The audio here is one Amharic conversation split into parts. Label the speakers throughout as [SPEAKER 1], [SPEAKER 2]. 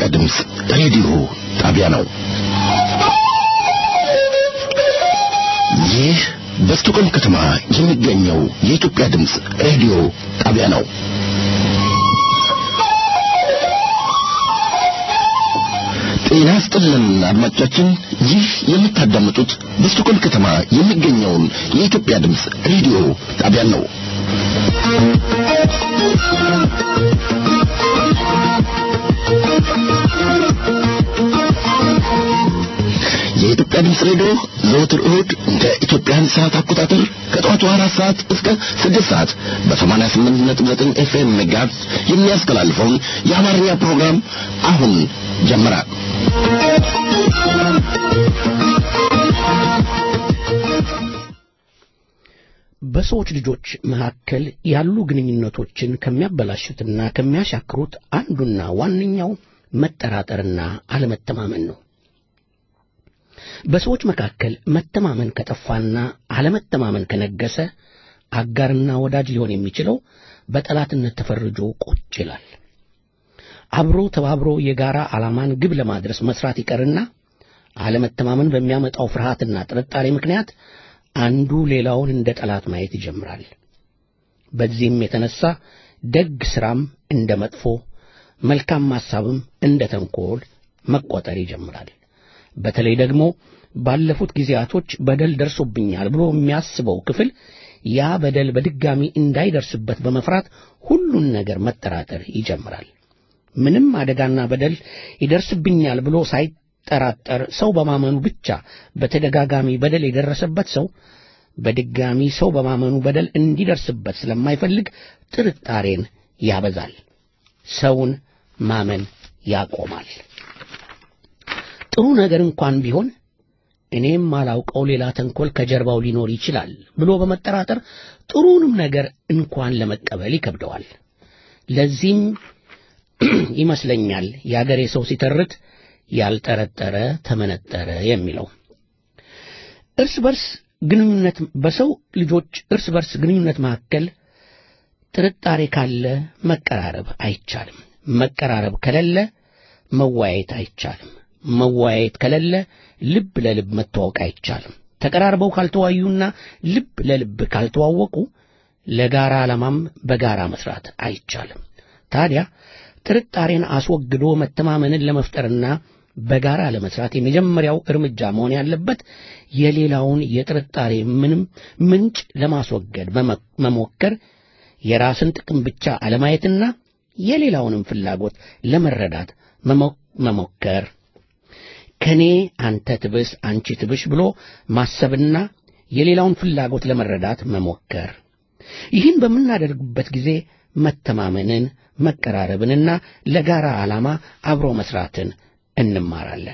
[SPEAKER 1] የኢትዮጵያ ድምፅ ሬዲዮ ጣቢያ ነው። ይህ በስቶኮልም ከተማ የሚገኘው የኢትዮጵያ ድምፅ ሬዲዮ ጣቢያ ነው። ጤና ይስጥልን አድማጮቻችን፣ ይህ የምታዳምጡት በስቶኮልም ከተማ የሚገኘውን የኢትዮጵያ ድምፅ ሬዲዮ ጣቢያ ነው። የኢትዮጵያ ድምፅ ሬዲዮ ዘወትር እሁድ እንደ ኢትዮጵያን ሰዓት አቆጣጠር ከጠዋቱ አራት ሰዓት እስከ ስድስት ሰዓት በሰማንያ ስምንት ነጥብ ዘጠኝ ኤፍኤም ሜጋሄርዝ የሚያስተላልፈውን የአማርኛ ፕሮግራም አሁን ጀመረ።
[SPEAKER 2] በሰዎች ልጆች መካከል ያሉ ግንኙነቶችን ከሚያበላሹትና ከሚያሻክሩት አንዱና ዋነኛው መጠራጠርና አለመተማመን ነው። በሰዎች መካከል መተማመን ከጠፋና አለመተማመን ከነገሰ አጋርና ወዳጅ ሊሆን የሚችለው በጠላትነት ተፈርጆ ቁጭ ይላል። አብሮ ተባብሮ የጋራ ዓላማን ግብ ለማድረስ መስራት ይቀርና አለመተማመን በሚያመጣው ፍርሃትና ጥርጣሬ ምክንያት አንዱ ሌላውን እንደ ጠላት ማየት ይጀምራል። በዚህም የተነሳ ደግ ሥራም እንደ መጥፎ፣ መልካም ሐሳብም እንደ ተንኮል መቆጠር ይጀምራል። በተለይ ደግሞ ባለፉት ጊዜያቶች በደል ደርሶብኛል ብሎ የሚያስበው ክፍል ያ በደል በድጋሚ እንዳይደርስበት በመፍራት ሁሉን ነገር መጠራጠር ይጀምራል። ምንም አደጋና በደል ይደርስብኛል ብሎ ሳይጠራጠር ሰው በማመኑ ብቻ በተደጋጋሚ በደል የደረሰበት ሰው በድጋሚ ሰው በማመኑ በደል እንዲደርስበት ስለማይፈልግ ጥርጣሬን ያበዛል። ሰውን ማመን ያቆማል። ጥሩ ነገር እንኳን ቢሆን እኔም ማላውቀው ሌላ ተንኮል ከጀርባው ሊኖር ይችላል ብሎ በመጠራጠር ጥሩንም ነገር እንኳን ለመቀበል ይከብደዋል። ለዚህም ይመስለኛል የአገሬ ሰው ሲተርት ያልጠረጠረ ተመነጠረ የሚለው። እርስ በርስ ግንኙነት በሰው ልጆች እርስ በርስ ግንኙነት መካከል ጥርጣሬ ካለ መቀራረብ አይቻልም። መቀራረብ ከሌለ መወያየት አይቻልም። መወያየት ከሌለ ልብ ለልብ መተዋወቅ አይቻልም። ተቀራርበው ካልተዋዩና ልብ ለልብ ካልተዋወቁ ለጋራ ዓላማም በጋራ መስራት አይቻልም። ታዲያ ጥርጣሬን አስወግዶ መተማመንን ለመፍጠርና በጋራ ለመስራት የመጀመሪያው እርምጃ መሆን ያለበት የሌላውን የጥርጣሬ ምንም ምንጭ ለማስወገድ መሞከር፣ የራስን ጥቅም ብቻ አለማየትና የሌላውንም ፍላጎት ለመረዳት መሞከር ከኔ አንተ ትብስ አንቺ ትብሽ ብሎ ማሰብና የሌላውን ፍላጎት ለመረዳት መሞከር። ይህን በምናደርግበት ጊዜ መተማመንን፣ መቀራረብንና ለጋራ ዓላማ አብሮ መስራትን እንማራለን።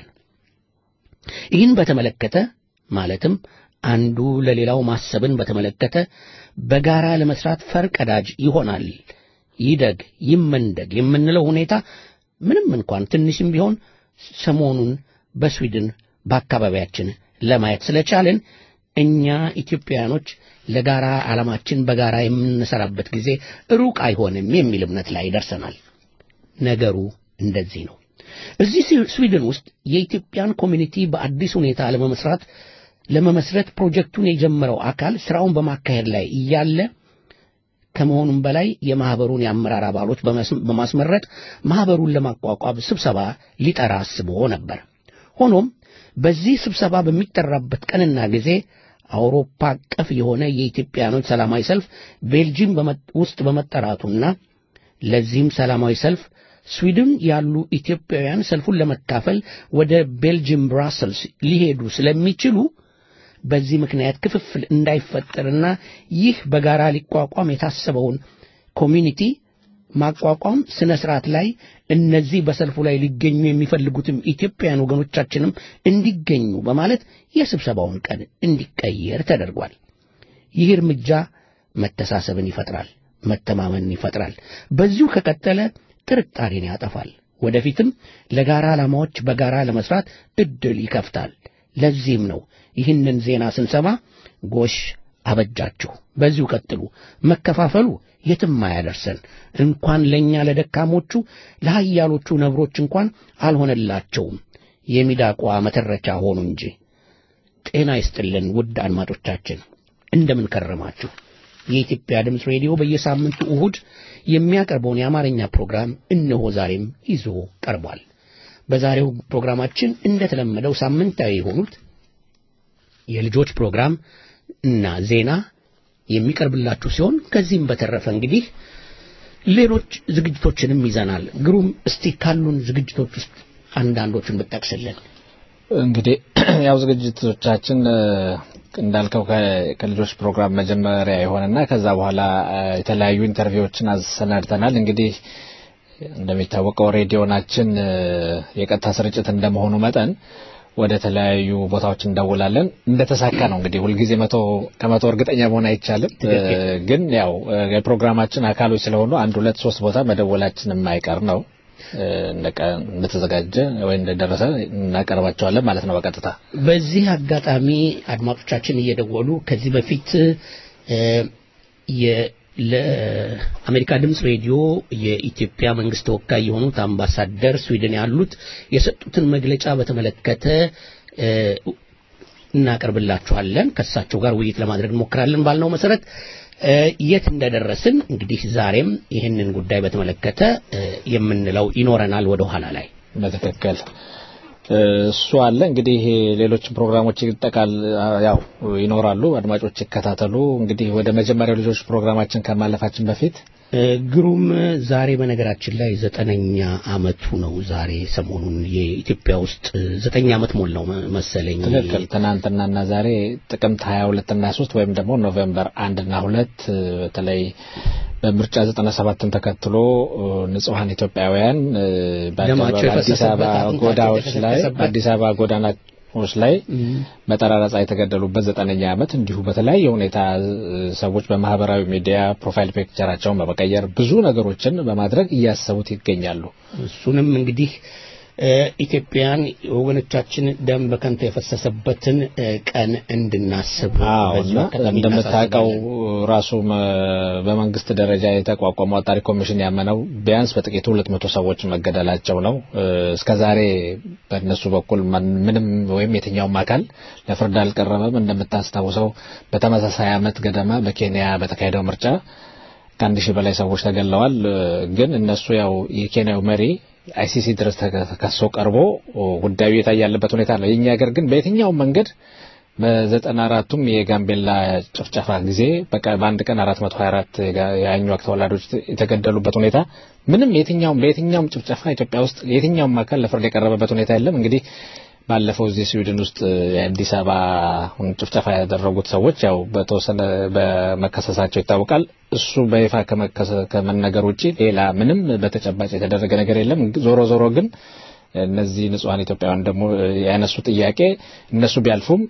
[SPEAKER 2] ይህን በተመለከተ ማለትም አንዱ ለሌላው ማሰብን በተመለከተ በጋራ ለመስራት ፈርቀዳጅ ይሆናል። ይደግ ይመንደግ የምንለው ሁኔታ ምንም እንኳን ትንሽም ቢሆን ሰሞኑን በስዊድን በአካባቢያችን ለማየት ስለቻልን እኛ ኢትዮጵያውያኖች ለጋራ ዓላማችን በጋራ የምንሰራበት ጊዜ ሩቅ አይሆንም የሚል እምነት ላይ ደርሰናል። ነገሩ እንደዚህ ነው። እዚህ ስዊድን ውስጥ የኢትዮጵያን ኮሚኒቲ በአዲስ ሁኔታ ለመመስራት ለመመስረት ፕሮጀክቱን የጀመረው አካል ስራውን በማካሄድ ላይ እያለ ከመሆኑም በላይ የማህበሩን የአመራር አባሎች በማስመረጥ ማህበሩን ለማቋቋም ስብሰባ ሊጠራ አስቦ ነበር። ሆኖም በዚህ ስብሰባ በሚጠራበት ቀንና ጊዜ አውሮፓ አቀፍ የሆነ የኢትዮጵያኖች ሰላማዊ ሰልፍ ቤልጂየም ውስጥ በመጠራቱና ለዚህም ሰላማዊ ሰልፍ ስዊድን ያሉ ኢትዮጵያውያን ሰልፉን ለመካፈል ወደ ቤልጂየም ብራሰልስ ሊሄዱ ስለሚችሉ በዚህ ምክንያት ክፍፍል እንዳይፈጠርና ይህ በጋራ ሊቋቋም የታሰበውን ኮሚኒቲ ማቋቋም ስነ ስርዓት ላይ እነዚህ በሰልፉ ላይ ሊገኙ የሚፈልጉትም ኢትዮጵያውያን ወገኖቻችንም እንዲገኙ በማለት የስብሰባውን ቀን እንዲቀየር ተደርጓል። ይህ እርምጃ መተሳሰብን ይፈጥራል፣ መተማመንን ይፈጥራል። በዚሁ ከቀጠለ ጥርጣሬን ያጠፋል። ወደፊትም ለጋራ ዓላማዎች በጋራ ለመስራት እድል ይከፍታል። ለዚህም ነው ይህንን ዜና ስንሰማ ጎሽ አበጃችሁ። በዚሁ ቀጥሉ። መከፋፈሉ የትም አያደርሰን። እንኳን ለእኛ ለደካሞቹ ለኃያሎቹ ነብሮች እንኳን አልሆነላቸውም። የሚዳቋ መተረቻ ሆኑ እንጂ። ጤና ይስጥልን ውድ አድማጮቻችን፣ እንደምን ከረማችሁ? የኢትዮጵያ ድምፅ ሬዲዮ በየሳምንቱ እሁድ የሚያቀርበውን የአማርኛ ፕሮግራም እነሆ ዛሬም ይዞ ቀርቧል። በዛሬው ፕሮግራማችን እንደተለመደው ሳምንታዊ የሆኑት የልጆች ፕሮግራም እና ዜና የሚቀርብላችሁ ሲሆን ከዚህም በተረፈ እንግዲህ ሌሎች ዝግጅቶችንም ይዘናል። ግሩም፣ እስቲ ካሉን ዝግጅቶች ውስጥ አንዳንዶቹን ብጠቅስልን።
[SPEAKER 3] እንግዲህ ያው ዝግጅቶቻችን እንዳልከው ከልጆች ፕሮግራም መጀመሪያ የሆነና ከዛ በኋላ የተለያዩ ኢንተርቪዎችን አሰናድተናል። እንግዲህ እንደሚታወቀው ሬዲዮናችን የቀጥታ ስርጭት እንደመሆኑ መጠን ወደ ተለያዩ ቦታዎች እንደውላለን። እንደተሳካ ነው እንግዲህ ሁልጊዜ መቶ ከመቶ እርግጠኛ መሆን አይቻልም። ግን ያው የፕሮግራማችን አካሎች ስለሆኑ አንድ ሁለት ሶስት ቦታ መደወላችን የማይቀር ነው። እንደተዘጋጀ ወይ እንደደረሰ እናቀርባቸዋለን ማለት ነው በቀጥታ።
[SPEAKER 2] በዚህ አጋጣሚ አድማጮቻችን እየደወሉ ከዚህ በፊት ለአሜሪካ ድምፅ ሬዲዮ የኢትዮጵያ መንግስት ተወካይ የሆኑት አምባሳደር ስዊድን ያሉት የሰጡትን መግለጫ በተመለከተ እናቀርብላችኋለን። ከእሳቸው ጋር ውይይት ለማድረግ እንሞክራለን ባልነው መሰረት የት እንደደረስን እንግዲህ ዛሬም ይህንን ጉዳይ በተመለከተ የምንለው ይኖረናል ወደ ኋላ ላይ
[SPEAKER 3] በትክክል እሱ አለ እንግዲህ ሌሎች ፕሮግራሞች ይጠቃል ያው ይኖራሉ አድማጮች ይከታተሉ እንግዲህ ወደ መጀመሪያው ልጆች ፕሮግራማችን ከማለፋችን በፊት
[SPEAKER 2] ግሩም ዛሬ በነገራችን ላይ ዘጠነኛ አመቱ ነው ዛሬ ሰሞኑን የኢትዮጵያ ውስጥ ዘጠኝ አመት ሞላው መሰለኝ
[SPEAKER 3] ትክክል ትናንትናና ዛሬ ጥቅምት 22 እና 3 ወይም ደግሞ ኖቬምበር አንድ እና ሁለት በምርጫ 97ን ተከትሎ ንጹሐን ኢትዮጵያውያን በአዲስ አበባ ጎዳዎች ላይ በአዲስ አበባ ጎዳናዎች ላይ በጠራራ ፀሐይ የተገደሉበት ዘጠነኛ ዓመት እንዲሁ በተለያየ ሁኔታ ሰዎች በማህበራዊ ሚዲያ ፕሮፋይል ፒክቸራቸውን በመቀየር ብዙ ነገሮችን በማድረግ እያሰቡት ይገኛሉ።
[SPEAKER 2] እሱንም እንግዲህ ኢትዮጵያን ወገኖቻችን ደም በከንቱ የፈሰሰበትን ቀን እንድናስብ
[SPEAKER 3] እንደምታውቀው ራሱ በመንግስት ደረጃ የተቋቋመው አጣሪ ኮሚሽን ያመነው ቢያንስ በጥቂቱ ሁለት መቶ ሰዎች መገደላቸው ነው። እስከዛሬ በእነሱ በኩል ምንም ወይም የትኛውም አካል ለፍርድ አልቀረበም። እንደምታስታውሰው በተመሳሳይ አመት ገደማ በኬንያ በተካሄደው ምርጫ ከአንድ ሺህ በላይ ሰዎች ተገለዋል። ግን እነሱ ያው የኬንያው መሪ አይሲሲ ድረስ ተከሶ ቀርቦ ጉዳዩ የታየ ያለበት ሁኔታ ነው። የኛ ሀገር ግን በየትኛውም መንገድ በዘጠና አራቱም የጋምቤላ ጭፍጨፋ ጊዜ በቃ በአንድ ቀን 424 የአኟክ ተወላጆች የተገደሉበት ሁኔታ ምንም የትኛውም በየትኛውም ጭፍጨፋ ኢትዮጵያ ውስጥ የትኛውም አካል ለፍርድ የቀረበበት ሁኔታ የለም። እንግዲህ ባለፈው እዚህ ስዊድን ውስጥ የአዲስ አበባ ጭፍጨፋ ያደረጉት ሰዎች ያው በተወሰነ በመከሰሳቸው ይታወቃል። እሱ በይፋ ከመነገር ውጭ ሌላ ምንም በተጨባጭ የተደረገ ነገር የለም። ዞሮ ዞሮ ግን እነዚህ ንጹሐን ኢትዮጵያውያን ደግሞ ያነሱ ጥያቄ እነሱ ቢያልፉም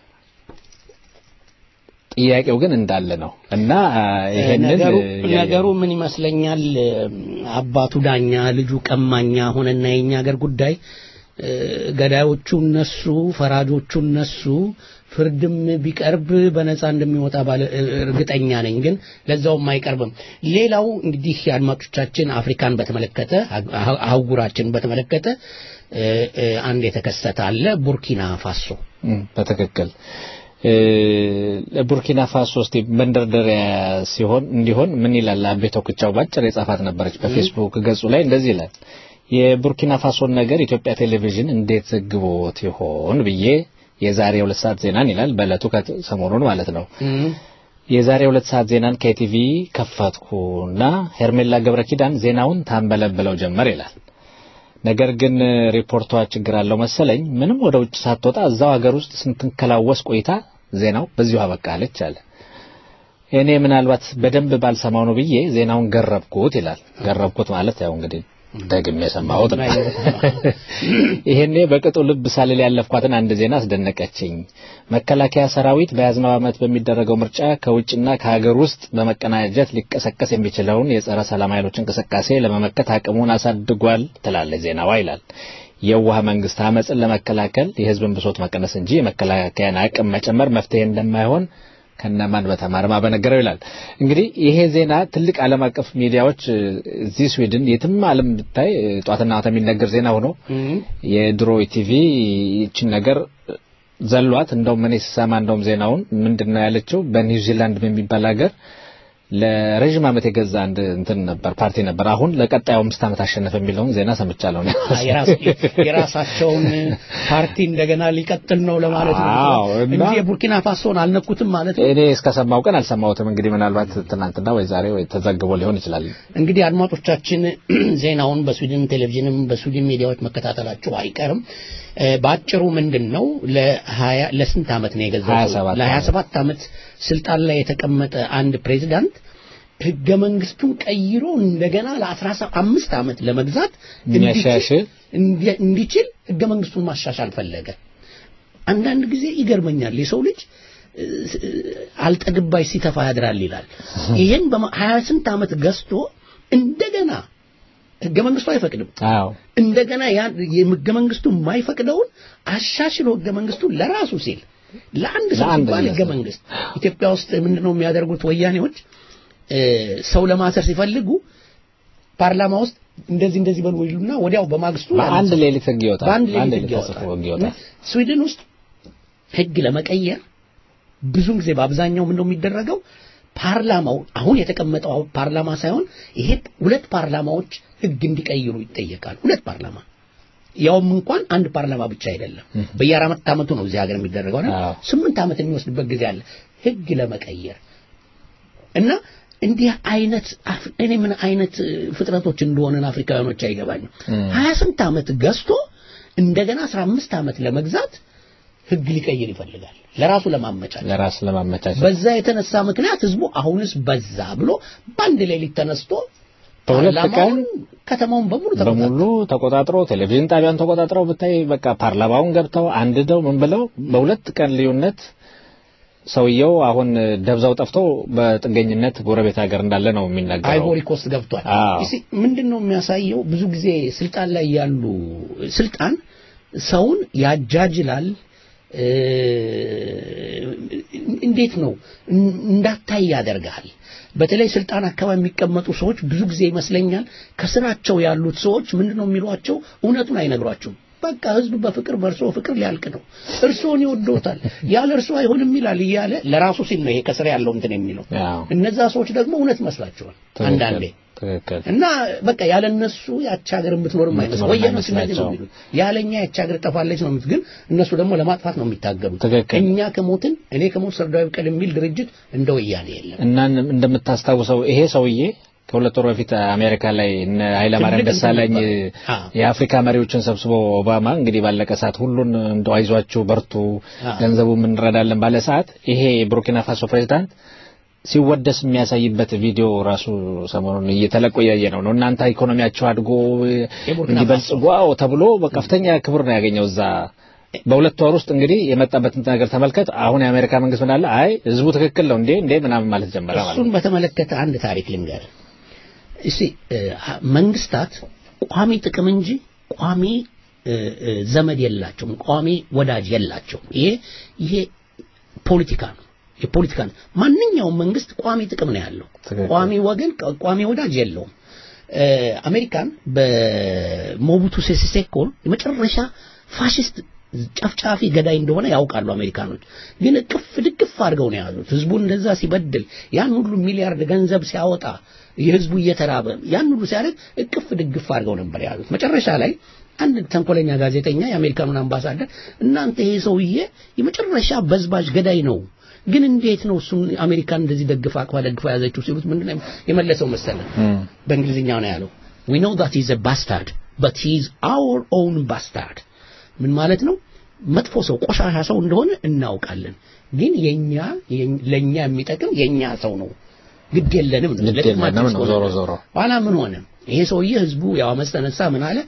[SPEAKER 3] ጥያቄው ግን እንዳለ ነው እና ይሄንን
[SPEAKER 2] ነገሩ ምን ይመስለኛል አባቱ ዳኛ ልጁ ቀማኛ ሆነና የኛ ሀገር ጉዳይ ገዳዮቹ እነሱ ፈራጆቹ እነሱ ፍርድም ቢቀርብ በነፃ እንደሚወጣ ባለ እርግጠኛ ነኝ። ግን ለዛውም አይቀርብም። ሌላው እንግዲህ የአድማጮቻችን አፍሪካን በተመለከተ አህጉራችን በተመለከተ አንድ የተከሰተ አለ። ቡርኪና ፋሶ
[SPEAKER 3] በትክክል ቡርኪና ፋሶ እስቲ መንደርደሪያ ሲሆን እንዲሆን ምን ይላል አቤ ቶክቻው ባጭር የጻፋት ነበረች በፌስቡክ ገጹ ላይ እንደዚህ ይላል የቡርኪና ፋሶን ነገር ኢትዮጵያ ቴሌቪዥን እንዴት ዘግቦት ይሆን ብዬ የዛሬ ሁለት ሰዓት ዜናን ይላል በእለቱ ሰሞኑን ማለት ነው። የዛሬ ሁለት ሰዓት ዜናን ከቲቪ ከፈትኩና ሄርሜላ ገብረ ኪዳን ዜናውን ታንበለብለው ጀመር ይላል። ነገር ግን ሪፖርቷ ችግር አለው መሰለኝ። ምንም ወደ ውጭ ሳትወጣ እዛው ሀገር ውስጥ ስንትንከላወስ ቆይታ ዜናው በዚሁ አበቃለች አለ። እኔ ምናልባት በደንብ ባልሰማው ነው ብዬ ዜናውን ገረብኩት ይላል። ገረብኩት ማለት ያው እንግዲህ ደግሜ የሰማሁት ነው። ይሄኔ በቅጡ ልብ ሳልል ያለፍኳትን አንድ ዜና አስደነቀችኝ። መከላከያ ሰራዊት በያዝነው ዓመት በሚደረገው ምርጫ ከውጭና ከሀገር ውስጥ በመቀናጀት ሊቀሰቀስ የሚችለውን የጸረ ሰላም ኃይሎች እንቅስቃሴ ለመመከት አቅሙን አሳድጓል ትላለች ዜናዋ ይላል። የዋህ መንግስት አመፅን ለመከላከል የህዝብን ብሶት መቀነስ እንጂ የመከላከያን አቅም መጨመር መፍትሄ እንደማይሆን ከነማን በተማርማ በነገረው ይላል። እንግዲህ ይሄ ዜና ትልቅ ዓለም አቀፍ ሚዲያዎች እዚህ ስዊድን የትም ዓለም ብታይ ጧትና ማታ የሚነገር ዜና ሆኖ የድሮ ቲቪ ይችን ነገር ዘሏት። እንደውም እኔ ስሰማ እንደውም ዜናውን ምንድን ነው ያለችው በኒውዚላንድ በሚባል ሀገር ለረዥም ዓመት የገዛ አንድ እንትን ነበር ፓርቲ ነበር። አሁን ለቀጣዩ አምስት ዓመት አሸነፈ የሚለውን ዜና ሰምቻለሁ።
[SPEAKER 2] የራሳቸውን ፓርቲ እንደገና ሊቀጥል ነው ለማለት ነው እንጂ የቡርኪና ፋሶን አልነኩትም ማለት ነው።
[SPEAKER 3] እኔ እስከሰማው ቀን አልሰማሁትም። እንግዲህ ምናልባት ትናንትና ወይ ዛሬ ወይ ተዘግቦ ሊሆን ይችላል።
[SPEAKER 2] እንግዲህ አድማጮቻችን ዜናውን በስዊድን ቴሌቪዥንም በስዊድን ሚዲያዎች መከታተላችሁ አይቀርም። በአጭሩ ምንድን ነው ለስንት ዓመት ነው የገዛው? ለሀያ ሰባት ዓመት ስልጣን ላይ የተቀመጠ አንድ ፕሬዚዳንት ህገ መንግስቱን ቀይሮ እንደገና ለአስራ አምስት ዓመት ለመግዛት እንዲችል ህገ መንግስቱን ማሻሻል ፈለገ። አንዳንድ ጊዜ ይገርመኛል የሰው ልጅ አልጠግባይ ሲተፋ ያድራል ይላል። ይህን ሀያ ስንት ዓመት ገዝቶ እንደገና ህገ መንግስቱ አይፈቅድም።
[SPEAKER 3] አዎ
[SPEAKER 2] እንደገና ያ ህገ መንግስቱ የማይፈቅደውን አሻሽሎ ህገ መንግስቱ ለራሱ ሲል ለአንድ ሰው ሲባል ህገ መንግስት ኢትዮጵያ ውስጥ ምንድነው የሚያደርጉት ወያኔዎች ሰው ለማሰር ሲፈልጉ ፓርላማ ውስጥ እንደዚህ እንደዚህ በሉ ይሉና ወዲያው በማግስቱ
[SPEAKER 3] በአንድ ሌሊት ህግ ይወጣል።
[SPEAKER 2] በአንድ ሌሊት ህግ ይወጣል። ስዊድን ውስጥ ህግ ለመቀየር ብዙ ጊዜ በአብዛኛው ምንድነው የሚደረገው ፓርላማው አሁን የተቀመጠው ፓርላማ ሳይሆን ይሄ ሁለት ፓርላማዎች ህግ እንዲቀይሩ ይጠየቃል። ሁለት ፓርላማ ያውም እንኳን አንድ ፓርላማ ብቻ አይደለም። በየአራት ዓመቱ ነው እዚህ ሀገር የሚደረገው አይደል? ስምንት ዓመት የሚወስድበት ጊዜ አለ ህግ ለመቀየር እና እንዲህ አይነት እኔ ምን አይነት ፍጥረቶች እንደሆነን አፍሪካውያኖች አይገባኝም። ሀያ ስንት ዓመት ገዝቶ እንደገና አስራ አምስት ዓመት ለመግዛት ህግ ሊቀይር ይፈልጋል ለራሱ ለማመቻቸት
[SPEAKER 3] ለራስ ለማመቻቸት
[SPEAKER 2] በዛ የተነሳ ምክንያት ህዝቡ አሁንስ በዛ ብሎ በአንድ ሌሊት ተነስቶ
[SPEAKER 3] በሁለት ቀን
[SPEAKER 2] ከተማውን በሙሉ
[SPEAKER 3] በሙሉ ተቆጣጥሮ ቴሌቪዥን ጣቢያን ተቆጣጥረው ብታይ በቃ ፓርላማውን ገብተው አንድደው ምን ብለው በሁለት ቀን ልዩነት ሰውየው አሁን ደብዛው ጠፍቶ በጥገኝነት ጎረቤት ሀገር እንዳለ ነው የሚናገረው።
[SPEAKER 2] አይቮሪ ኮስት ገብቷል። ምንድን ነው የሚያሳየው? ብዙ ጊዜ ስልጣን ላይ ያሉ ስልጣን ሰውን ያጃጅላል። እንዴት ነው እንዳታይ ያደርጋል። በተለይ ስልጣን አካባቢ የሚቀመጡ ሰዎች ብዙ ጊዜ ይመስለኛል ከስራቸው ያሉት ሰዎች ምንድነው የሚሏቸው እውነቱን አይነግሯቸውም። በቃ ህዝብ በፍቅር በእርሶ ፍቅር ሊያልቅ ነው፣ እርሶን ይወዶታል፣ ያለ እርሶ አይሆንም ይላል እያለ ለራሱ ሲል ነው ይሄ ከስር ያለው እንትን የሚለው። እነዛ ሰዎች ደግሞ እውነት ይመስላቸዋል አንዳንዴ እና በቃ ያለ እነሱ ያቺ ሀገር የምትኖርም አይመስል ወያኔዎች እንደዚህ ነው የሚሉት። ያለኛ ያቺ ሀገር ጠፋለች ነው የሚሉት። ግን እነሱ ደግሞ ለማጥፋት ነው የሚታገሉት። እኛ ከሞትን እኔ ከሞት ሰርዳዊ በቀል የሚል ድርጅት እንደ ወያኔ የለም።
[SPEAKER 3] እና እንደምታስታውሰው ይሄ ሰውዬ ከሁለት ወር በፊት አሜሪካ ላይ እነ ኃይለማርያም ደሳለኝ የአፍሪካ መሪዎችን ሰብስቦ ኦባማ እንግዲህ ባለቀ ሰዓት ሁሉን እንደው አይዟችሁ በርቱ፣ ገንዘቡ እንረዳለን ባለ ሰዓት ይሄ የቡርኪና ፋሶ ፕሬዚዳንት ሲወደስ የሚያሳይበት ቪዲዮ ራሱ ሰሞኑን እየተለቆ እያየ ነው ነው እናንተ ኢኮኖሚያቸው አድጎ እንዲበልጽጉ ተብሎ በከፍተኛ ክብር ነው ያገኘው እዛ በሁለት ወር ውስጥ እንግዲህ የመጣበትን ነገር ተመልከት። አሁን የአሜሪካ መንግስት ምን አለ? አይ ህዝቡ ትክክል ነው እንዴ እንዴ ምናምን ማለት ጀመረ ማለት
[SPEAKER 2] እሱን በተመለከተ አንድ ታሪክ ልንገር። እሺ መንግስታት ቋሚ ጥቅም እንጂ ቋሚ ዘመድ የላቸውም፣ ቋሚ ወዳጅ የላቸውም። ይሄ ይሄ ፖለቲካ ነው የፖለቲካ ነው። ማንኛውም መንግስት ቋሚ ጥቅም ነው ያለው። ቋሚ ወገን ቋሚ ወዳጅ የለውም። አሜሪካን በሞቡቱ ሴሴ ሴኮ የመጨረሻ ፋሽስት ጨፍጫፊ ገዳይ እንደሆነ ያውቃሉ አሜሪካኖች። ግን እቅፍ ድግፍ አድርገው ነው የያዙት። ህዝቡ እንደዛ ሲበድል ያን ሁሉ ሚሊያርድ ገንዘብ ሲያወጣ የህዝቡ እየተራበ ያን ሁሉ ሲያደርግ እቅፍ ድግፍ አድርገው ነበር የያዙት። መጨረሻ ላይ አንድ ተንኮለኛ ጋዜጠኛ የአሜሪካኑን አምባሳደር እናንተ ይሄ ሰውዬ የመጨረሻ በዝባዥ ገዳይ ነው ግን እንዴት ነው እሱን አሜሪካን እንደዚህ ደግፋ አቅፋ ደግፋ ያዘችው ሲሉት ምንድነው የመለሰው መሰለ በእንግሊዝኛ ነው ያለው we know that he's a bastard but he's our own bastard ምን ማለት ነው መጥፎ ሰው ቆሻሻ ሰው እንደሆነ እናውቃለን ግን የኛ ለኛ የሚጠቅም የኛ ሰው ነው ግድ የለንም ነው
[SPEAKER 3] ለጥቅማችን ዞሮ ዞሮ
[SPEAKER 2] ኋላ ምን ሆነ ይሄ ሰውዬ ህዝቡ ያው አመፅ ተነሳ ምን አለ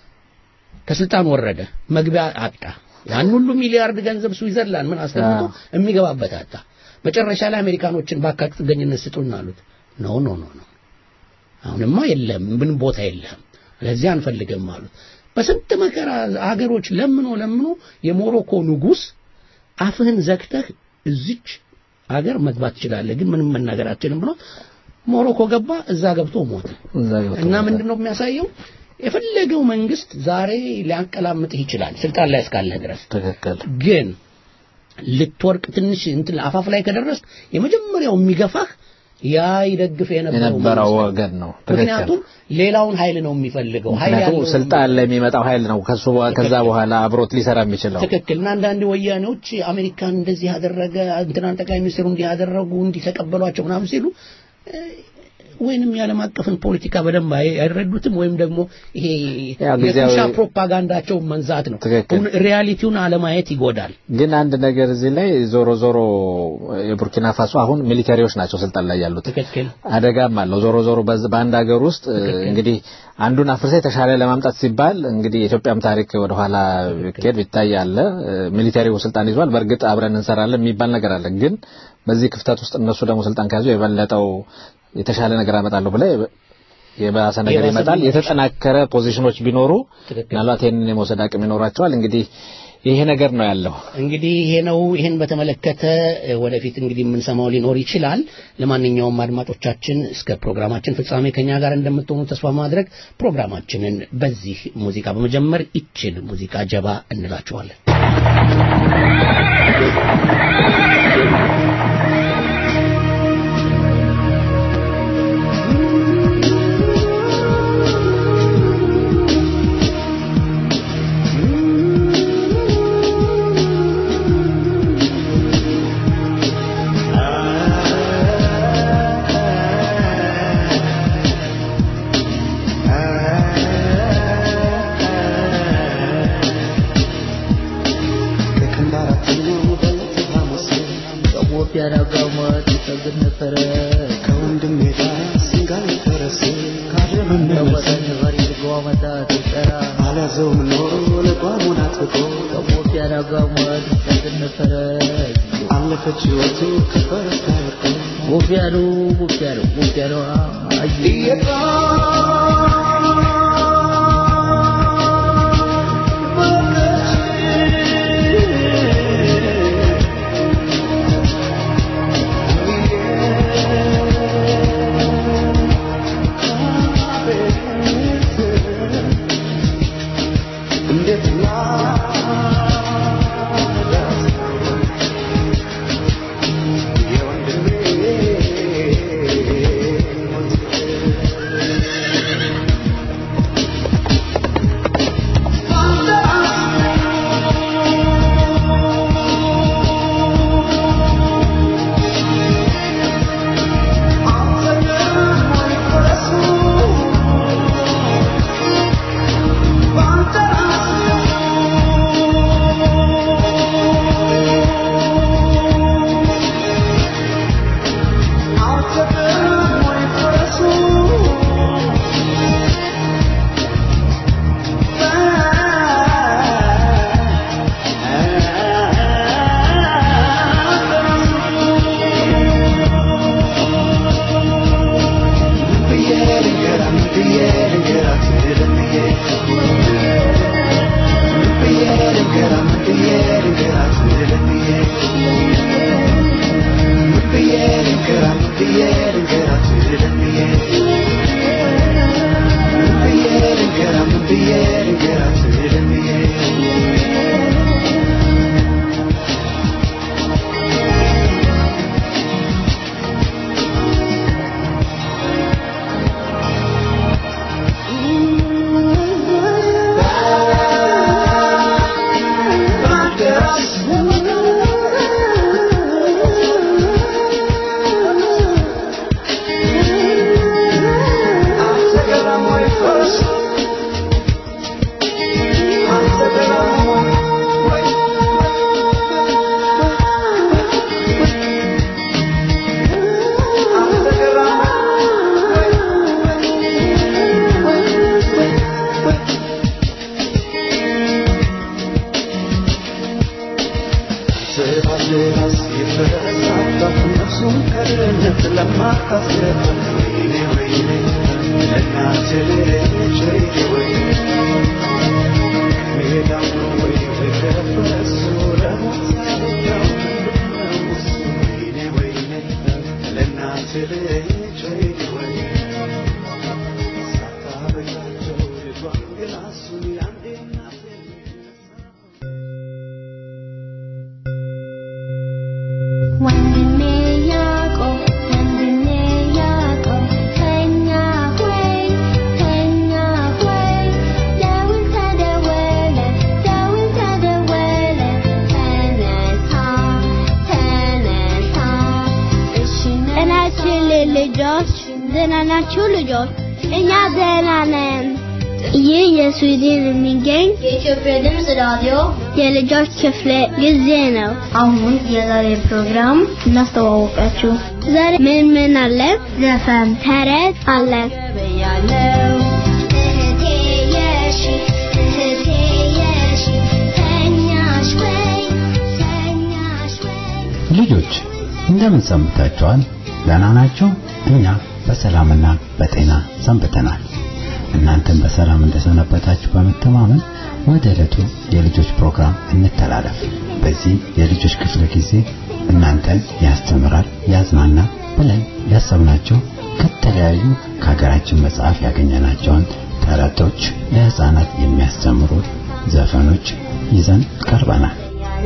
[SPEAKER 2] ከስልጣን ወረደ መግቢያ አጣ ያን ሁሉ ሚሊያርድ ገንዘብ ስዊዘርላንድ ምን አስቀምጦ የሚገባበት አጣ መጨረሻ ላይ አሜሪካኖችን ባካችሁ ጥገኝነት ስጡን አሉት ኖ ኖ ኖ ኖ አሁንማ የለም ምን ቦታ የለም ለዚህ አንፈልግም አሉት በስንት መከራ አገሮች ለምኖ ለምኖ የሞሮኮ ንጉስ አፍህን ዘግተህ እዚች ሀገር መግባት ትችላለህ፣ ግን ምንም መናገር አትችልም ብሎ ሞሮኮ ገባ። እዛ ገብቶ ሞተ።
[SPEAKER 3] እዛ ገብቶ
[SPEAKER 2] እና
[SPEAKER 3] ሞተ።
[SPEAKER 2] ምንድን ነው የሚያሳየው? የፈለገው መንግስት ዛሬ ሊያንቀላምጥህ ይችላል ስልጣን ላይ እስካለህ ድረስ
[SPEAKER 3] ትክክል
[SPEAKER 2] ግን ልትወርቅ ትንሽ እንትን አፋፍ ላይ ከደረስ የመጀመሪያው የሚገፋህ ያ ይደግፍ የነበረው
[SPEAKER 3] የነበረው
[SPEAKER 2] መንግስት ነው።
[SPEAKER 3] ወገን ነው። ትክክል
[SPEAKER 2] ምክንያቱም ሌላውን ኃይል ነው የሚፈልገው ኃይል
[SPEAKER 3] ምክንያቱም
[SPEAKER 2] ያለው
[SPEAKER 3] ስልጣን ላይ የሚመጣው ኃይል ነው ከሱ በ- ከዛ በኋላ አብሮት ሊሰራ የሚችለው
[SPEAKER 2] ትክክል እና አንዳንድ ወያኔዎች አሜሪካን እንደዚህ ያደረገ እንትናን ጠቅላይ ሚኒስትሩ እንዲህ ያደረጉ እንዲህ ተቀበሏቸው ምናምን ሲሉ እ፣ ወይንም የዓለም አቀፍን ፖለቲካ በደንብ አይ- አይረዱትም ወይም ደግሞ ይሄ
[SPEAKER 3] ያው ጊዜያዊ-
[SPEAKER 2] የቱሻ ፕሮፓጋንዳቸውን መንዛት ነው።
[SPEAKER 3] ትክክል።
[SPEAKER 2] እውን- ሪያሊቲውን አለማየት ይጎዳል።
[SPEAKER 3] ግን አንድ ነገር እዚህ ላይ ዞሮ ዞሮ የቡርኪና ፋሶ አሁን ሚሊተሪዎች ናቸው ስልጣን ላይ ያሉት
[SPEAKER 2] ትክክል
[SPEAKER 3] አደጋም አለው። ዞሮ ዞሮ በዝ- በአንድ ሀገር ውስጥ እ, እንግዲህ አንዱን አፍርሳ የተሻለ ለማምጣት ሲባል እንግዲህ የኢትዮጵያም ታሪክ ወደኋላ ቢኬድ ቢታይ አለ እ፣ ሚሊተሪው ስልጣን ይዟል። በእርግጥ አብረን እንሰራለን የሚባል ነገር አለ። ግን በዚህ ክፍተት ውስጥ እነሱ ደግሞ ስልጣን ከያዙ የበለጠው የተሻለ ነገር አመጣለሁ ብለ የባሰ ነገር
[SPEAKER 2] የባሰ
[SPEAKER 3] ይመጣል።
[SPEAKER 2] ቢኖር
[SPEAKER 3] የተጠናከረ ፖዚሽኖች ቢኖሩ
[SPEAKER 2] ትክክል።
[SPEAKER 3] ምናልባት ይህንን የመውሰድ አቅም ይኖራቸዋል። እንግዲህ ይሄ ነገር ነው ያለው።
[SPEAKER 2] እንግዲህ ይሄ ነው። ይሄን በተመለከተ እ፣ ወደፊት እንግዲህ የምንሰማው ሊኖር ይችላል። ለማንኛውም አድማጮቻችን እስከ ፕሮግራማችን ፍጻሜ ከኛ ጋር እንደምትሆኑ ተስፋ ማድረግ ፕሮግራማችንን በዚህ ሙዚቃ በመጀመር ይችን ሙዚቃ ጀባ እንላችኋለን። ቡፊያሎ ቡፊያሎ ቡፊያሎ
[SPEAKER 4] Anyway, ወንድሜ ያዕቆብ ወንድሜ ያዕቆብ ተኛ ሆይ ተኛ ሆይ ደውል ተደወለ ደውል ተደወለ ተነሳ ተነሳ እሺ እናችን ልጆች ደህና ናችሁ ልጆች እኛ ደህና ነን ይህ የስዊድን የሚገኝ የኢትዮጵያ ድምፅ ራዲዮ የልጆች ክፍለ ጊዜ ነው። አሁን የዛሬ ፕሮግራም እናስተዋወቃችሁ። ዛሬ ምን ምን አለ? ዘፈን፣ ተረት አለ። እህቴ የሺ እህቴ የሺ ተኛሽ ወይ ተኛሽ ወይ
[SPEAKER 5] ልጆች እንደምን ሰንብታችኋል? ደህና ናቸው? እኛ በሰላምና በጤና ሰንብተናል። እናንተም በሰላም እንደሰነበታችሁ በመተማመን ወደ ዕለቱ የልጆች ፕሮግራም እንተላለፍ። በዚህ የልጆች ክፍለ ጊዜ እናንተን ያስተምራል፣ ያዝናናል ብለን ያሰብናቸው ከተለያዩ ከሀገራችን መጽሐፍ ያገኘናቸውን ተረቶች፣ ለህፃናት የሚያስተምሩ ዘፈኖች ይዘን ቀርበናል።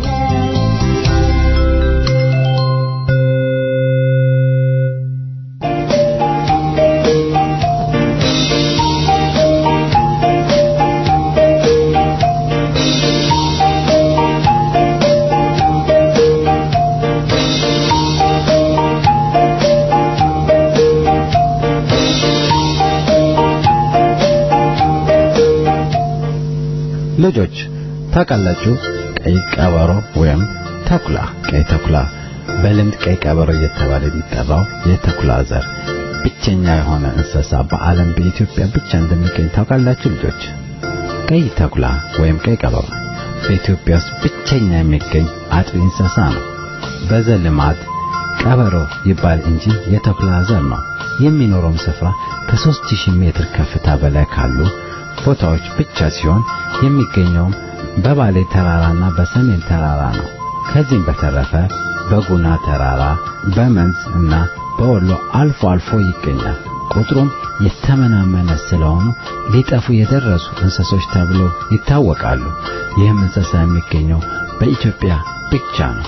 [SPEAKER 5] ልጆች ታውቃላችሁ፣ ቀይ ቀበሮ ወይም ተኩላ ቀይ ተኩላ በልምድ ቀይ ቀበሮ እየተባለ የሚጠራው የተኩላ ዘር ብቸኛ የሆነ እንስሳ በዓለም በኢትዮጵያ ብቻ እንደሚገኝ ታውቃላችሁ ልጆች? ቀይ ተኩላ ወይም ቀይ ቀበሮ በኢትዮጵያ ውስጥ ብቸኛ የሚገኝ አጥቢ እንስሳ ነው። በዘልማድ ቀበሮ ይባል እንጂ የተኩላ ዘር ነው። የሚኖረውም ስፍራ ከ3000 ሜትር ከፍታ በላይ ካሉ ቦታዎች ብቻ ሲሆን የሚገኘውም በባሌ ተራራና በሰሜን ተራራ ነው። ከዚህም በተረፈ በጉና ተራራ፣ በመንዝ እና በወሎ አልፎ አልፎ ይገኛል። ቁጥሩም የተመናመነ ስለሆኑ ሊጠፉ የደረሱ እንስሶች ተብሎ ይታወቃሉ። ይህም እንስሳ የሚገኘው በኢትዮጵያ ብቻ ነው።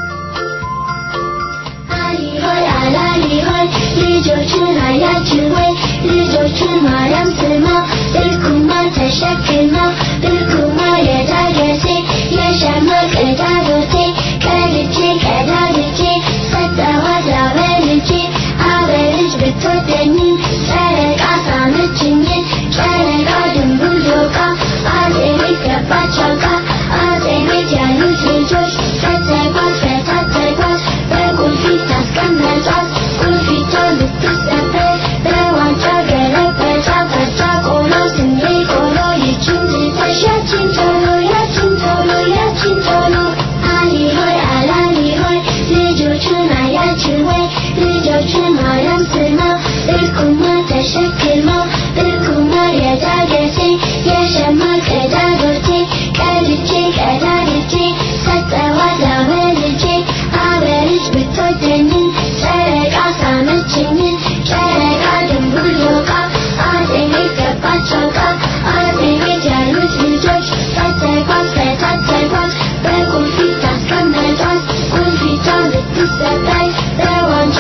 [SPEAKER 4] ሆይ አላሊ ሆይ ልጆቹን አያችሁ ወይ ልጆቹን ማርያም ስማ ብርኩማ ተሸክማ ብርኩማ የዳገቴ የሸማ ቀዳዶቴ ቀድቼ ቀዳድቼ ሰጠኋት ላበልቼ አበልጅ ብትወደኝ ጨረቃ ሳመችኝ ጨረቃ ድንቡል ዶቃ አጼ ቤት ገባች አውቃ አጼ ቤት ያሉት ልጆች ፈተጓት ፈታተጓት በቁልፊት አስቀመጧት ቁልፊቷን ልትሰበር በዋንጫ ገለበጧት ፈርቻ ቆሎ ስንዴ ቆሎ ይችን ትተሽ ያችን ቶሎ ያችን ቶሎ ያችን ቶሎ አሊ ሆይ አላሊ ሆይ ልጆቹን አያችሁ ወይ ልጆቹን ማርያም ስማ ብርኩማ ተሸክማ ብርኩማ የዳገቴ የሸማ ቀዳዶቴ ቀድቼ ቀዳድቼ ሰጠኋት ላበልቼ አበልጅ ብትወደኝ ጨረቃ ሳመችኝ ጨረቃ ድንቡል ዶቃ አጼ ቤት ገባች አውቃ አጼ ቤት ያሉት ልጆች ፈተጓት ፈታተጓት በቁልፊት አስቀመጧት ቁልፊቷን ልትሰበር በዋንጫ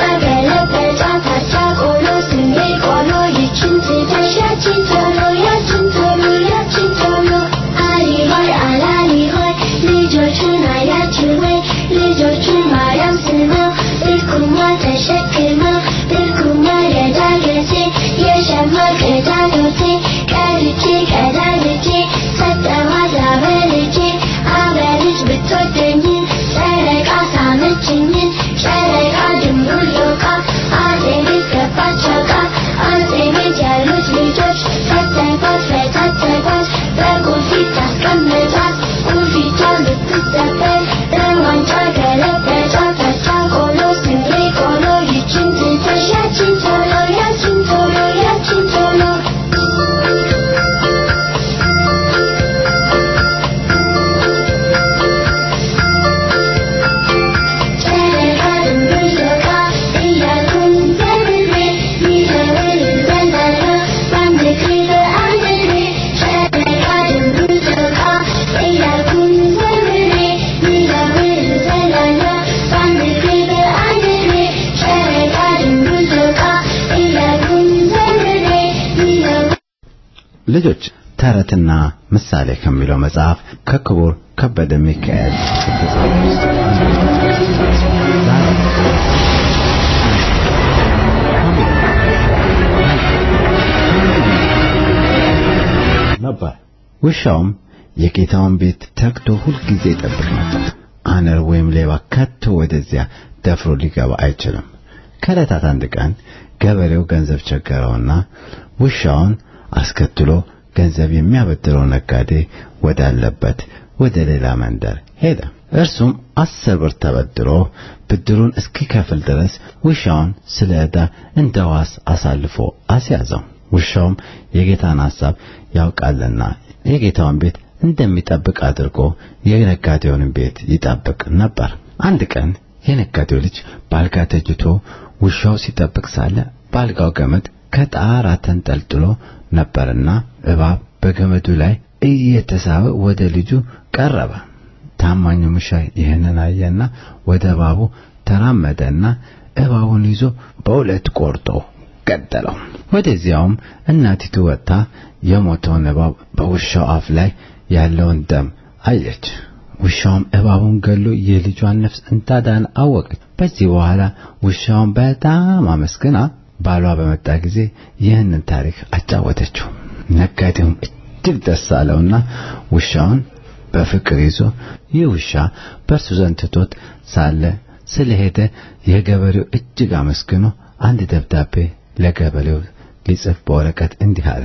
[SPEAKER 4] ገለበጧት አቻ ቆሎ ስንዴ ቆሎ ይችን ትተሽ ያችን ቶሎ ያችን ቶሎ ያችን ቶሎ አሊ ሆይ አላሊ ሆይ ልጆቹን አያችሁ ወይ ልጆቹን ማርያም ስማ ብርኩማ ተሸክማ ብርኩማ የዳገቴ የሸማ ቀዳዶቴ ቀድቼ ቀዳድቼ ሰጠኋት ላበልቼ አበልጅ ብትወደኝ ጨረቃ ሳመችኝ ጨረቃ ድንቡል ዶቃ አጼ ቤት ገባች አውቃ አጼ ቤት ያሉት ልጆች ፈተጓት ፈታተጓት በቁልፊት አስቀመጧት ቁልፊቷን ልትሰበር በዋንጫ ገለበጧት አቻ ቆሎ ስንዴ ቆሎ ይችን
[SPEAKER 5] ልጆች ተረትና ምሳሌ ከሚለው መጽሐፍ ከክቡር ከበደ ሚካኤል የተጻፈ ውስጥ ነበር። ውሻውም የጌታውን ቤት ተግቶ ሁልጊዜ ይጠብቅ ነበር። አነር ወይም ሌባ ከቶ ወደዚያ ደፍሮ ሊገባ አይችልም። ከዕለታት አንድ ቀን ገበሬው ገንዘብ ቸገረውና ውሻውን አስከትሎ ገንዘብ የሚያበድረው ነጋዴ ወዳለበት ወደ ሌላ መንደር ሄደ። እርሱም አስር ብር ተበድሮ ብድሩን እስኪከፍል ድረስ ውሻውን ስለ ዕዳ እንደ ዋስ አሳልፎ አስያዘው። ውሻውም የጌታን ሐሳብ ያውቃልና የጌታውን ቤት እንደሚጠብቅ አድርጎ የነጋዴውን ቤት ይጠብቅ ነበር። አንድ ቀን የነጋዴው ልጅ በአልጋ ተኝቶ ውሻው ሲጠብቅ ሳለ በአልጋው ገመድ ከጣራ ተንጠልጥሎ ነበርና እባብ በገመዱ ላይ እየተሳበ ወደ ልጁ ቀረበ። ታማኙ ውሻ ይህንን አየና ወደ እባቡ ተራመደና እባቡን ይዞ በሁለት ቆርጦ ገደለው። ወደዚያውም እናቲቱ ወጥታ የሞተውን እባብ በውሻው አፍ ላይ ያለውን ደም አየች። ውሻውም እባቡን ገሎ የልጇን ነፍስ እንዳዳነ አወቀች። በዚህ በኋላ ውሻውን በጣም አመስግና ባሏ በመጣ ጊዜ ይህንን ታሪክ አጫወተችው። ነጋዴውም እጅግ ደስ አለውና ውሻውን በፍቅር ይዞ ይህ ውሻ በእርሱ ዘንድ ትቶት ሳለ ስለሄደ የገበሬው እጅግ አመስግኖ አንድ ደብዳቤ ለገበሬው ሊጽፍ በወረቀት እንዲህ አለ።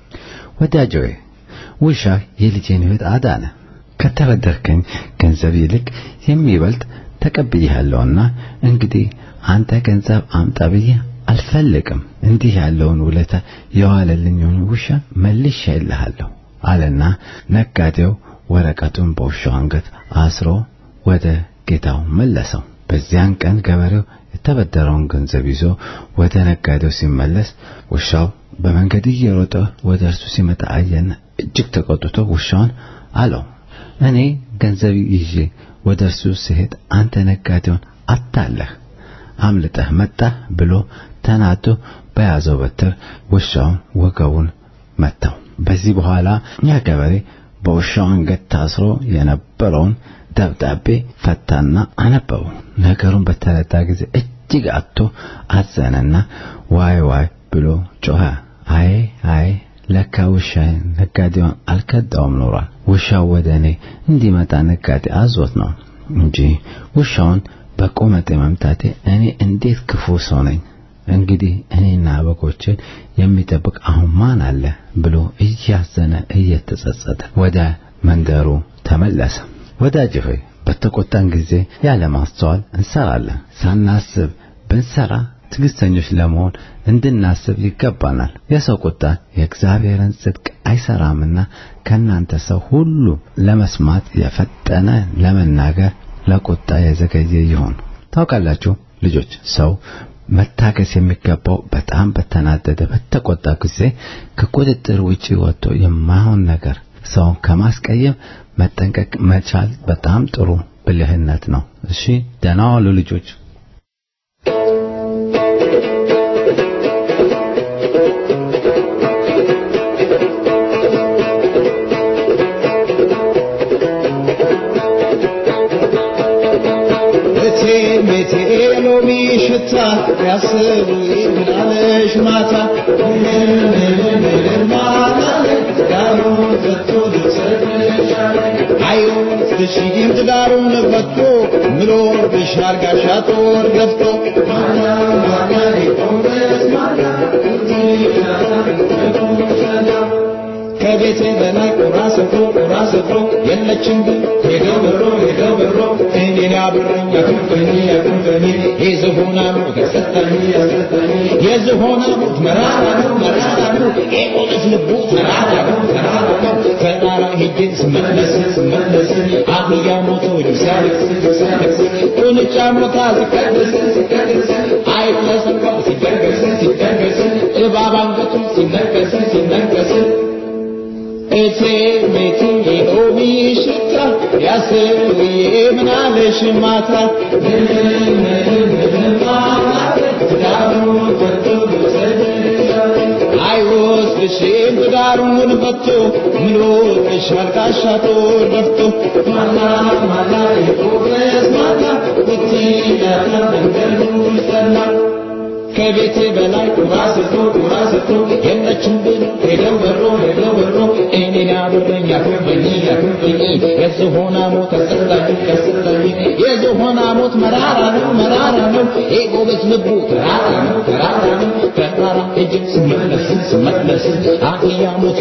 [SPEAKER 5] ወዳጄ ሆይ ውሻ የልጄን ሕይወት አዳነ። ከተበደርከኝ ገንዘብ ይልቅ የሚበልጥ ተቀብዬሃለሁና እንግዲህ አንተ ገንዘብ አምጣ ብዬ አልፈልግም። እንዲህ ያለውን ውለታ የዋለልኝን ውሻ መልሼልሃለሁ አለና ነጋዴው ወረቀቱን በውሻው አንገት አስሮ ወደ ጌታው መለሰው። በዚያን ቀን ገበሬው የተበደረውን ገንዘብ ይዞ ወደ ነጋዴው ሲመለስ ውሻው በመንገድ እየሮጠ ወደ እርሱ ሲመጣ አየና እጅግ ተቆጥቶ ውሻውን አለው፣ እኔ ገንዘብ ይዤ ወደ እርሱ ስሄድ አንተ ነጋዴውን አታለህ አምልጠህ መጣህ ብሎ ተናዶ በያዘው በትር ውሻውን ወገቡን መታው። በዚህ በኋላ ያ ገበሬ በውሻው አንገት ታስሮ የነበረውን ደብዳቤ ፈታና አነበበው። ነገሩን በተረዳ ጊዜ እጅግ አጥቶ አዘነና ዋይ ዋይ ብሎ ጮኸ። አይ አይ ለካ ውሻዬን ነጋዴውን አልከዳውም ኖሯል። ውሻው ወደ እኔ እንዲመጣ ነጋዴ አዞት ነው እንጂ ውሻውን በቁመቴ መምታቴ እኔ እንዴት ክፉ ሰው ነኝ! እንግዲህ እኔና በጎችን የሚጠብቅ አሁን ማን አለ ብሎ እያዘነ እየተጸጸተ ወደ መንደሩ ተመለሰ። ወዳጅ ሆይ በተቆጣን ጊዜ ያለ ማስተዋል እንሰራለን። ሳናስብ ብንሰራ ትዕግስተኞች ለመሆን እንድናስብ ይገባናል። የሰው ቁጣ የእግዚአብሔርን ጽድቅ አይሰራምና ከእናንተ ሰው ሁሉ ለመስማት የፈጠነ ለመናገር ለቁጣ የዘገየ ይሁን። ታውቃላችሁ ልጆች ሰው መታገስ የሚገባው በጣም በተናደደ በተቆጣ ጊዜ ከቁጥጥር ውጪ ወጥቶ የማይሆን ነገር ሰውን ከማስቀየም መጠንቀቅ መቻል በጣም ጥሩ ብልህነት ነው። እሺ ደህና ዋሉ ልጆች።
[SPEAKER 6] ሎሚ ሽታ ያስቡ ምናለሽ ማታ ዳሩ ዘቶ አዩ ትሽጊም ትዳሩን ፈቶ ምሎ ብሻር ጋሻ ጦር ገፍቶ ከቤቴ በላይ ቁራ ሰፍሮ ቁራ ሰፍሮ የለችም ግን ሄደው በሮ ሄደው በሮ እኔን ያብረኝ ያክንፈኒ ያክንፈኒ የዝሆና ሞት ያሰጠኒ ያሰጠኒ የዝሆና ሞት መራራ ነው መራራ ነው የቆመች ልቡ ተራራ ነው ተራራ ነው ተራራ ሄጄ ስመለስ ስመለስ አህያ ሞቶ ሲያለቅስ ሲያለቅስ ቁንጫ ሞታ ሲቀደስ ሲቀደስ አይጥ ተሰቅሎ ሲደገስ ሲደገስ እባብ አንገቱ ሲነከስ ሲነከስ እቴ ቤቴ የሎሚ ሽታ ያስብዬ ምናለሽ ማታ ትዳሩ ፈቶ አይወስድ ልብሴ ብዳሩን በቶ ምሎ ተሻልቃሻ ጦር ደፍቶ ማላ ማላ የጎበዝ ማላ እቲ ያለ መንገዱ ይጠላ ከቤቴ በላይ ቁራ ስቶ ቁራ ስቶ የለችም ብሎ ሄደው በሮ ሄደው በሮ እኔን ያብረኝ ያክርበኝ ያክርበኝ የዝሆና ሞት ያስጠላኝ ያስጠላኝ የዝሆና ሞት መራራ ነው መራራ ነው የጎበዝ ልቡ ተራራ ነው ተራራ ነው ተራራ እጅ ስመለስ ስመለስ አህያ ሞቶ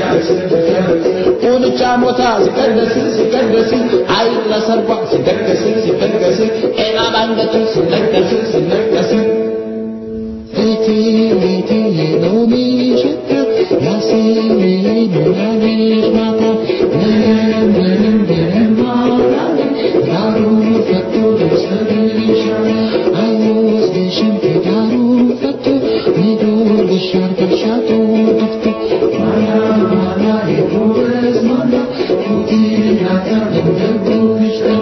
[SPEAKER 6] ቁንጫ ሞታ ሲቀደስ ሲቀደስ አይጥ ለሰርጓ ሲደገስ ሲደገስ ጤና ባንገቱ ሲነገስ ሲነገስ እቲ እቲ የሎሚ ሽታ ያሲኒ ሞላልሽ ማታ ምንም ምንም ምንም አላለም ዳሩ ፈቶ ልውሰድሽ አይወስድሽም ከዳሩ ፈቶ ሚዶልሽ አርገሻቶ ደፍቶ ማላ ማላ የጎበዝ ማላ እቲ ናታ እንደጉሽ ጠራ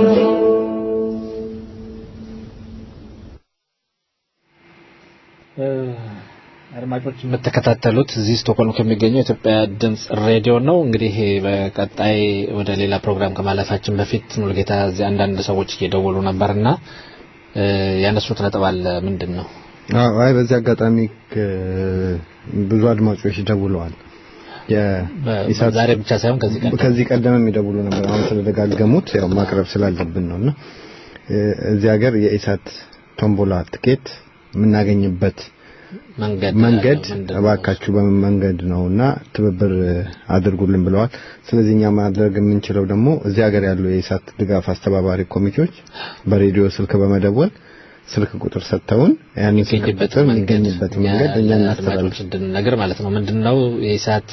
[SPEAKER 3] አድማጮች የምትከታተሉት እዚህ ስቶክሆልም ከሚገኘው የኢትዮጵያ ድምጽ ሬዲዮ ነው። እንግዲህ በቀጣይ ወደ ሌላ ፕሮግራም ከማለፋችን በፊት ሙሉጌታ እዚህ አንዳንድ ሰዎች እየደወሉ ነበርና ያነሱት ነጥብ አለ። ምንድን ነው?
[SPEAKER 7] አዎ፣ አይ በዚህ አጋጣሚ ከ- ብዙ አድማጮች ደውለዋል። የኢሳት
[SPEAKER 3] ዛሬ ብቻ ሳይሆን ከዚህ ቀደም
[SPEAKER 7] ከዚህ ቀደም የሚደውሉ ነበር። አሁን ስለደጋገሙት ያው ማቅረብ ስላለብን ነውና እ፣ እዚህ ሀገር የኢሳት ቶምቦላ ትኬት የምናገኝበት
[SPEAKER 3] መንገድ
[SPEAKER 7] መንገድ
[SPEAKER 3] ምንድን ነው?
[SPEAKER 7] እባካችሁ በምን መንገድ ነውና ትብብር አድርጉልን ብለዋል። ስለዚህ እኛ ማድረግ የምንችለው ደግሞ እዚህ ሀገር ያሉ የኢሳት ድጋፍ አስተባባሪ ኮሚቴዎች በሬዲዮ ስልክ በመደወል ስልክ ቁጥር ሰጥተውን ያንን ስልክ
[SPEAKER 3] የሚገኝበት
[SPEAKER 7] ቁጥር
[SPEAKER 3] መንገድ
[SPEAKER 7] የሚገኝበት መንገድ እኛ
[SPEAKER 3] አድማጮች
[SPEAKER 7] እናስተላልፍ።
[SPEAKER 3] እንድንነግር ማለት ነው። ምንድነው የኢሳት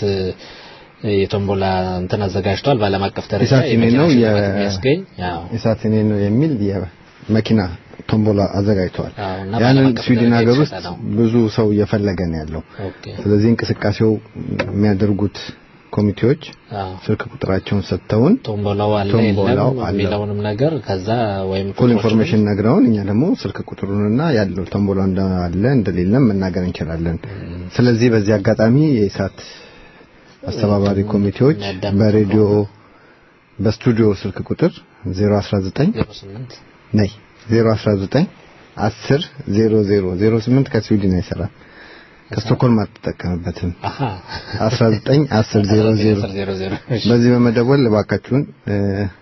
[SPEAKER 3] የቶምቦላ እንትን አዘጋጅቷል። በዓለም አቀፍ ደረጃ
[SPEAKER 7] ኢሳት የኔ ነው
[SPEAKER 3] የመኪና
[SPEAKER 7] የ-
[SPEAKER 3] ሽልማት የሚያስገኝ ያው
[SPEAKER 7] ኢሳት የኔ ነው የሚል የመኪና ቶምቦላ አዘጋጅተዋል።
[SPEAKER 3] አዎ፣ እና በዓለም
[SPEAKER 7] ያንን
[SPEAKER 3] አቀፍ
[SPEAKER 7] ስዊድን
[SPEAKER 3] ደረጃ
[SPEAKER 7] ሀገር ውስጥ
[SPEAKER 3] የተሸጠ ነው።
[SPEAKER 7] ብዙ ሰው እየፈለገ ነው ያለው።
[SPEAKER 3] ኦኬ
[SPEAKER 7] ስለዚህ እንቅስቃሴው የሚያደርጉት ኮሚቴዎች
[SPEAKER 3] አዎ
[SPEAKER 7] ስልክ ቁጥራቸውን ሰጥተውን
[SPEAKER 3] ቶምቦላው አለ
[SPEAKER 7] ቶምቦላው
[SPEAKER 3] የለም
[SPEAKER 7] አለ።
[SPEAKER 3] የሚለውንም ነገር ከዛ ወይም
[SPEAKER 7] ፉል
[SPEAKER 3] ቁጥሮችን
[SPEAKER 7] ኢንፎርሜሽን ነግረውን እኛ ደግሞ ስልክ ቁጥሩንና ያለው ቶምቦላ እንዳለ እንደሌለም መናገር እንችላለን። ስለዚህ በዚህ አጋጣሚ የኢሳት አስተባባሪ ኮሚቴዎች
[SPEAKER 3] የሚያዳምጡ
[SPEAKER 7] በሬዲዮ በስቱዲዮ ስልክ ቁጥር 019
[SPEAKER 3] 08
[SPEAKER 7] ነይ 019 10 00 08 ከስዊድን አይሰራም ከስቶኮልም አትጠቀምበትም
[SPEAKER 3] አሃ
[SPEAKER 7] 19 10 00
[SPEAKER 3] 00
[SPEAKER 7] በዚህ በመደወል እባካችሁን እ፣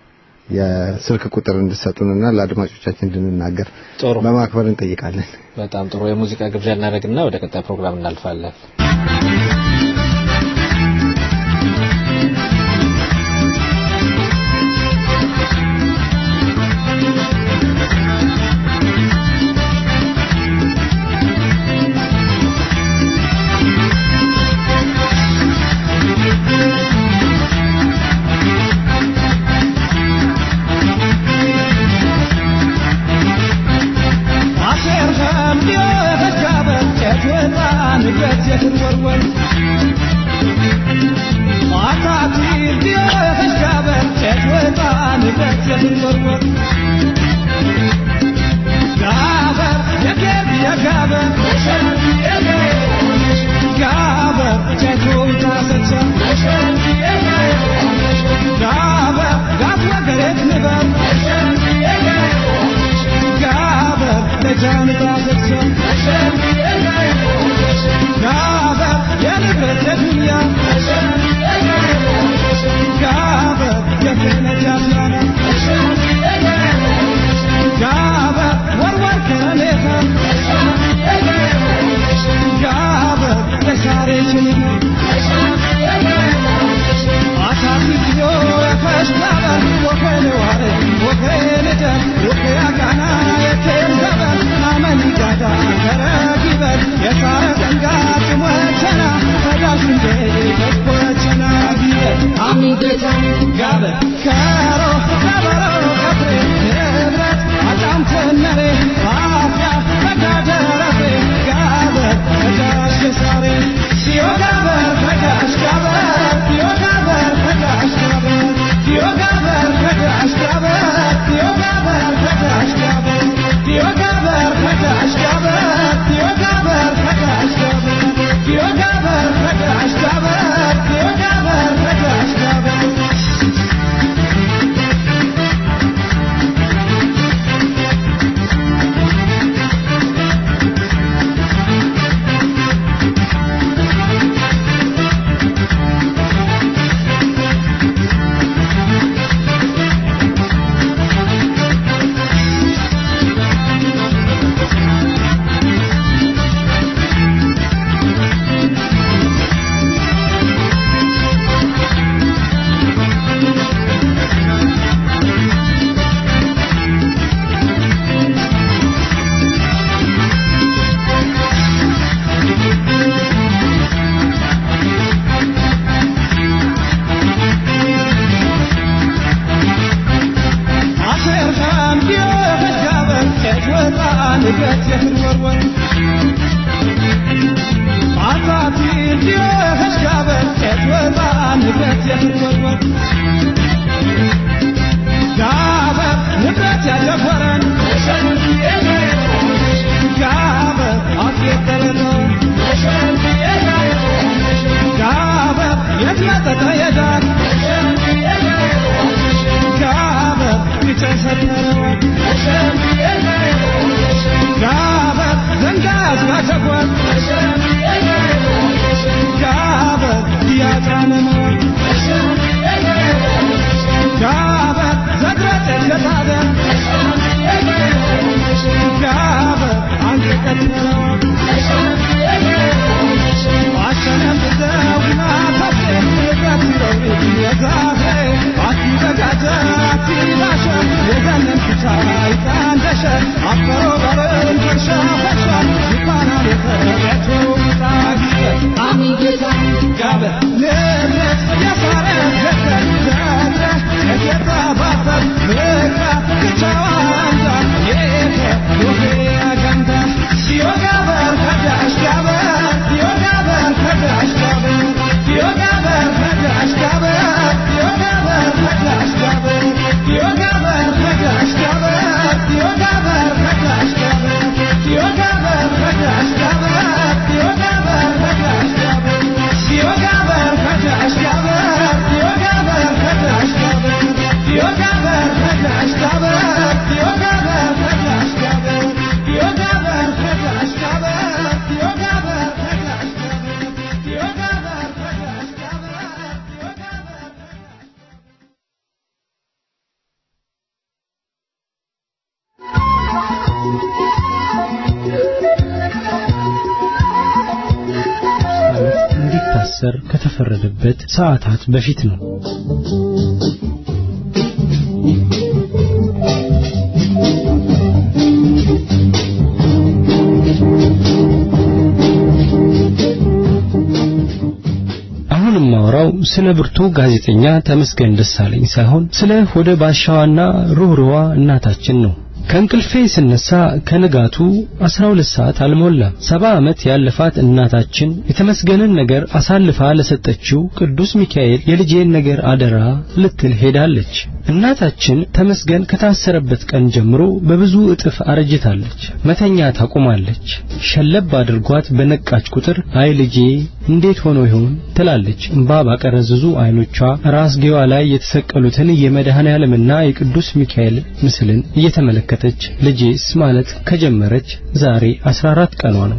[SPEAKER 7] የስልክ ቁጥር እንድሰጡንና ለአድማጮቻችን እንድንናገር
[SPEAKER 3] ጥሩ
[SPEAKER 7] በማክበር እንጠይቃለን።
[SPEAKER 3] በጣም ጥሩ የሙዚቃ ግብዣ እናደርግና ወደ ቀጣይ ፕሮግራም እናልፋለን።
[SPEAKER 6] Yo ወርወር አጣቲ እንዲህ ጋበር ጤት ወጣ ንብረት የትወርወር ጋበር ንብረት ያደፈረን ጋበር አስየጠረነው ጋበር የት መጠጠ የዳር ጋበር ይጨሰተረዋል ጋበር ዘንጋ ያስባቸኳል ጋበር እያጫነነዋል ጋበር ዘግረጭ የታደ ጋበር አንቀቀትነዋል አሸነፍዘውና ታሴ ገትረው የዛፌ አቲዘጋጀ አቲባሸ የዘነን ኩቻይ ቃንደሸ አፈሮ በርን ፈርሻ ፈርሻ ይባናል የተቤቱ ጣጊበ አሚጌታ ጋበ ንብረት የሳረ ገተር ዘረ የጌታ ባፈር ምክራ ክቻዋንዳ የተ ሩሄ አገንዳ ሲዮ ጋበር ከዳሽ ጋበር ሲዮ ጋበር ከዳሽ ጋበር ሲዮ ጋበር ከዳሽ ጋበር ሲዮ ጋበር ከዳሽ ጋበር ሲዮ ጋበር ከዳሽ ጋበር ሲዮ ጋበር ከዳሽ ጋበር ሲዮ ጋበር ከዳሽ ጋበር ሲዮ ጋበር ከዳሽ ጋበር ሲዮ ጋበር ከዳሽ ጋበር ሲዮ ጋበር ከዳሽ ጋበር ሲዮ ጋበር ከዳሽ ጋበር ሲዮ ጋበር ከዳሽ ጋበር ሲዮ ጋበር ከዳሽ ጋበር ሲዮ ጋበር ከዳሽ ጋበር ሲዮ ጋበር ከዳሽ ጋበር ሲዮ ጋበር
[SPEAKER 8] እንዲታሰር ከተፈረደበት ሰዓታት በፊት ነው። አሁን የማወራው ስለ ብርቱ ጋዜጠኛ ተመስገን ደሳለኝ ሳይሆን ስለ ሆደ ባሻዋና ሩህሩዋ እናታችን ነው። ከእንቅልፌ ስነሳ ከንጋቱ 12 ሰዓት አልሞላም። ሰባ ዓመት ያለፋት እናታችን የተመስገንን ነገር አሳልፋ ለሰጠችው ቅዱስ ሚካኤል የልጄን ነገር አደራ ልትል ሄዳለች። እናታችን ተመስገን ከታሰረበት ቀን ጀምሮ በብዙ እጥፍ አረጅታለች። መተኛ ታቆማለች። ሸለብ አድርጓት በነቃች ቁጥር አይ ልጄ እንዴት ሆኖ ይሆን ትላለች። እምባ ባቀረዘዙ አይኖቿ ራስጌዋ ላይ የተሰቀሉትን የመድኃኔ ዓለምና የቅዱስ ሚካኤል ምስልን እየተመለከተች ልጄስ ማለት ከጀመረች ዛሬ 14 ቀኗ ነው።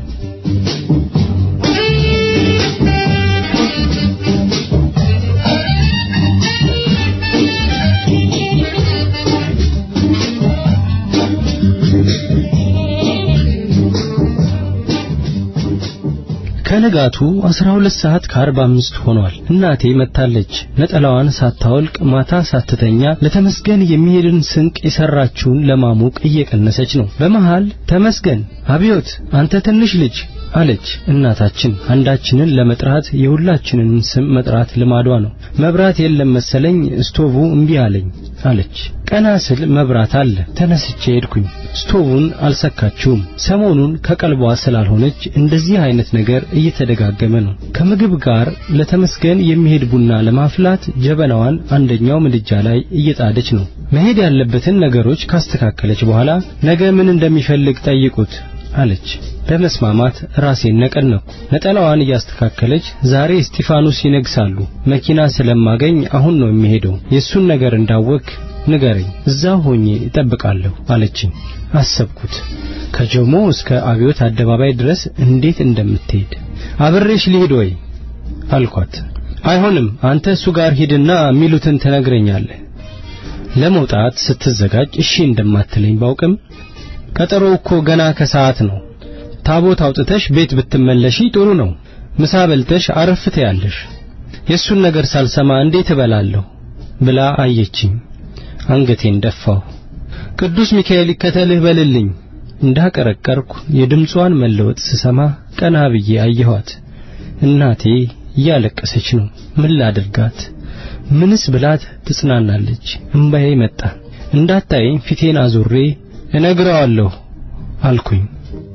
[SPEAKER 8] ከንጋቱ 12 ሰዓት ከ45 ሆኗል። እናቴ መታለች። ነጠላዋን ሳታወልቅ ማታ ሳትተኛ ለተመስገን የሚሄድን ስንቅ የሰራችውን ለማሞቅ እየቀነሰች ነው። በመሃል ተመስገን አብዮት፣ አንተ ትንሽ ልጅ አለች እናታችን። አንዳችንን ለመጥራት የሁላችንን ስም መጥራት ልማዷ ነው። መብራት የለም መሰለኝ ስቶቡ እምቢ አለኝ አለች። ቀና ስል መብራት አለ። ተነስቼ ሄድኩኝ። ስቶቡን አልሰካችውም። ሰሞኑን ከቀልቧ ስላልሆነች እንደዚህ አይነት ነገር እየተደጋገመ ነው። ከምግብ ጋር ለተመስገን የሚሄድ ቡና ለማፍላት ጀበናዋን አንደኛው ምድጃ ላይ እየጣደች ነው። መሄድ ያለበትን ነገሮች ካስተካከለች በኋላ ነገ ምን እንደሚፈልግ ጠይቁት አለች። በመስማማት ራሴን ነቀነኩ። ነጠላዋን እያስተካከለች ዛሬ እስጢፋኖስ ይነግሳሉ፣ መኪና ስለማገኝ አሁን ነው የሚሄደው። የሱን ነገር እንዳወክ ንገረኝ፣ እዛው ሆኜ እጠብቃለሁ አለችኝ። አሰብኩት። ከጆሞ እስከ አብዮት አደባባይ ድረስ እንዴት እንደምትሄድ አብሬሽ ልሂድ ወይ አልኳት። አይሆንም፣ አንተ እሱ ጋር ሂድና የሚሉትን ትነግረኛለህ። ለመውጣት ስትዘጋጅ እሺ እንደማትለኝ ባውቅም ቀጠሮ እኮ ገና ከሰዓት ነው። ታቦት አውጥተሽ ቤት ብትመለሺ ጥሩ ነው። ምሳ በልተሽ አረፍ ትያለሽ። የሱን ነገር ሳልሰማ እንዴት እበላለሁ ብላ አየችኝ። አንገቴን ደፋሁ። ቅዱስ ሚካኤል ይከተልህ በልልኝ። እንዳቀረቀርኩ የድምጿን መለወጥ ስሰማ ቀና ብዬ አየኋት። እናቴ እያለቀሰች ነው። ምን ላድርጋት? ምንስ ብላት ትጽናናለች? እምባዬ መጣ። እንዳታየኝ ፊቴን አዙሬ እነግረዋለሁ አልኩኝ።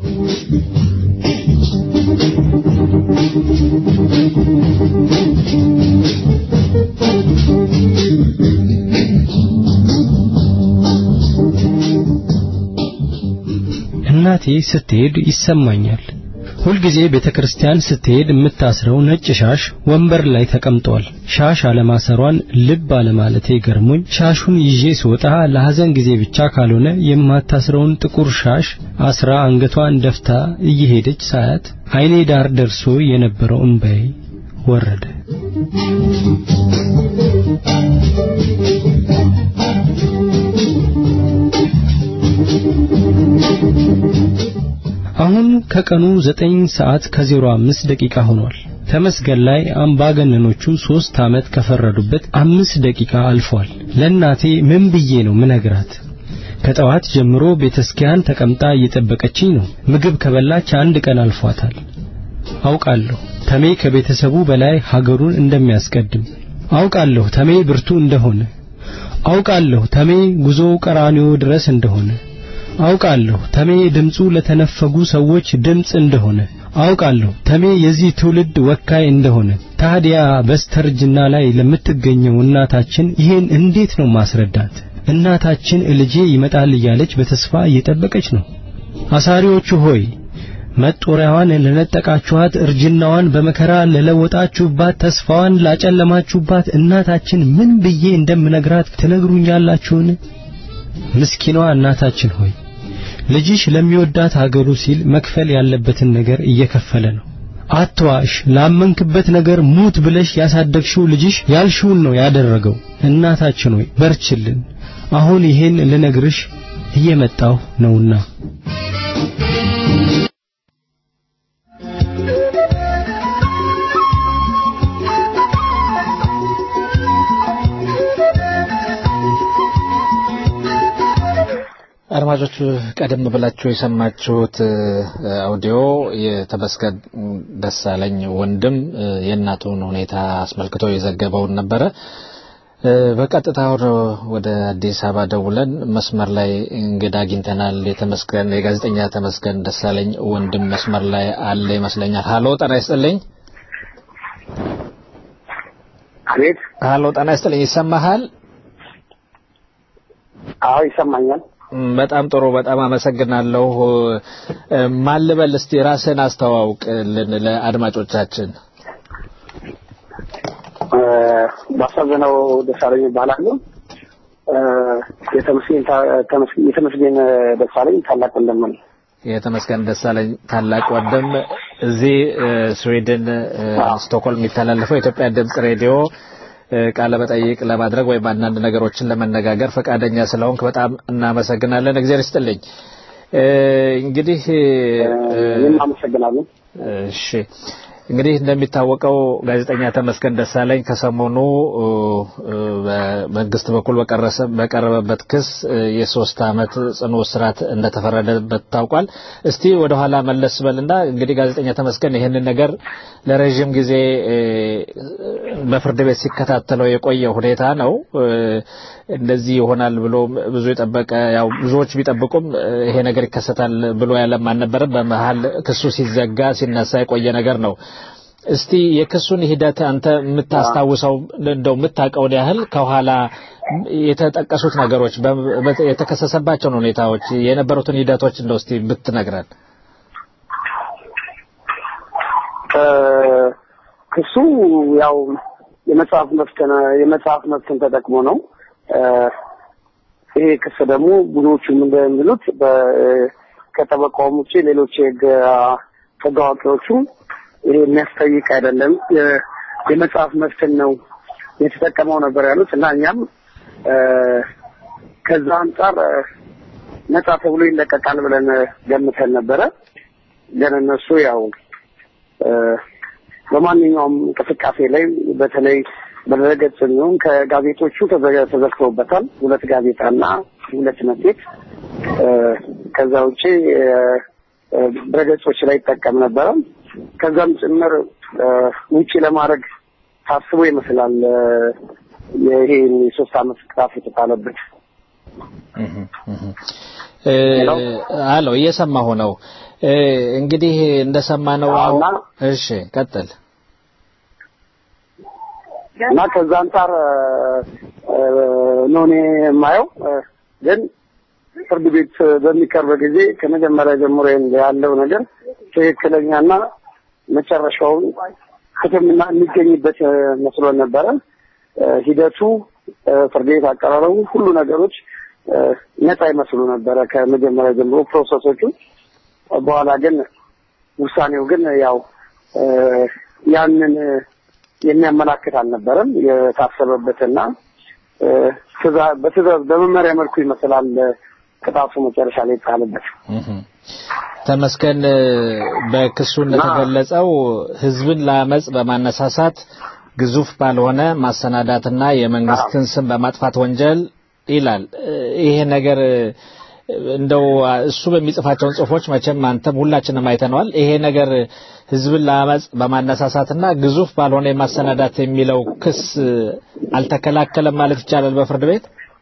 [SPEAKER 8] እናቴ ስትሄድ ይሰማኛል። ሁልጊዜ ቤተ ክርስቲያን ስትሄድ የምታስረው ነጭ ሻሽ ወንበር ላይ ተቀምጧል። ሻሽ አለማሰሯን ልብ አለማለቴ ገርሞኝ ሻሹን ይዤ ስወጣ ለሐዘን ጊዜ ብቻ ካልሆነ የማታስረውን ጥቁር ሻሽ አስራ አንገቷን ደፍታ እየሄደች ሳያት ዓይኔ ዳር ደርሶ የነበረው እንባዬ ወረደ። አሁን ከቀኑ ዘጠኝ ሰዓት ከዜሮ አምስት ደቂቃ ሆኗል። ተመስገን ላይ አምባገነኖቹ ሶስት ዓመት ከፈረዱበት አምስት ደቂቃ አልፏል። ለእናቴ ምን ብዬ ነው ምነግራት? ከጠዋት ጀምሮ ቤተክርስቲያን ተቀምጣ እየጠበቀችኝ ነው። ምግብ ከበላች አንድ ቀን አልፏታል። አውቃለሁ ተሜ ከቤተሰቡ በላይ ሀገሩን እንደሚያስቀድም። አውቃለሁ ተሜ ብርቱ እንደሆነ። አውቃለሁ ተሜ ጉዞው ቀራኒዮ ድረስ እንደሆነ። አውቃለሁ ተሜ ድምፁ ለተነፈጉ ሰዎች ድምፅ እንደሆነ። አውቃለሁ ተሜ የዚህ ትውልድ ወካይ እንደሆነ። ታዲያ በስተርጅና ላይ ለምትገኘው እናታችን ይሄን እንዴት ነው ማስረዳት? እናታችን ልጄ ይመጣል እያለች በተስፋ እየጠበቀች ነው። አሳሪዎቹ ሆይ መጦሪያዋን ለነጠቃችኋት፣ እርጅናዋን በመከራ ለለወጣችሁባት፣ ተስፋዋን ላጨለማችሁባት እናታችን ምን ብዬ እንደምነግራት ትነግሩኛላችሁን? ምስኪኗ እናታችን ሆይ ልጅሽ ለሚወዳት ሀገሩ ሲል መክፈል ያለበትን ነገር እየከፈለ ነው። አትዋሽ። ላመንክበት ነገር ሙት ብለሽ ያሳደግሽው ልጅሽ ያልሽውን ነው ያደረገው። እናታችን ሆይ በርችልን። አሁን ይሄን ልነግርሽ እየመጣሁ ነውና
[SPEAKER 3] አድማጮች ቀደም ብላችሁ የሰማችሁት አውዲዮ የተመስገን ደሳለኝ ወንድም የእናቱን ሁኔታ አስመልክቶ የዘገበውን ነበረ። በቀጥታ ወደ አዲስ አበባ ደውለን መስመር ላይ እንግዳ አግኝተናል። የተመስገን የጋዜጠኛ ተመስገን ደሳለኝ ወንድም መስመር ላይ አለ ይመስለኛል። ሀሎ ጤና ይስጥልኝ።
[SPEAKER 9] አቤት።
[SPEAKER 3] ሀሎ ጤና ይስጥልኝ። ይሰማሃል?
[SPEAKER 9] አዎ ይሰማኛል።
[SPEAKER 3] በጣም ጥሩ። በጣም አመሰግናለሁ። ማን ልበል እስቲ ራስህን አስተዋውቅልን ለአድማጮቻችን።
[SPEAKER 9] ባሳዘነው ደሳለኝ ይባላለሁ። የተመስገን ደሳለኝ ታላቅ ወንድም ነው።
[SPEAKER 3] የተመስገን ደሳለኝ ታላቅ ወንድም እዚህ ስዊድን ስቶክሆልም የሚተላለፈው የኢትዮጵያ ድምጽ ሬዲዮ ቃለ መጠይቅ ለማድረግ ወይም አንዳንድ ነገሮችን ለመነጋገር ፈቃደኛ ስለሆንክ በጣም እናመሰግናለን። እግዚአብሔር ይስጥልኝ። እንግዲህ
[SPEAKER 9] እኔም አመሰግናለሁ።
[SPEAKER 3] እሺ እንግዲህ እንደሚታወቀው ጋዜጠኛ ተመስገን ደሳለኝ ከሰሞኑ በመንግስት በኩል በቀረበበት ክስ የሶስት ዓመት ጽኑ እስራት እንደተፈረደበት ታውቋል። እስቲ ወደኋላ መለስ በልና እንግዲህ ጋዜጠኛ ተመስገን ይህንን ነገር ለረዥም ጊዜ በፍርድ ቤት ሲከታተለው የቆየ ሁኔታ ነው። እንደዚህ ይሆናል ብሎ ብዙ የጠበቀ ያው ብዙዎች ቢጠብቁም ይሄ ነገር ይከሰታል ብሎ ያለም አልነበረም። በመሀል ክሱ ሲዘጋ ሲነሳ የቆየ ነገር ነው። እስቲ የክሱን ሂደት አንተ የምታስታውሰው እንደው የምታውቀውን ያህል ከኋላ የተጠቀሱት ነገሮች የተከሰሰባቸውን ሁኔታዎች የነበሩትን ሂደቶች እንደው እስቲ ብትነግረን።
[SPEAKER 9] ክሱ ያው የመጽሐፍ መብትን የመጽሐፍ መብትን ተጠቅሞ ነው። ይሄ ክስ ደግሞ ብዙዎቹም እንደሚሉት ከጠበቃውም ውጭ ሌሎች የህግ ህግ አዋቂዎቹም ይሄ የሚያስጠይቅ አይደለም፣ የመጽሐፍ መብትን ነው የተጠቀመው ነበር ያሉት እና እኛም ከዛ አንጻር ነጻ ተብሎ ይለቀቃል ብለን ገምተን ነበረ። ግን እነሱ ያው በማንኛውም እንቅስቃሴ ላይ በተለይ በድረገጽ የሚሆን ከጋዜጦቹ ተዘግተውበታል። ሁለት ጋዜጣና ሁለት መጽሔት። ከዛ ውጭ ድረገጾች ላይ ይጠቀም ነበረ። ከዛም ጭምር ውጪ ለማድረግ ታስቦ ይመስላል ይሄ የሶስት አመት ቅጣት የተጣለበት።
[SPEAKER 3] አሎ እየሰማሁ ነው። እ፣ እንግዲህ እንደሰማነው
[SPEAKER 9] እና
[SPEAKER 3] እሺ ቀጥል
[SPEAKER 9] እና ከዛ አንጻር እ፣ ነው እኔ የማየው እ፣ ግን ፍርድ ቤት በሚቀርብ ጊዜ ከመጀመሪያ ጀምሮ ያለው ነገር ትክክለኛና መጨረሻውን ፍትህና የሚገኝበት እ፣ መስሎን ነበረ። እ፣ ሂደቱ እ፣ ፍርድ ቤት አቀራረቡ ሁሉ ነገሮች እ፣ ነፃ ይመስሉ ነበረ ከመጀመሪያ ጀምሮ ፕሮሰሶቹ። በኋላ ግን ውሳኔው ግን ያው እ፣ ያንን እ፣ የሚያመላክት አልነበረም። የታሰበበትና እ፣ ትእዛ- በትእዛዝ በመመሪያ መልኩ ይመስላል እ፣ ቅጣቱ መጨረሻ ላይ የተጣለበት።
[SPEAKER 3] እህም። ተመስገን እ፣ በክሱ እንደተገለጸው ህዝብን ለአመጽ በማነሳሳት ግዙፍ ባልሆነ ማሰናዳትና የመንግስትን ስም በማጥፋት ወንጀል ይላል። እ፣ ይሄ ነገር እ፣ እንደው አ፣ እሱ በሚጽፋቸውን ጽሁፎች መቼም አንተም ሁላችንም አይተነዋል። ይሄ ነገር ህዝብን ለአመጽ በማነሳሳትና ግዙፍ ባልሆነ የማሰናዳት የሚለው ክስ እ፣ አልተከላከለም ማለት ይቻላል በፍርድ ቤት?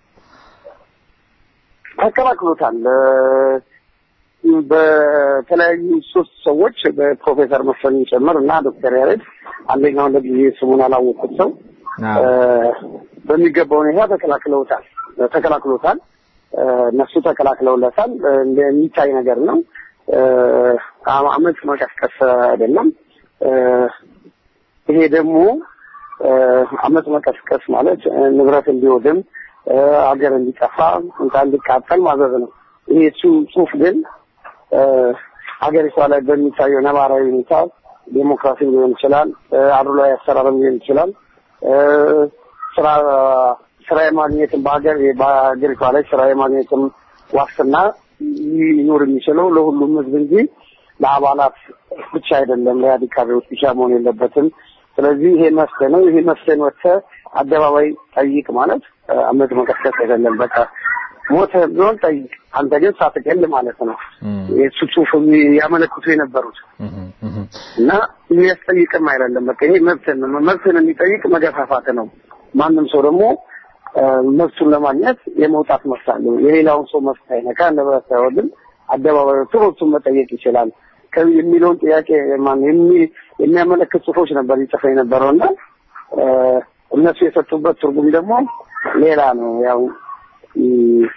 [SPEAKER 9] ተከላክሎታል። እ፣ በተለያዩ ሶስት ሰዎች በፕሮፌሰር መስፍን ጭምር እና ዶክተር ያሬድ አንደኛውን ለጊዜ ስሙን ያላወቁት ሰው
[SPEAKER 3] አዎ።
[SPEAKER 9] እ፣ በሚገባ ሁኔታ ተከላክለውታል ተከላክሎታል። እ፣ እነሱ ተከላክለውለታል። እ፣ የሚታይ ነገር ነው። እ፣ አ- አመፅ መቀስቀስ አይደለም። እ፣ ይሄ ደግሞ እ፣ አመፅ መቀስቀስ ማለት እ፣ ንብረት እንዲወድም እ፣ ሀገር እንዲጠፋ እንታ እንዲቃጠል ማዘዝ ነው። ይሄ እሱ ጽሁፍ ግን እ፣ ሀገሪቷ ላይ በሚታየው ነባራዊ ሁኔታ ዴሞክራሲ ሊሆን ይችላል፣ እ፣ አድሏዊ አሰራርም ሊሆን ይችላል፣ እ፣ ስራ ስራ የማግኘትም በሀገር በሀገሪቷ ላይ ስራ የማግኘትም ዋስትና ሊኖር የሚችለው ለሁሉም ህዝብ እንጂ ለአባላት ብቻ አይደለም፣ ለኢህአዴግ ካድሬዎች ብቻ መሆን የለበትም። ስለዚህ ይሄ መፍትሄ ነው። ይሄ መፍትሄን ወጥተህ አደባባይ ጠይቅ ማለት እ፣ አመፅ መቀስቀስ አይደለም። በቃ ሞተህ ቢሆን ጠይቅ፣ አንተ ግን ሳትገል ማለት ነው። የእሱ ጽሁፍ ያመለክቱ የነበሩት
[SPEAKER 3] እህም፣ እህም።
[SPEAKER 9] እና የሚያስጠይቅም አይደለም። በቃ ይሄ መብትን ነው። መብትን የሚጠይቅ መገፋፋት ነው። ማንም ሰው ደግሞ እ፣ መብቱን ለማግኘት የመውጣት መብት አለው። የሌላውን ሰው መብት አይነካ፣ ንብረት አይወድም። አደባባይ ወጥቶ መብቱን መጠየቅ ይችላል ከ- የሚለውን ጥያቄ ማን የሚ- የሚያመለክት ጽሁፎች ነበር ይጽፈ የነበረው እና እ፣ እነሱ የሰጡበት ትርጉም ደግሞ ሌላ ነው። ያው እ፣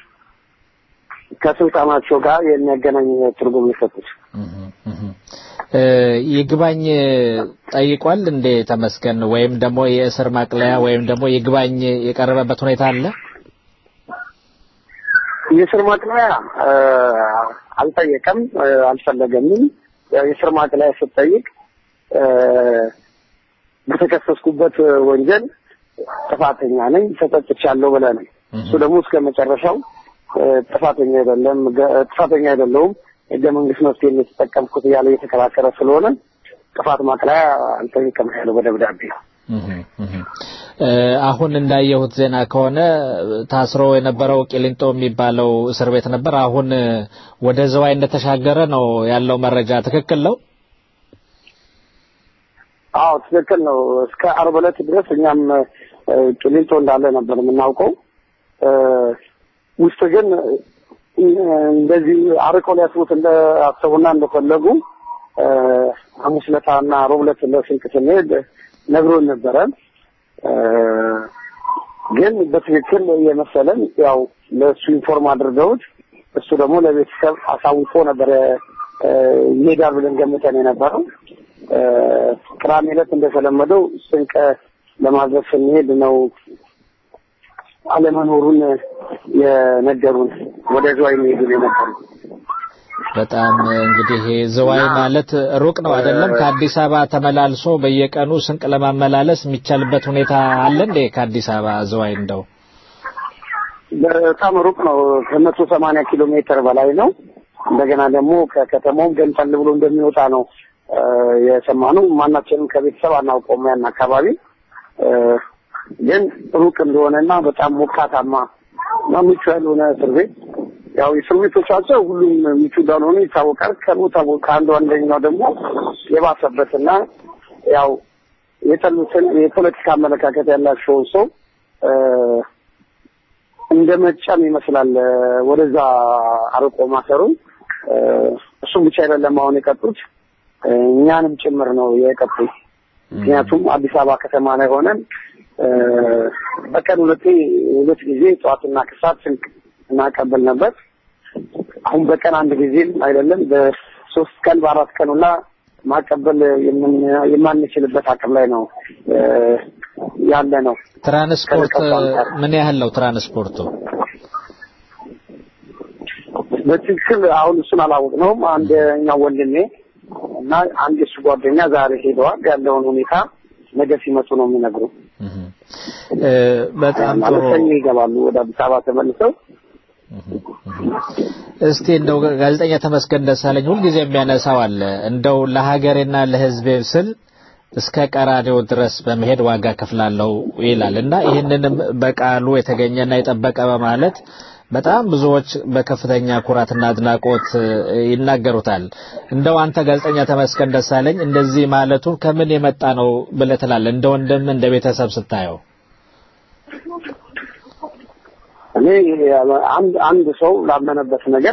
[SPEAKER 9] ከስልጣናቸው ጋር የሚያገናኝ ትርጉም የሰጡት
[SPEAKER 3] እ፣ ይግባኝ ጠይቋል እንዴ ተመስገን? ወይም ደግሞ የእስር ማቅለያ ወይም ደግሞ ይግባኝ የቀረበበት ሁኔታ አለ?
[SPEAKER 9] የስር ማቅለያ እ፣ አልጠየቀም፣ እ፣ አልፈለገምም። ያው የስር ማቅለያ ስትጠይቅ እ፣ በተከሰስኩበት ወንጀል ጥፋተኛ ነኝ ተጸጽቻለሁ ብለህ ነው። እሱ ደግሞ እስከ መጨረሻው እ፣ ጥፋተኛ አይደለም ገ- ጥፋተኛ አይደለሁም ህገ መንግስት መፍትሄ የተጠቀምኩት እያለ እየተከራከረ ስለሆነ ጥፋት ማቅለያ አልጠይቅም ያለው በደብዳቤ
[SPEAKER 3] እህም፣ እህም። እ፣ አሁን እንዳየሁት ዜና ከሆነ ታስሮ የነበረው ቂሊንጦ የሚባለው እስር ቤት ነበር። አሁን እ፣ ወደ ዝዋይ እንደተሻገረ ነው ያለው መረጃ። ትክክል ነው?
[SPEAKER 9] አዎ ትክክል ነው። እስከ አርብ ዕለት ድረስ እኛም እ፣ ቂሊንጦ እንዳለ ነበር የምናውቀው። እ፣ ውስጥ ግን እ፣ እንደዚህ አርቀው ሊያስቡት እንዳሰቡና እንደፈለጉ እ፣ ሐሙስ ዕለታና ሮብ ዕለት ለስንቅ ስንሄድ ነግሮን ነበረ። እ፣ ግን በትክክል የመሰለን ያው ለእሱ ኢንፎርም አድርገውት እሱ ደግሞ ለቤተሰብ አሳውቆ ነበረ እ፣ ይሄዳል ብለን ገምተን የነበረው እ፣ ቅዳሜ ዕለት እንደተለመደው ስንቅ ለማዘዝ ስንሄድ ነው አለመኖሩን የነገሩን። ወደ ዝዋይ የሚሄዱን የነበሩ
[SPEAKER 3] በጣም እንግዲህ ዝዋይ ማለት ሩቅ ነው አይደለም? ከአዲስ አበባ ተመላልሶ በየቀኑ ስንቅ ለማመላለስ የሚቻልበት ሁኔታ አለ እንዴ? ከአዲስ አበባ ዝዋይ እንደው
[SPEAKER 9] በጣም ሩቅ ነው። ከመቶ ሰማንያ ኪሎ ሜትር በላይ ነው። እንደገና ደግሞ ከከተማውም ገንጠል ብሎ እንደሚወጣ ነው እ፣ የሰማነው። ማናችንም ከቤተሰብ አናውቀውም ያን አካባቢ እ፣ ግን ሩቅ እንደሆነና በጣም ሞቃታማ እና ምቹ ያልሆነ እስር ቤት ያው የእስር ቤቶቻቸው ሁሉም ምቹ እንዳልሆኑ ይታወቃል። ከቦታ ቦታ ከአንዱ አንደኛው ደግሞ የባሰበትና ያው የጠሉትን የፖለቲካ አመለካከት ያላቸውን ሰው እ፣ እንደ መጫን ይመስላል እ፣ ወደዛ አርቆ ማሰሩ እ፣ እሱም ብቻ አይደለም አሁን የቀጡት እኛንም ጭምር ነው የቀጡት። ምክንያቱም አዲስ አበባ ከተማ ላይ ሆነን በቀን ሁለቴ ሁለት ጊዜ ጠዋትና ከሰዓት ስንቅ እናቀብል ነበር። አሁን በቀን አንድ ጊዜም አይደለም በሶስት ቀን በአራት ቀን ሁላ ማቀበል የማንችልበት አቅም ላይ ነው ያለ ነው።
[SPEAKER 3] ትራንስፖርት ምን ያህል ነው ትራንስፖርቱ?
[SPEAKER 9] በትክክል አሁን እሱን አላወቅነውም። አንደኛው ወንድሜ እና አንድ እሱ ጓደኛ ዛሬ ሄደዋል። ያለውን ሁኔታ ነገ ሲመጡ ነው የሚነግሩ።
[SPEAKER 3] በጣም ጥሩ።
[SPEAKER 9] ሰኞ ይገባሉ ወደ አዲስ አበባ ተመልሰው።
[SPEAKER 3] እስቲ እንደው ጋዜጠኛ ተመስገን ደሳለኝ ሁልጊዜ የሚያነሳው አለ እንደው ለሀገሬና ለሕዝቤ ስል እስከ ቀራኔው ድረስ በመሄድ ዋጋ ከፍላለሁ ይላል እና ይህንንም በቃሉ የተገኘና የጠበቀ በማለት በጣም ብዙዎች በከፍተኛ ኩራትና አድናቆት ይናገሩታል። እንደው አንተ ጋዜጠኛ ተመስገን ደሳለኝ እንደዚህ ማለቱን ከምን የመጣ ነው ብለህ ትላለህ? እንደ ወንድም እንደ ቤተሰብ ስታየው?
[SPEAKER 9] እኔ አንድ አንድ ሰው ላመነበት ነገር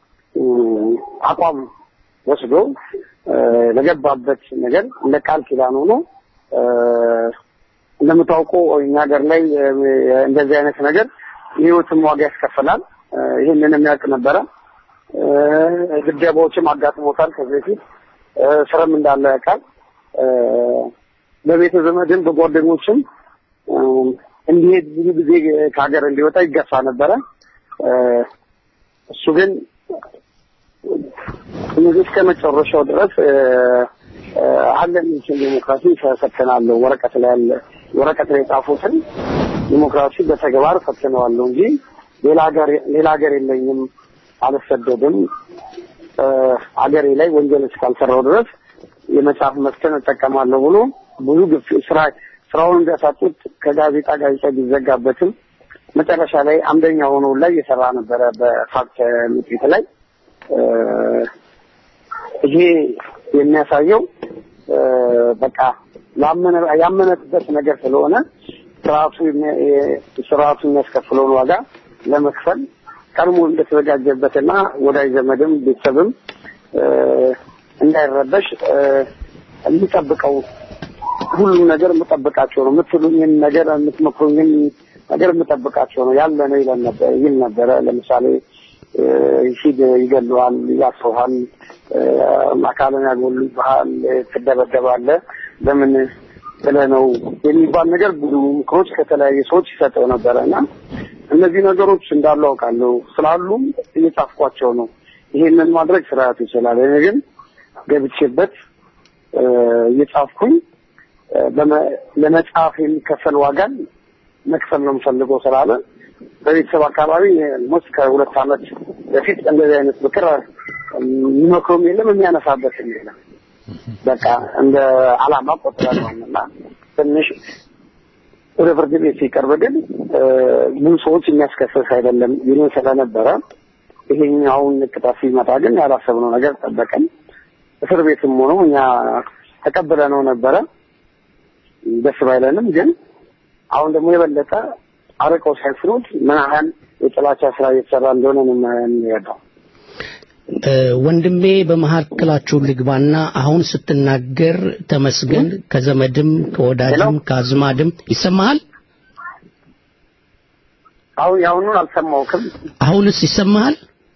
[SPEAKER 9] አቋም ወስዶ ለገባበት ነገር እንደ ቃል ኪዳን ሆኖ እንደምታውቀው እኛ ሀገር ላይ እንደዚህ አይነት ነገር የህይወትም ዋጋ ያስከፍላል። ይህንን የሚያውቅ ነበረ። ድብደባዎችም አጋጥሞታል ከዚህ በፊት ስርም እንዳለው ያውቃል። በቤተ ዘመድም በጓደኞችም እንዲሄድ ብዙ ጊዜ ከሀገር እንዲወጣ ይገፋ ነበረ። እሱ ግን እስከ መጨረሻው ድረስ አለን የሚችል ዲሞክራሲ ፈትናለሁ። ወረቀት ላይ ያለ ወረቀት ላይ የጻፉትን ዲሞክራሲ በተግባር ፈትነዋለሁ እንጂ ሌላ ሀገር ሌላ ሀገር የለኝም፣ አልሰደድም። ሀገሬ ላይ ወንጀል እስካልሰራው ድረስ የመጽሐፍ መብትን እጠቀማለሁ ብሎ ብዙ ግፍ ስራ ስራውን እንዲያሳጡት ከጋዜጣ ጋዜጣ ቢዘጋበትም መጨረሻ ላይ አምደኛ ሆኖ ላይ እየሰራ ነበረ በፋክት ምክሪት ላይ ይሄ የሚያሳየው በቃ ያመነበት ነገር ስለሆነ ስርዓቱ ስርዓቱ የሚያስከፍለውን ዋጋ ለመክፈል ቀድሞ እንደተዘጋጀበትና ወዳጅ ዘመድም ቤተሰብም እንዳይረበሽ የሚጠብቀው ሁሉም ነገር የምጠብቃቸው ነው የምትሉኝን ነገር የምትመክሩኝን ነገር የምጠብቃቸው ነው ያለ ነው ይለን ነበር ይል ነበረ። ለምሳሌ ሂድ ይገሉሃል፣ ያስሩሃል፣ አካልን ያጎሉብሃል፣ ትደበደባለህ ለምን ብለህ ነው የሚባል ነገር ብዙ ምክሮች ከተለያዩ ሰዎች ይሰጠው ነበረ እና እነዚህ ነገሮች እንዳሉ አውቃለሁ ስላሉም እየጻፍኳቸው ነው። ይሄንን ማድረግ ስርዓቱ ይችላል። እኔ ግን ገብቼበት እየጻፍኩኝ ለመጽሐፍ የሚከፈል ዋጋን መክፈል ነው የምፈልገው ስላለ በቤተሰብ አካባቢ ሞስ ከሁለት ዓመት በፊት እንደዚህ አይነት ምክር የሚመክሩም የለም የሚያነሳበትም የለም። በቃ እንደ አላማ ቆጥረን እና ትንሽ ወደ ፍርድ ቤት ሲቀርብ ግን ብዙ ሰዎች የሚያስከስስ አይደለም ይሉን ስለነበረ ይሄኛውን ቅጣት ሲመጣ ግን ያላሰብነው ነገር ጠበቀን። እስር ቤትም ሆኖ እኛ ተቀብለነው ነበረ። ደስ ባይለንም ግን አሁን ደግሞ የበለጠ አርቀው ሳይፍሩት ምን ያህል የጥላቻ ስራ እየተሰራ እንደሆነ ነው የሚረዳው።
[SPEAKER 2] ወንድሜ በመካከላችሁ ልግባና አሁን ስትናገር ተመስገን ከዘመድም ከወዳጅም ከአዝማድም ይሰማሃል?
[SPEAKER 9] አሁን የአሁኑን አልሰማሁትም።
[SPEAKER 2] አሁንስ ይሰማሃል?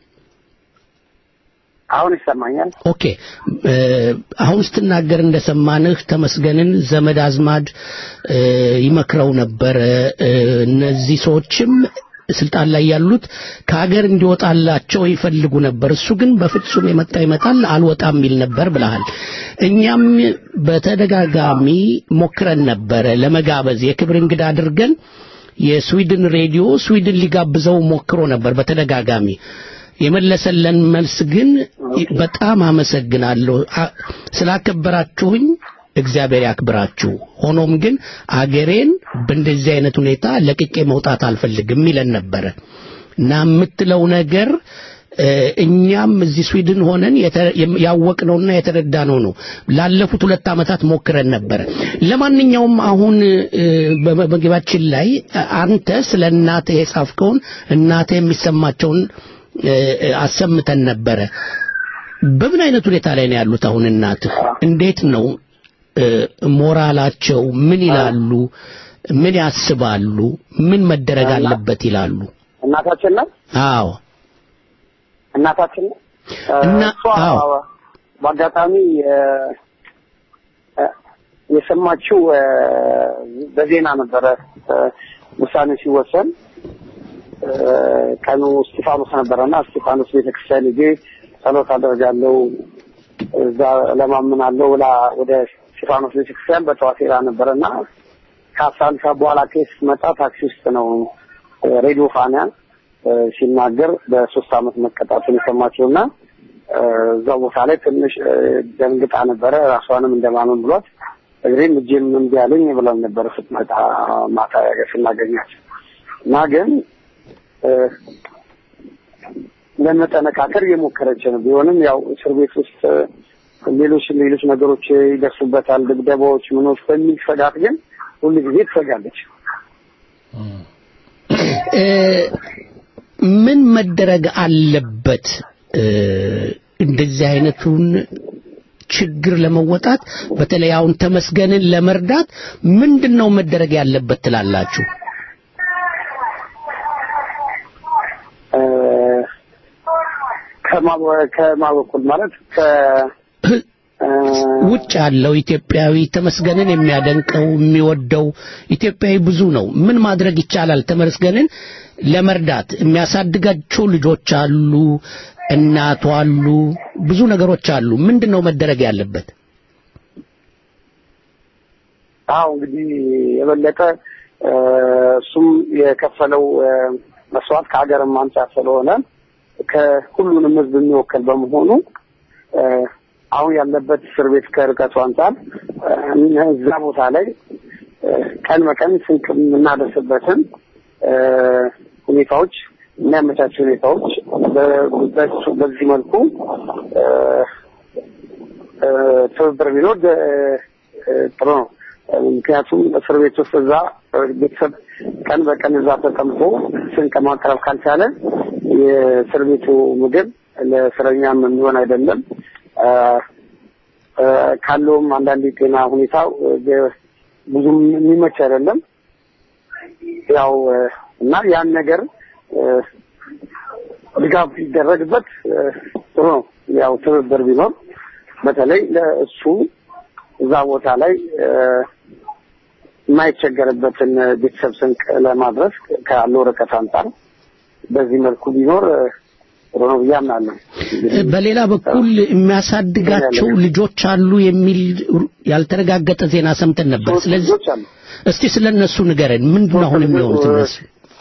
[SPEAKER 9] አሁን ይሰማኛል።
[SPEAKER 2] ኦኬ አሁን ስትናገር እንደሰማንህ ተመስገንን ዘመድ አዝማድ ይመክረው ነበረ። እነዚህ ሰዎችም ስልጣን ላይ ያሉት ከሀገር እንዲወጣላቸው ይፈልጉ ነበር። እሱ ግን በፍጹም የመጣ ይመጣል አልወጣም የሚል ነበር ብለሃል። እኛም በተደጋጋሚ ሞክረን ነበረ ለመጋበዝ የክብር እንግዳ አድርገን የስዊድን ሬዲዮ ስዊድን ሊጋብዘው ሞክሮ ነበር በተደጋጋሚ የመለሰለን መልስ ግን በጣም አመሰግናለሁ ስላከበራችሁኝ እግዚአብሔር ያክብራችሁ። ሆኖም ግን አገሬን በእንደዚህ አይነት ሁኔታ ለቅቄ መውጣት አልፈልግም ይለን ነበረ እና የምትለው ነገር እኛም እዚህ ስዊድን ሆነን ያወቅነውና የተረዳነው ነው። ላለፉት ሁለት ዓመታት ሞክረን ነበረ። ለማንኛውም አሁን በመግባችን ላይ አንተ ስለ እናትህ የጻፍከውን እናትህ የሚሰማቸውን አሰምተን ነበረ። በምን አይነት ሁኔታ ላይ ነው ያሉት አሁን እናትህ? እንዴት ነው እ፣ ሞራላቸው? ምን ይላሉ? ምን ያስባሉ? ምን መደረግ አለበት ይላሉ?
[SPEAKER 9] እናታችን ነው
[SPEAKER 2] አዎ
[SPEAKER 9] እናታችን ነው
[SPEAKER 2] እና
[SPEAKER 9] እሷ
[SPEAKER 2] አዎ
[SPEAKER 9] በአጋጣሚ እ፣ እ፣ የሰማችው እ፣ በዜና ነበረ እ፣ ውሳኔ ሲወሰን እ፣ ቀኑ እስጢፋኖስ ነበረና እስጢፋኖስ ቤተክርስቲያን ሄጄ ጸሎት አደርጋለሁ እዛ ለማምናለሁ ብላ ወደ እስጢፋኖስ ቤተክርስቲያን በጠዋት ሄዳ ነበረና ከአስራ አንድ ሰዓት በኋላ ኬስ መጣ ታክሲ ውስጥ ነው እ፣ ሬዲዮ ፋና እ፣ ሲናገር በሶስት አመት መቀጣቱን የሰማችውና እ፣ እዛው ቦታ ላይ ትንሽ እ፣ ደንግጣ ነበረ። ራሷንም እንደማመን ብሏት እግሬም እጄም እምቢ አለኝ ብለን ነበረ ስትመጣ ማታ ስናገኛት እና ግን እ፣ ለመጠነካከር እየሞከረች ነው። ቢሆንም ያው እስር ቤት ውስጥ እ፣ ሌሎች ሌሎች ነገሮች ይደርሱበታል፣ ድብደባዎች፣ ምኖች በሚል ስጋት ግን ሁሉ ጊዜ ትሰጋለች።
[SPEAKER 2] እ፣ ምን መደረግ አለበት እ፣ እንደዚህ አይነቱን ችግር ለመወጣት በተለይ አሁን ተመስገንን ለመርዳት ምንድን ነው መደረግ ያለበት ትላላችሁ?
[SPEAKER 9] እ፣ ከማ- ከማ በኩል ማለት ከ እ፣
[SPEAKER 2] ውጭ ያለው ኢትዮጵያዊ ተመስገንን የሚያደንቀው የሚወደው ኢትዮጵያዊ ብዙ ነው። ምን ማድረግ ይቻላል? ተመስገንን ለመርዳት የሚያሳድጋቸው ልጆች አሉ፣ እናቱ አሉ፣ ብዙ ነገሮች አሉ። ምንድን ነው መደረግ ያለበት?
[SPEAKER 9] አዎ እንግዲህ የበለጠ እ፣ እሱም የከፈለው እ፣ መስዋዕት ከሀገርም አንጻር ስለሆነ ከሁሉንም ሕዝብ የሚወከል በመሆኑ እ፣ አሁን ያለበት እስር ቤት ከርቀቱ አንጻር እ፣ እዛ ቦታ ላይ እ፣ ቀን በቀን ስንቅ የምናደርስበትን እ፣ ሁኔታዎች የሚያመቻቹ ሁኔታዎች በ- በሱ- በዚህ መልኩ እ፣ እ፣ ትብብር ቢኖር እ፣ እ፣ ጥሩ ነው። ምክንያቱም እስር ቤት ውስጥ እዛ ቤተሰብ ቀን በቀን እዛ ተቀምጦ ስንቅ ማቅረብ ካልቻለ የእስር ቤቱ ምግብ ለእስረኛም የሚሆን አይደለም። አ፣ አ፣ ካለውም አንዳንድ የጤና ሁኔታ እ፣ ብዙም የሚመች አይደለም። ያው እ፣ እና ያን ነገር እ፣ ድጋፍ ቢደረግበት እ፣ ጥሩ ነው። ያው ትብብር ቢኖር በተለይ ለእሱ እዛ ቦታ ላይ እ፣ የማይቸገርበትን ቤተሰብ ስንቅ ለማድረስ ካለው ርቀት አንጻር በዚህ መልኩ ቢኖር እ፣ ጥሩ ነው ብዬ አምናለሁ።
[SPEAKER 2] በሌላ በኩል የሚያሳድጋቸው ልጆች አሉ የሚል ያልተረጋገጠ ዜና ሰምተን ነበር።
[SPEAKER 9] ሶስት
[SPEAKER 2] ስለዚህ
[SPEAKER 9] ልጆች አሉ።
[SPEAKER 2] እስቲ ስለ እነሱ ንገረን። ምንድን ነው አሁን የሚሆኑት እነሱ?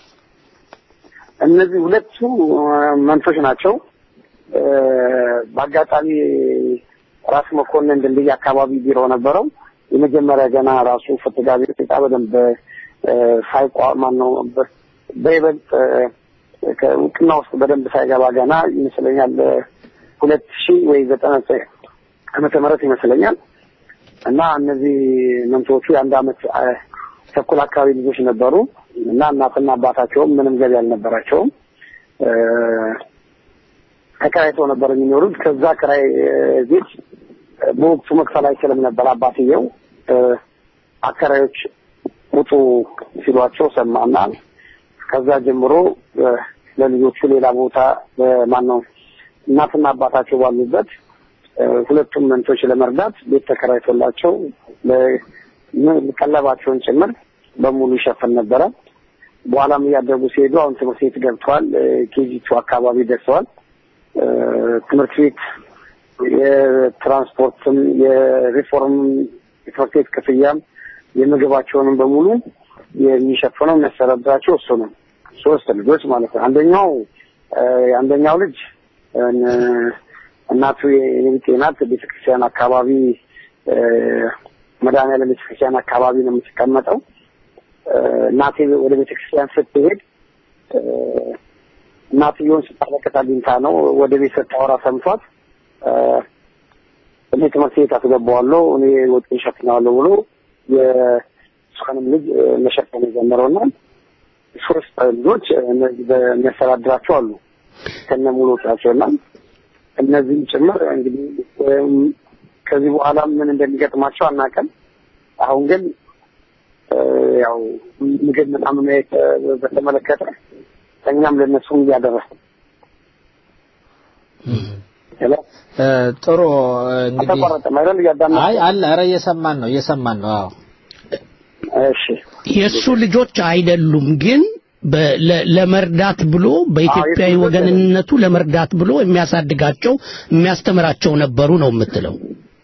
[SPEAKER 9] እነዚህ ሁለቱ እ፣ መንቶች ናቸው። እ፣ በአጋጣሚ ራስ መኮንን ድልድይ አካባቢ ቢሮ ነበረው። የመጀመሪያ ገና ራሱ ፍትጋ ቤት ዕቃ በደንብ እ፣ ሳይቋ ማን ነው በ- በይበልጥ እ፣ ከእውቅና ውስጥ በደንብ ሳይገባ ገና ይመስለኛል እ፣ ሁለት ሺህ ወይ ዘጠና ዘጠኝ ዓመተ ምህረት ይመስለኛል እና እነዚህ መንቶቹ የአንድ አመት እ፣ ተኩል አካባቢ ልጆች ነበሩ እና እናትና አባታቸውም ምንም ገቢ አልነበራቸውም። እ፣ ተከራይተው ነበር የሚኖሩት። ከዛ ክራይ እ፣ ቤት እ፣ በወቅቱ መክፈል አይችልም ነበር አባትየው። እ፣ አከራዮች ውጡ ሲሏቸው ሰማና ከዛ ጀምሮ እ፣ ለልጆቹ ሌላ ቦታ ማን ነው እናትና አባታቸው ባሉበት እ፣ ሁለቱም መንቶች ለመርዳት ቤት ተከራይቶላቸው ለ- ም- ቀለባቸውን ጭምር በሙሉ ይሸፍን ነበረ። በኋላም እያደጉ ሲሄዱ አሁን ትምህርት ቤት ገብተዋል። ኬጂቱ አካባቢ ደርሰዋል። እ፣ ትምህርት ቤት የትራንስፖርትም የሪፎርም የትምህርት ቤት ክፍያም የምግባቸውንም በሙሉ የሚሸፍነው የሚያስተዳድራቸው እሱ ነው። ሶስት ልጆች ማለት ነው። አንደኛው እ፣ አንደኛው ልጅ እ፣ እናቱ የኔቢጤ ናት። ቤተክርስቲያን አካባቢ እ፣ መድኃኒዓለም ቤተክርስቲያን አካባቢ ነው የምትቀመጠው። እ፣ እናቴ ወደ ቤተክርስቲያን ስትሄድ እ፣ እናትየውን ስታለቅስ አግኝታ ነው ወደ ቤት ስታወራ ሰምቷት እ፣ እኔ ትምህርት ቤት አስገባዋለሁ እኔ ወጪ እሸፍነዋለሁ ብሎ የእሷንም ልጅ እ፣ መሸፈን የጀመረውና ሶስት ልጆች እነዚህ በሚያስተዳድራቸው አሉ ከነ ሙሉ ወጪያቸው እና እነዚህም ጭምር እንግዲህ ወይም ከዚህ በኋላ ምን እንደሚገጥማቸው አናውቅም። አሁን ግን እ፣ ያው ምግብ ምናምን ማየት እ፣ በተመለከተ እኛም ለእነሱም እያደረስን ሄሎ
[SPEAKER 3] እ፣ ጥሩ እንግዲህ
[SPEAKER 9] አልተቋረጠም አይደል? እያዳመጥን
[SPEAKER 3] አይ አለ ኧረ እየሰማን ነው እየሰማን ነው አዎ
[SPEAKER 9] እሺ
[SPEAKER 2] የእሱ ልጆች አይደሉም ግን በ- ለ- ለመርዳት ብሎ በኢትዮጵያዊ
[SPEAKER 9] አዎ፣ የሱ
[SPEAKER 2] ወገንነቱ ለመርዳት ብሎ የሚያሳድጋቸው የሚያስተምራቸው ነበሩ ነው የምትለው።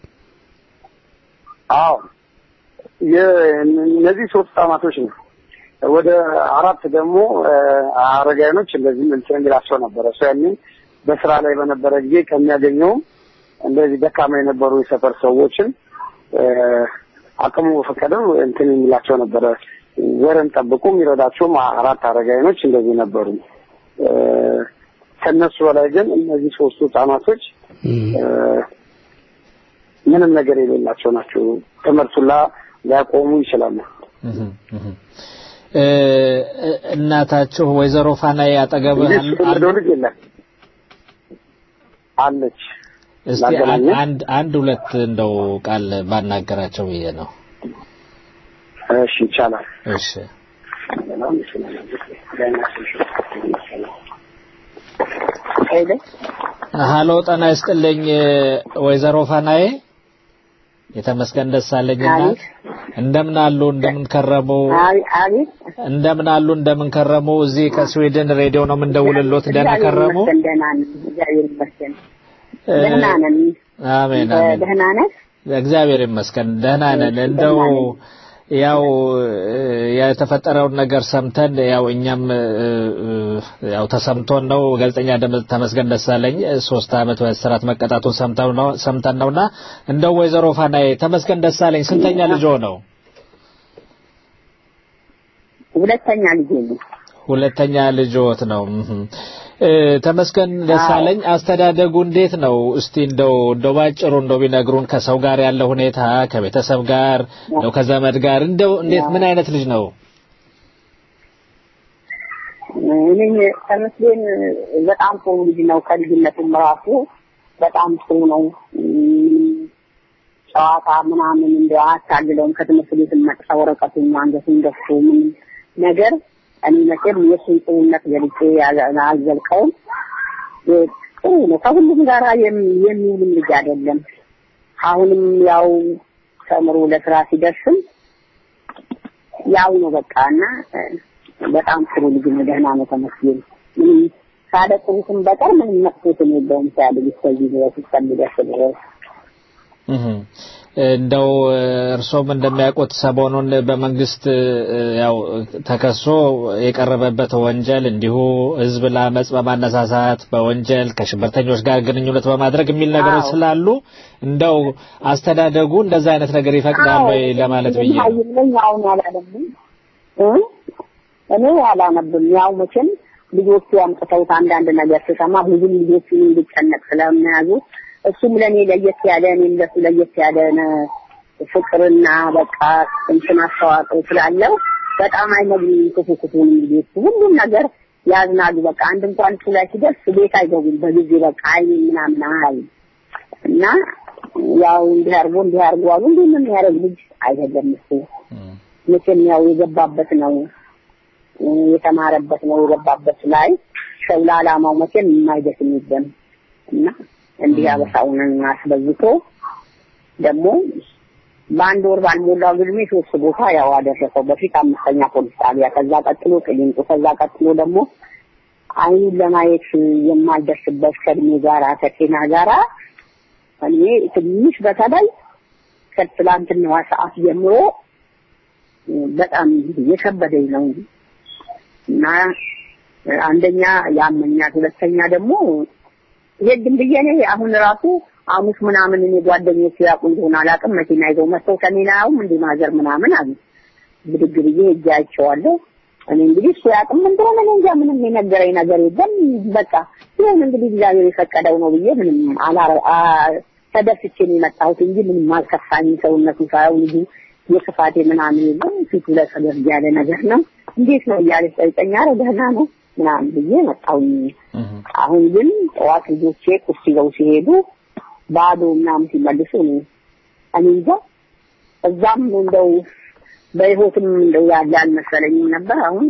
[SPEAKER 9] አዎ የ- እነዚህ ሶስት ህጻናቶች ነው። ወደ አራት ደግሞ እ፣ አረጋውያኖች እንደዚህ እንትን የሚላቸው ነበረ። እሱ ያኔ በስራ ላይ በነበረ ጊዜ ከሚያገኘውም እንደዚህ ደካማ የነበሩ የሰፈር ሰዎችን እ፣ አቅሙ በፈቀደው እንትን የሚላቸው ነበረ። ወረን ጠብቁ የሚረዳቸውም አራት አረጋውያኖች እንደዚህ ነበሩ። እ፣ ከነሱ በላይ ግን እነዚህ ሶስቱ ህጻናቶች እ፣ ምንም ነገር የሌላቸው ናቸው። ትምህርቱን ላ ሊያቆሙ ይችላሉ።
[SPEAKER 3] እህም፣ እህም። እ፣ እ፣ እናታችሁ ወይዘሮ ፋናዬ አጠገብ
[SPEAKER 9] እንጂ እሱ የወለደው ልጅ የለም አለች።
[SPEAKER 3] እስቲ አንድ
[SPEAKER 9] ላገናኘህ?
[SPEAKER 3] አንድ አንድ ሁለት እንደው ቃል ባናገራቸው ብዬ ነው።
[SPEAKER 9] እሺ ይቻላል።
[SPEAKER 3] እሺ
[SPEAKER 9] ሄሎ
[SPEAKER 3] ሀሎ ጤና ይስጥልኝ ወይዘሮ ፋናዬ የተመስገን ደሳለኝ እናት እንደምን አሉ እንደምን ከረሙ
[SPEAKER 10] አቤት
[SPEAKER 3] እንደምን አሉ እንደምን ከረሙ እዚህ ከስዊድን ሬዲዮ ነው የምንደውልሎት ደህና ከረሙ
[SPEAKER 10] ይመስገን ደህና ነን እግዚአብሔር ይመስገን
[SPEAKER 3] እ፣
[SPEAKER 10] ደህና ነን
[SPEAKER 3] አሜን
[SPEAKER 10] እ፣
[SPEAKER 3] አሜን
[SPEAKER 10] ደህና ነን
[SPEAKER 3] እግዚአብሔር ይመስገን ደህና ነን እንደው ያው እ፣ የተፈጠረውን ነገር ሰምተን ያው እኛም እ፣ እ፣ ያው ተሰምቶን ነው ጋዜጠኛ ደመ- ተመስገን ደሳለኝ እ፣ ሶስት ዓመት በእስራት መቀጣቱን ሰምተው ነው ሰምተን ነውና እንደው ወይዘሮ ፋናዬ ተመስገን ደሳለኝ ስንተኛ ልጆ ነው
[SPEAKER 10] ሁለተኛ ልጄ ነው
[SPEAKER 3] ሁለተኛ ልጆት ነው እህም። እ፣ ተመስገን ደሳለኝ አስተዳደጉ እንዴት ነው እስቲ እንደው እንደው ባጭሩ እንደው ቢነግሩን ከሰው ጋር ያለ ሁኔታ ከቤተሰብ ጋር እንደው ከዘመድ ጋር እንደው እንዴት ምን አይነት ልጅ ነው
[SPEAKER 10] እኔ ተመስገን በጣም ጥሩ ልጅ ነው ከልጅነቱም ራሱ በጣም ጥሩ ነው እም፣ ጨዋታ ምናምን እንደ አታግለውም ከትምህርት ቤት መጣ ወረቀቱን አንገቱን ደፍቶ ምን ነገር እኔ መቼም የእሱን ጥሩነት ገልጬ አል- አልዘልቀውም እ፣ ጥሩ ነው ከሁሉም ጋራ የም- የሚውልም ልጅ አይደለም አሁንም ያው ተምሮ ለስራ ሲደርስም ያው ነው በቃ እና እ፣ በጣም ጥሩ ልጅ ነው ደህና ነው ተመስገን ምንም ካለ ጥሩትም በቀር ምንም መጥፎትም የለውም ሲያድግ እስከዚህ ድረስ እስከሚደርስ ድረስ
[SPEAKER 3] እህም። እንደው እ፣ እርሶም እንደሚያውቁት ሰሞኑን በመንግስት እ፣ ያው ተከሶ የቀረበበት ወንጀል እንዲሁ ህዝብ ለአመፅ በማነሳሳት በወንጀል ከሽብርተኞች ጋር ግንኙነት በማድረግ የሚል ነገሮች
[SPEAKER 10] አዎ።
[SPEAKER 3] ስላሉ እንደው አስተዳደጉ እንደዛ አይነት ነገር ይፈቅዳል ወይ ለማለት ብዬ ነው።
[SPEAKER 10] ይለኝ አሁን አላለብም እ እኔ አላነብም ያው መቼም ልጆቹ አምጥተውት አንዳንድ ነገር ስሰማ ብዙም ልጆቹን እንዲጨነቅ ስለሚያዙ እሱም ለእኔ ለየት ያለ እኔም ለሱ ለየት ያለ ነ- ፍቅርና በቃ እንትን አስተዋጽኦ ስላለው በጣም አይነግሩም ክፉ ክፉን ልጆቹ ሁሉም ነገር ያዝናሉ በቃ አንድ እንኳን እሱ ላይ ሲደርስ ቤት አይገቡም በጊዜ በቃ አይኔ ምናምን አይ እና ያው እንዲህ አድርጎ እንዲህ አድርጎ አሉ እንዲህ ምን ያደርግ ልጅ አይደለም እሱ መቼም ያው የገባበት ነው እ፣ የተማረበት ነው የገባበት ላይ ሰው ለዓላማው መቼም የማይደክም የለም እና እንዲህ አበሳውን አስበዝቶ ደግሞ በአንድ ወር ባልሞላው እድሜ ሶስት ቦታ ያው አደረሰው። በፊት አምስተኛ ፖሊስ ጣቢያ፣ ከዛ ቀጥሎ ቅሊንጦ፣ ከዛ ቀጥሎ ደግሞ አይኑን ለማየት የማልደርስበት ከእድሜ ጋራ ከጤና ጋራ እኔ ትንሽ በተለይ ከትላንትናዋ ሰዓት ጀምሮ በጣም የከበደኝ ነው እና አንደኛ ያመኛል፣ ሁለተኛ ደግሞ ሄድን ብዬ እኔ አሁን ራሱ ሐሙስ ምናምን እኔ ጓደኞቼ ያውቁ እንደሆነ አላውቅም መኪና ይዘው መጥተው ከኔን አያውም እንደ ማዘር ምናምን አሉ። ብድግ ብዬ ሄጄ አይቼዋለሁ። እኔ እንግዲህ እሱ ያውቅም እንደሆነ እኔ እንጃ ምንም የነገረኝ ነገር የለም። በቃ ይሁን እንግዲህ እግዚአብሔር የፈቀደው ነው ብዬ ምንም አላረ አ- ተደስቼ ነው የመጣሁት እንጂ ምንም አልከፋኝም። ሰውነቱ ሳየው ልጁ የክፋቴ ምናምን የለም። ፊቱ ላይ ፈገግ ያለ ነገር ነው። እንዴት ነው እያለች ጠይቀኝ። ኧረ ደህና ነው ምናምን ብዬ መጣሁኝ። አሁን ግን ጠዋት ልጆቼ ቁርስ ይዘው ሲሄዱ ባዶ ምናምን ሲመልሱ እኔ እኔ እንጃ እዛም እንደው በህይወትም እንደው ያለ አልመሰለኝም ነበር። አሁን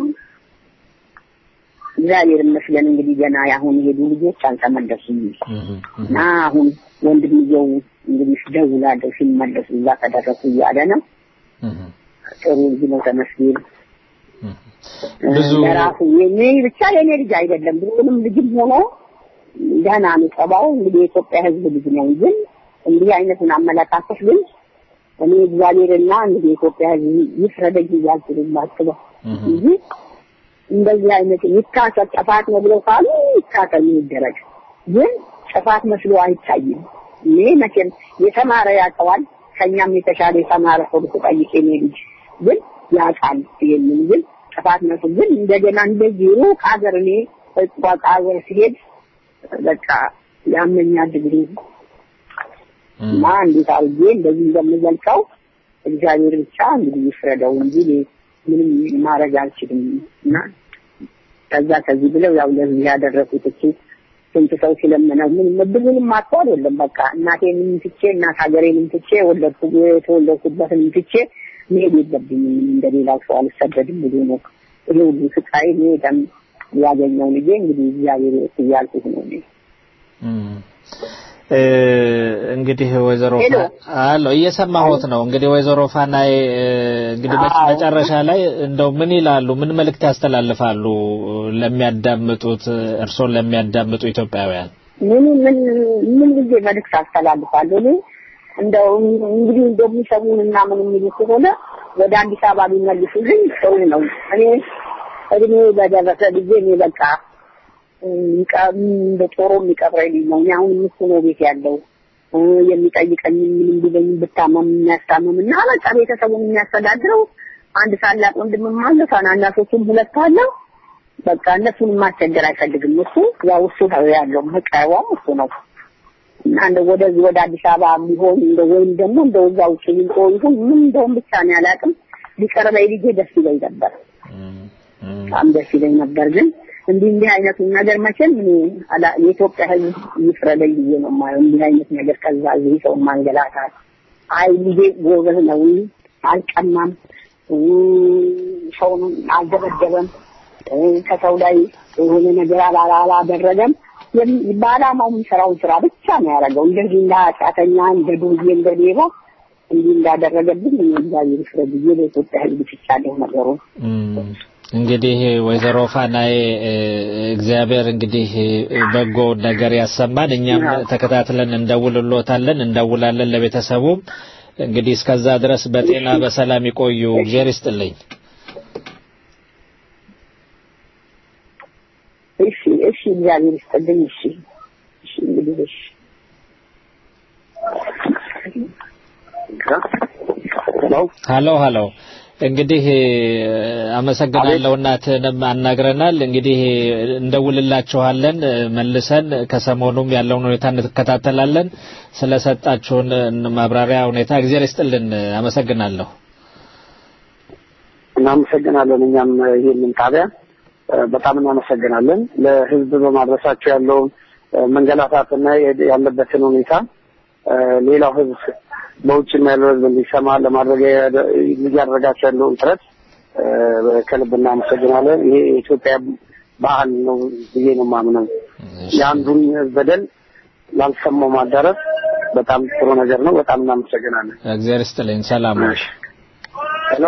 [SPEAKER 10] እግዚአብሔር ይመስገን እንግዲህ ገና አሁን የሄዱ ልጆች አልተመለሱም እና አሁን ወንድምየው እንግዲህ ደውላለሁ ሲመለሱ እዛ ከደረሱ እያለ ነው። ጥሩ ልጅ ነው ተመስገን።
[SPEAKER 3] ብዙ
[SPEAKER 10] ለራሱ የኔ ብቻ የኔ ልጅ አይደለም ብሎንም ልጅም ሆኖ ደህና ነው ጠባው። እንግዲህ የኢትዮጵያ ሕዝብ ልጅ ነው። ግን እንዲህ አይነቱን አመለካከት ግን እኔ እግዚአብሔርና እንግዲህ የኢትዮጵያ ሕዝብ ይፍረደኝ እያልኩ ነው የማስበው እንጂ እንደዚህ አይነት ይታሰብ ጥፋት ነው ብለው ካሉ ይታሰብ ይደረግ። ግን ጥፋት መስሎ አይታይም። እኔ መቼም የተማረ ያውቀዋል። ከኛም የተሻለ የተማረ ሰው ብትጠይቅ የኔ ልጅ ግን ያውቃል። ይሄንን ግን ጥፋት መስሎ ግን እንደገና እንደዚህ ሩቅ ሀገር እኔ እቋቅ ሀገር ሲሄድ በቃ ያመኛል ድግሪ እና እንዴት አድርጌ እንደዚህ እንደምገልጸው እግዚአብሔር ብቻ እንግዲህ ይፍረደው እንጂ ምንም ማድረግ አልችልም እና ከዛ ከዚህ ብለው ያው ለዚህ ያደረኩት እቺ ስንት ሰው ሲለምነው ምን ምንም አጥቶ አይደለም። በቃ እናቴንም ትቼ እናት ሀገሬንም ትቼ ወለድኩ የተወለድኩበትን ትቼ መሄድ የለብኝም እንደሌላው ሰው አልሰደድም ብሎ ነው ይሄ ሁሉ ስቃይ እኔ ደም ያገኘው ልጄ እንግዲህ እግዚአብሔር እያልኩት ነው እኔ
[SPEAKER 3] እንግዲህ ወይዘሮ አሎ እየሰማሁት ነው። እንግዲህ ወይዘሮ ፋናይ እንግዲህ መጨረሻ ላይ እንደው ምን ይላሉ? ምን መልእክት ያስተላልፋሉ ለሚያዳምጡት እርሶን ለሚያዳምጡ ኢትዮጵያውያን?
[SPEAKER 10] ምን ምን ምን ጊዜ መልእክት አስተላልፋለሁ እኔ እንደው እንግዲህ እንደሚሰሙን እና ምን የሚሉ ከሆነ ወደ አዲስ አበባ ቢመልሱልኝ ጥሩ ነው። እኔ እድሜ በደረሰ ጊዜ እኔ በቃ እንደ ጦሮ የሚቀብረኝ ልጅ ነው። እኔ አሁን እሱ ነው ቤት ያለው የሚጠይቀኝ ምንም ቢለኝ ብታመም የሚያስታምም እና በቃ ቤተሰቡን የሚያስተዳድረው አንድ ታላቅ ወንድምም አለ፣ ታናናሾቹም ሁለት አለ። በቃ እነሱን ማስቸገር አይፈልግም። እሱ ያው እሱ ነው ያለው መቃወም እሱ ነው እና እንደ ወደዚህ ወደ አዲስ አበባ ቢሆን እንደ ወይም ደግሞ እንደ እዛ ውጭ ሊንቆ ይሁን ምን እንደውም ብቻ ነው ያላቅም ሊቀርበኝ ልጄ ደስ ይለኝ ነበር፣ በጣም ደስ ይለኝ ነበር ግን እንዲህ እንዲህ አይነቱን ነገር መቼም እኔ የኢትዮጵያ ሕዝብ ይፍረደኝ ብዬ ነው የማየው። እንዲህ አይነት ነገር ከዛ እዚህ ሰው ማንገላታት አይ ልጄ ጎበዝ ነው፣ አልቀማም፣ ሰውን አልደበደበም፣ ከሰው ላይ የሆነ ነገር አላደረገም። በዓላማው የሚሰራውን ስራ ብቻ ነው ያደረገው። እንደዚህ እንደ ኃጢአተኛ እንደ ዱርዬ እንደ ሌባ እንዲህ እንዳደረገብኝ እግዚአብሔር ይፍረድ ብዬ ለኢትዮጵያ ሕዝብ ትቻለሁ ነገሩን።
[SPEAKER 3] እንግዲህ ወይዘሮ ፋናዬ እግዚአብሔር እንግዲህ በጎ ነገር ያሰማን። እኛም ተከታትለን እንደውልሎታለን እንደውላለን ለቤተሰቡም። እንግዲህ እስከዛ ድረስ በጤና በሰላም ይቆዩ። እግዚአብሔር ይስጥልኝ።
[SPEAKER 10] እሺ፣ እሺ፣ እግዚአብሔር ይስጥልኝ። እሺ፣ እሺ፣ እንግዲህ እሺ
[SPEAKER 3] ሀሎ ሀሎ እንግዲህ አመሰግናለሁ። እናትንም አናግረናል። እንግዲህ እንደውልላችኋለን መልሰን ከሰሞኑም ያለውን ሁኔታ እንከታተላለን። ስለሰጣችሁን ማብራሪያ ሁኔታ እግዚአብሔር ይስጥልን። አመሰግናለሁ።
[SPEAKER 9] እናመሰግናለን። እኛም ይህንን ጣቢያ በጣም እናመሰግናለን። ለሕዝብ በማድረሳቸው ያለውን መንገላታትና ያለበትን ሁኔታ ሌላው ሕዝብ በውጭም ያለው ህዝብ እንዲሰማ ለማድረግ እያደረጋቸው ያለውን ጥረት ከልብ እናመሰግናለን። ይሄ የኢትዮጵያ ባህል ነው ብዬ ነው የማምነው። የአንዱን በደል ላልሰማው ማዳረስ በጣም ጥሩ ነገር ነው። በጣም እናመሰግናለን።
[SPEAKER 3] እግዚአብሔር ይስጥልኝ። ሰላም ነው።
[SPEAKER 9] ሄሎ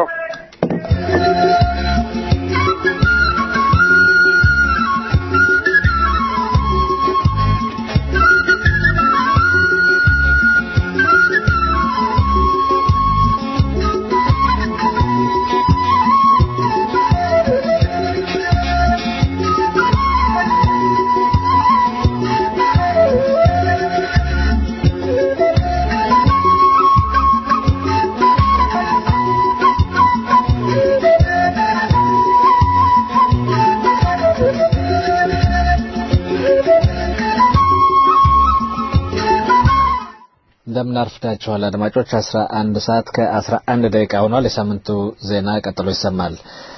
[SPEAKER 3] እንደምን አርፍዳችኋል አድማጮች። 11 ሰዓት ከ11 ደቂቃ ሆኗል። የሳምንቱ ዜና ቀጥሎ ይሰማል።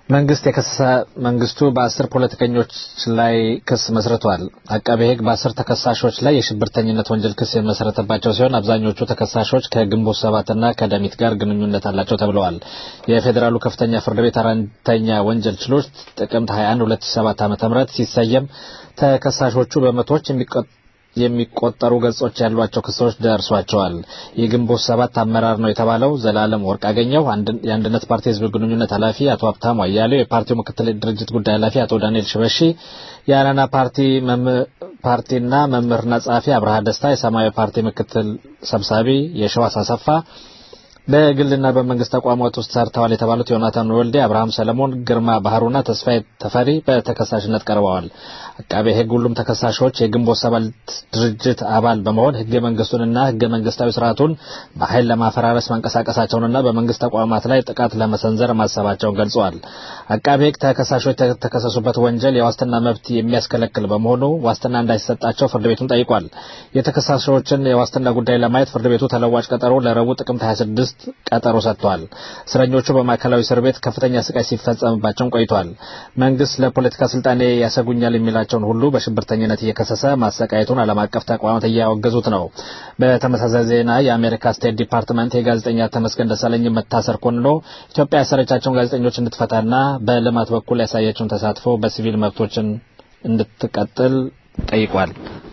[SPEAKER 3] መንግስት የከሰሰ መንግስቱ በአስር ፖለቲከኞች ላይ ክስ መስርቷል። አቃቤ ሕግ በአስር ተከሳሾች ላይ የሽብርተኝነት ወንጀል ክስ የመሰረተባቸው ሲሆን አብዛኞቹ ተከሳሾች ከግንቦት ሰባትና ከደሚት ጋር ግንኙነት አላቸው ተብለዋል። የፌዴራሉ ከፍተኛ ፍርድ ቤት አራተኛ ወንጀል ችሎት ጥቅምት 21 2007 ዓ.ም ሲሰየም ተከሳሾቹ በመቶዎች የሚቆ የሚቆጠሩ ገጾች ያሏቸው ክሶች ደርሷቸዋል። የግንቦት ሰባት አመራር ነው የተባለው ዘላለም ወርቅ አገኘው፣ የአንድነት ፓርቲ ህዝብ ግንኙነት ኃላፊ አቶ ሀብታሙ አያሌው፣ የፓርቲው ምክትል ድርጅት ጉዳይ ኃላፊ አቶ ዳንኤል ሽበሺ፣ የአረና ፓርቲ ፓርቲና መምህርና ጸሐፊ አብርሃ ደስታ፣ የሰማያዊ ፓርቲ ምክትል ሰብሳቢ የሸዋስ አሰፋ በግልና በመንግስት ተቋማት ውስጥ ሰርተዋል የተባሉት ዮናታን ወልዴ፣ አብርሃም ሰለሞን፣ ግርማ ባህሩና ተስፋዬ ተፈሪ በተከሳሽነት ቀርበዋል። አቃቤ ሕግ ሁሉም ተከሳሾች የግንቦት ሰባት ድርጅት አባል በመሆን ህገ መንግስቱንና ህገ መንግስታዊ ስርዓቱን በኃይል ለማፈራረስ መንቀሳቀሳቸውንና በመንግስት ተቋማት ላይ ጥቃት ለመሰንዘር ማሰባቸውን ገልጸዋል። አቃቤ ሕግ ተከሳሾች የተከሰሱበት ወንጀል የዋስትና መብት የሚያስከለክል በመሆኑ ዋስትና እንዳይሰጣቸው ፍርድ ቤቱን ጠይቋል። የተከሳሾችን የዋስትና ጉዳይ ለማየት ፍርድ ቤቱ ተለዋጭ ቀጠሮ ለረቡዕ ጥቅምት 26 ቀጠሮ ሰጥቷል። እስረኞቹ በማዕከላዊ እስር ቤት ከፍተኛ ስቃይ ሲፈጸምባቸውን ቆይቷል። መንግስት ለፖለቲካ ስልጣኔ ያሰጉኛል የሚላቸውን ሁሉ በሽብርተኝነት እየከሰሰ ማሰቃየቱን ዓለም አቀፍ ተቋማት እያወገዙት ነው። በተመሳሳይ ዜና የአሜሪካ ስቴት ዲፓርትመንት የጋዜጠኛ ተመስገን ደሳለኝ መታሰር ኮንኖ ኢትዮጵያ ያሰረቻቸውን ጋዜጠኞች እንድትፈታና በልማት በኩል ያሳየችውን ተሳትፎ በሲቪል መብቶችን እንድትቀጥል ጠይቋል።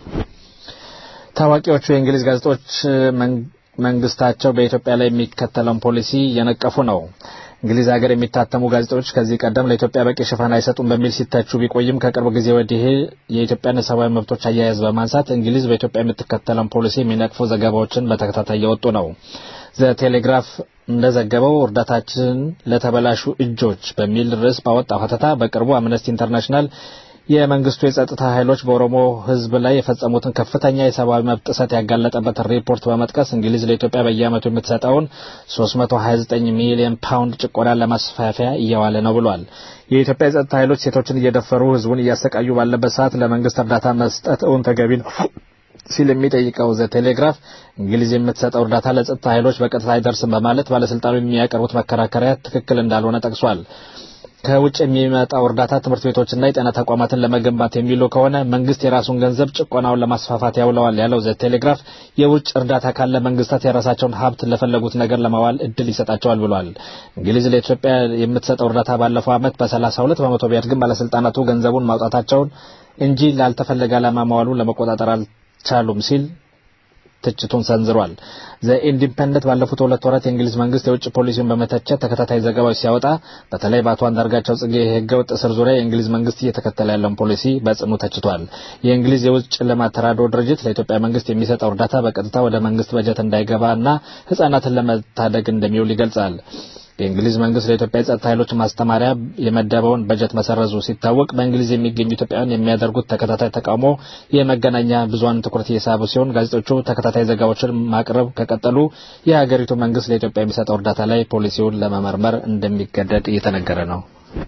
[SPEAKER 3] ታዋቂዎቹ የእንግሊዝ ጋዜጦች መንግስታቸው በኢትዮጵያ ላይ የሚከተለውን ፖሊሲ እየነቀፉ ነው። እንግሊዝ ሀገር የሚታተሙ ጋዜጦች ከዚህ ቀደም ለኢትዮጵያ በቂ ሽፋን አይሰጡም በሚል ሲተቹ ቢቆይም ከቅርብ ጊዜ ወዲህ የኢትዮጵያን ሰብአዊ መብቶች አያያዝ በማንሳት እንግሊዝ በኢትዮጵያ የምትከተለውን ፖሊሲ የሚነቅፉ ዘገባዎችን በተከታታይ እየወጡ ነው። ዘ ቴሌግራፍ እንደዘገበው እርዳታችን ለተበላሹ እጆች በሚል ርዕስ ባወጣው ሀተታ በቅርቡ አምነስቲ ኢንተርናሽናል የመንግስቱ የጸጥታ ኃይሎች በኦሮሞ ሕዝብ ላይ የፈጸሙትን ከፍተኛ የሰብአዊ መብት ጥሰት ያጋለጠበትን ሪፖርት በመጥቀስ እንግሊዝ ለኢትዮጵያ በየዓመቱ የምትሰጠውን 329 ሚሊዮን ፓውንድ ጭቆናን ለማስፋፊያ እየዋለ ነው ብሏል። የኢትዮጵያ የጸጥታ ኃይሎች ሴቶችን እየደፈሩ ሕዝቡን እያሰቃዩ ባለበት ሰዓት ለመንግስት እርዳታ መስጠት እውን ተገቢ ነው ሲል የሚጠይቀው ዘ ቴሌግራፍ እንግሊዝ የምትሰጠው እርዳታ ለጸጥታ ኃይሎች በቀጥታ አይደርስም በማለት ባለስልጣኑ የሚያቀርቡት መከራከሪያ ትክክል እንዳልሆነ ጠቅሷል። ከውጭ የሚመጣው እርዳታ ትምህርት ቤቶችና የጤና ተቋማትን ለመገንባት የሚሉ ከሆነ መንግስት የራሱን ገንዘብ ጭቆናውን ለማስፋፋት ያውለዋል ያለው ዘ ቴሌግራፍ የውጭ እርዳታ ካለ መንግስታት የራሳቸውን ሀብት ለፈለጉት ነገር ለማዋል እድል ይሰጣቸዋል ብሏል። እንግሊዝ ለኢትዮጵያ የምትሰጠው እርዳታ ባለፈው ዓመት በ32 በመቶ ቢያድግም ባለስልጣናቱ ገንዘቡን ማውጣታቸውን እንጂ ላልተፈለገ ዓላማ ማዋሉን ለመቆጣጠር አልቻሉም ሲል ትችቱን ሰንዝሯል። ዘኢንዲፐንደንት ባለፉት ሁለት ወራት የእንግሊዝ መንግስት የውጭ ፖሊሲውን በመተቸት ተከታታይ ዘገባዎች ሲያወጣ በተለይ በአቶ አንዳርጋቸው ጽጌ የህገወጥ እስር ዙሪያ የእንግሊዝ መንግስት እየተከተለ ያለውን ፖሊሲ በጽኑ ተችቷል። የእንግሊዝ የውጭ ልማት ተራድኦ ድርጅት ለኢትዮጵያ መንግስት የሚሰጠው እርዳታ በቀጥታ ወደ መንግስት በጀት እንዳይገባ እና ህጻናትን ለመታደግ እንደሚውል ይገልጻል። የእንግሊዝ መንግስት ለኢትዮጵያ የጸጥታ ኃይሎች ማስተማሪያ የመደበውን በጀት መሰረዙ ሲታወቅ በእንግሊዝ የሚገኙ ኢትዮጵያውያን የሚያደርጉት ተከታታይ ተቃውሞ የመገናኛ ብዙኃን ትኩረት እየሳቡ ሲሆን ጋዜጦቹ ተከታታይ ዘገባዎችን ማቅረብ ከቀጠሉ የሀገሪቱ መንግስት ለኢትዮጵያ የሚሰጠው እርዳታ ላይ ፖሊሲውን ለመመርመር እንደሚገደድ እየተነገረ ነው።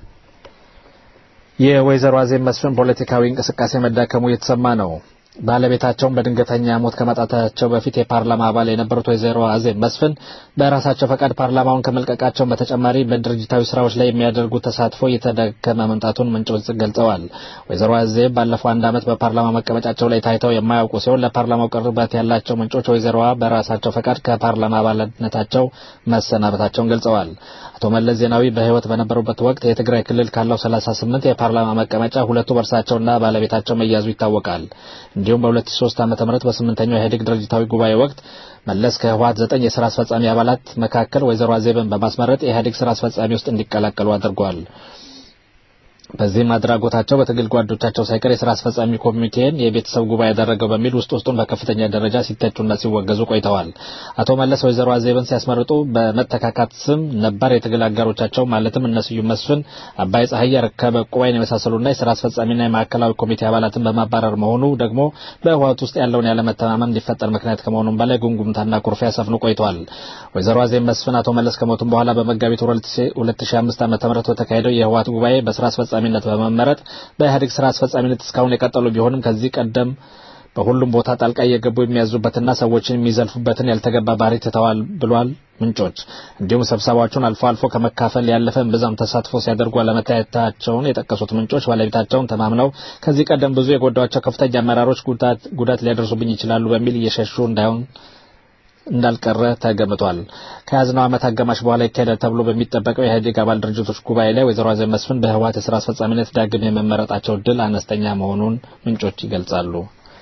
[SPEAKER 3] የወይዘሮ አዜብ መስፍን ፖለቲካዊ እንቅስቃሴ መዳከሙ እየተሰማ ነው። ባለቤታቸውን በድንገተኛ ሞት ከማጣታቸው በፊት የፓርላማ አባል የነበሩት ወይዘሮ አዜብ መስፍን በራሳቸው ፈቃድ ፓርላማውን ከመልቀቃቸው በተጨማሪ በድርጅታዊ ስራዎች ላይ የሚያደርጉት ተሳትፎ እየተዳከመ መምጣቱን ምንጮች ገልጸዋል። ወይዘሮ አዜብ ባለፈው አንድ ዓመት በፓርላማ መቀመጫቸው ላይ ታይተው የማያውቁ ሲሆን ለፓርላማው ቅርበት ያላቸው ምንጮች ወይዘሮዋ በራሳቸው ፈቃድ ከፓርላማ አባልነታቸው መሰናበታቸውን ገልጸዋል። አቶ መለስ ዜናዊ በህይወት በነበሩበት ወቅት የትግራይ ክልል ካለው 38 የፓርላማ መቀመጫ ሁለቱ በእርሳቸውና ባለቤታቸው መያዙ ይታወቃል። እንዲሁም በ2003 ዓ.ም በስምንተኛው የኢህአዴግ ድርጅታዊ ጉባኤ ወቅት መለስ ከህወሓት ዘጠኝ የስራ አስፈጻሚ አባላት መካከል ወይዘሮ አዜብን በማስመረጥ የኢህአዴግ ስራ አስፈጻሚ ውስጥ እንዲቀላቀሉ አድርጓል። በዚህም አድራጎታቸው በትግል ጓዶቻቸው ሳይቀር የስራ አስፈጻሚ ኮሚቴን የቤተሰብ ጉባኤ ያደረገው በሚል ውስጥ ውስጡን በከፍተኛ ደረጃ ሲተቹና ሲወገዙ ቆይተዋል። አቶ መለስ ወይዘሮ አዜብን ሲያስመርጡ በመተካካት ስም ነባር የትግል አጋሮቻቸው ማለትም እነ ስዩም መስፍን፣ አባይ ፀሐይ፣ ረከበ ቁባይን የመሳሰሉና የስራ አስፈጻሚና የማዕከላዊ ኮሚቴ አባላትን በማባረር መሆኑ ደግሞ በህወሓት ውስጥ ያለውን ያለመተማመን እንዲፈጠር ምክንያት ከመሆኑም በላይ ጉምጉምታና ኩርፊያ ሰፍኖ ቆይተዋል። ወይዘሮ አዜብ መስፍን አቶ መለስ ከሞቱም በኋላ በመጋቢት 2005 ዓ.ም በተካሄደው የህወሓት ጉባኤ በስራ አስፈጻሚ ነት በመመረጥ በኢህአዴግ ስራ አስፈጻሚነት እስካሁን የቀጠሉ ቢሆንም ከዚህ ቀደም በሁሉም ቦታ ጣልቃ እየገቡ የሚያዙበትና ሰዎችን የሚዘልፉበትን ያልተገባ ባህሪ ትተዋል ብሏል ምንጮች። እንዲሁም ስብሰባዎቹን አልፎ አልፎ ከመካፈል ያለፈ ብዛም ተሳትፎ ሲያደርጉ አለመታየታቸውን የጠቀሱት ምንጮች ባለቤታቸውን ተማምነው ከዚህ ቀደም ብዙ የጎዷቸው ከፍተኛ አመራሮች ጉዳት ሊያደርሱብኝ ይችላሉ በሚል እየሸሹ እንዳይሆን እንዳልቀረ ተገምቷል። ከያዝነው ዓመት አጋማሽ በኋላ ይካሄዳል ተብሎ በሚጠበቀው የኢህአዴግ አባል ድርጅቶች ጉባኤ ላይ ወይዘሮ አዜብ መስፍን በህወሓት የስራ አስፈጻሚነት ዳግም የመመረጣቸው እድል አነስተኛ መሆኑን ምንጮች ይገልጻሉ።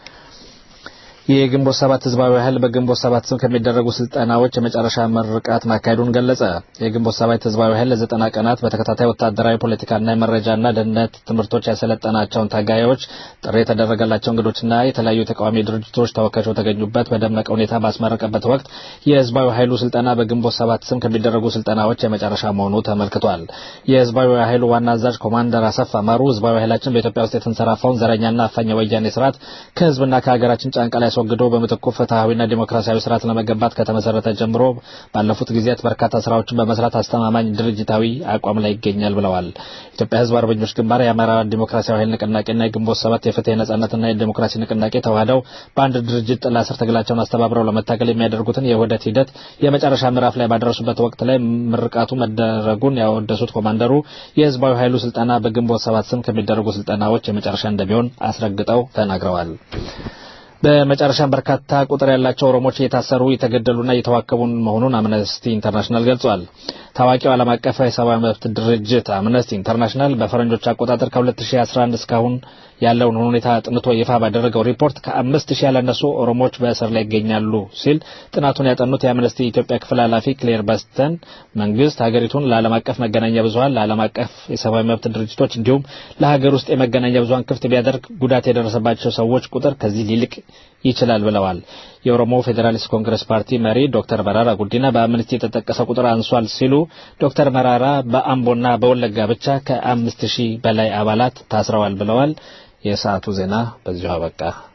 [SPEAKER 3] የግንቦት ሰባት ህዝባዊ ኃይል በግንቦት ሰባት ስም ከሚደረጉ ስልጠናዎች የመጨረሻ ምርቃት ማካሄዱን ገለጸ። የግንቦት ሰባት ህዝባዊ ኃይል ለዘጠና ቀናት በተከታታይ ወታደራዊ፣ ፖለቲካና የመረጃና ደህንነት ትምህርቶች ያሰለጠናቸውን ታጋዮች፣ ጥሪ የተደረገላቸው እንግዶችና የተለያዩ የተቃዋሚ ድርጅቶች ተወካዮች በተገኙበት በደመቀ ሁኔታ ባስመረቀበት ወቅት የህዝባዊ ኃይሉ ስልጠና በግንቦት ሰባት ስም ከሚደረጉ ስልጠናዎች የመጨረሻ መሆኑ ተመልክቷል። የህዝባዊ ኃይሉ ዋና አዛዥ ኮማንደር አሰፋ ማሩ ህዝባዊ ኃይላችን በኢትዮጵያ ውስጥ የተንሰራፋውን ዘረኛና አፋኝ ወያኔ ስርዓት ከህዝብና ከሀገራችን ጫንቃ ላይ አስወግዶ በምትኩ ፍትሐዊና ዲሞክራሲያዊ ስርዓት ለመገንባት ከተመሰረተ ጀምሮ ባለፉት ጊዜያት በርካታ ስራዎችን በመስራት አስተማማኝ ድርጅታዊ አቋም ላይ ይገኛል ብለዋል። ኢትዮጵያ ህዝብ አርበኞች ግንባር፣ የአማራ ዲሞክራሲያዊ ኃይል ንቅናቄና የግንቦት ሰባት የፍትህ የነጻነትና የዲሞክራሲ ንቅናቄ ተዋህደው በአንድ ድርጅት ጥላ ስር ትግላቸውን አስተባብረው ለመታገል የሚያደርጉትን የውህደት ሂደት የመጨረሻ ምዕራፍ ላይ ባደረሱበት ወቅት ላይ ምርቃቱ መደረጉን ያወደሱት ኮማንደሩ የህዝባዊ ኃይሉ ስልጠና በግንቦት ሰባት ስም ከሚደረጉ ስልጠናዎች የመጨረሻ እንደሚሆን አስረግጠው ተናግረዋል። በመጨረሻም በርካታ ቁጥር ያላቸው ኦሮሞዎች እየታሰሩ እየተገደሉና እየተዋከቡ መሆኑን አምነስቲ ኢንተርናሽናል ገልጿል። ታዋቂው ዓለም አቀፍ የሰብአዊ መብት ድርጅት አምነስቲ ኢንተርናሽናል በፈረንጆች አቆጣጠር ከ2011 እስካሁን ያለውን ሁኔታ አጥንቶ ይፋ ባደረገው ሪፖርት ከአምስት ሺህ ያላነሱ ኦሮሞዎች በእስር ላይ ይገኛሉ ሲል ጥናቱን ያጠኑት የአምነስቲ ኢትዮጵያ ክፍል ኃላፊ ክሌር በስተን መንግስት ሀገሪቱን ለዓለም አቀፍ መገናኛ ብዙኃን ለዓለም አቀፍ የሰብአዊ መብት ድርጅቶች እንዲሁም ለሀገር ውስጥ የመገናኛ ብዙኃን ክፍት ቢያደርግ ጉዳት የደረሰባቸው ሰዎች ቁጥር ከዚህ ሊልቅ ይችላል ብለዋል። የኦሮሞ ፌዴራሊስት ኮንግረስ ፓርቲ መሪ ዶክተር መራራ ጉዲና በአምነስቲ የተጠቀሰው ቁጥር አንሷል ሲሉ ዶክተር መራራ በአምቦና በወለጋ ብቻ ከአምስት ሺህ በላይ አባላት ታስረዋል ብለዋል። የሰዓቱ ዜና በዚሁ አበቃ።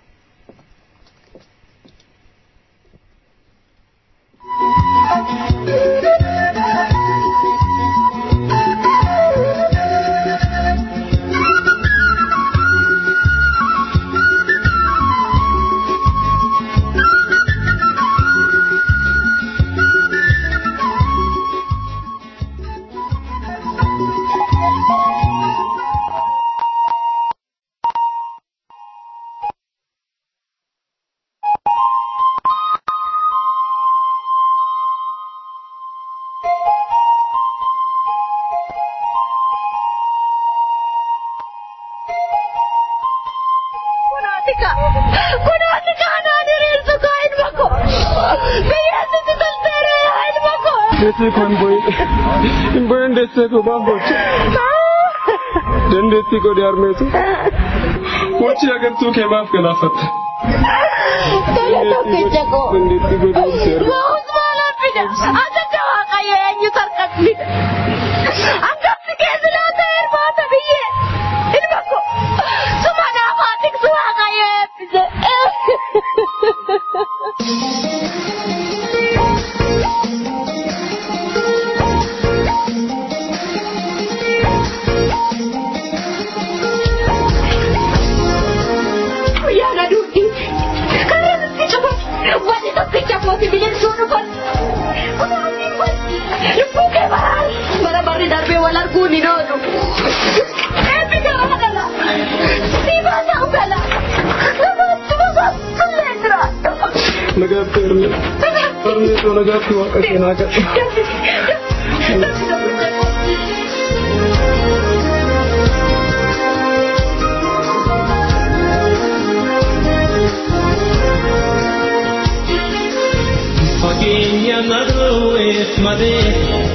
[SPEAKER 11] Desse kan boy. Boy desse ko babot. Dandeetti godhe harmeetu. Wachi agartuu kee maaf galaafatta?
[SPEAKER 4] Tole tokkicha koo.
[SPEAKER 11] Dandeetti godhe seera.
[SPEAKER 4] Ga'us maala fida. Asatti waaqayyo eenyu sarkas fida. Angafti keessa laata hirmaata biyyee. Ilma koo. Suma naafaa tiksu waaqayyo eebbise. Guyyaana duudhi. Karaa nutti cufa. Wanti tokkicha kooti bineensuu dhufan. Kunaanni kun lubbuu kee baraan. Bara barri darbee wal arguun hin oolu. Eebbi gaafa gala. Siibaa ta'u gala. Gabaatti babaatti tullee jiraadha.
[SPEAKER 11] Nagaatti harmee. Harmeetu nagaatti waaqa keenaa gadha.
[SPEAKER 6] Fageenya madooweef malee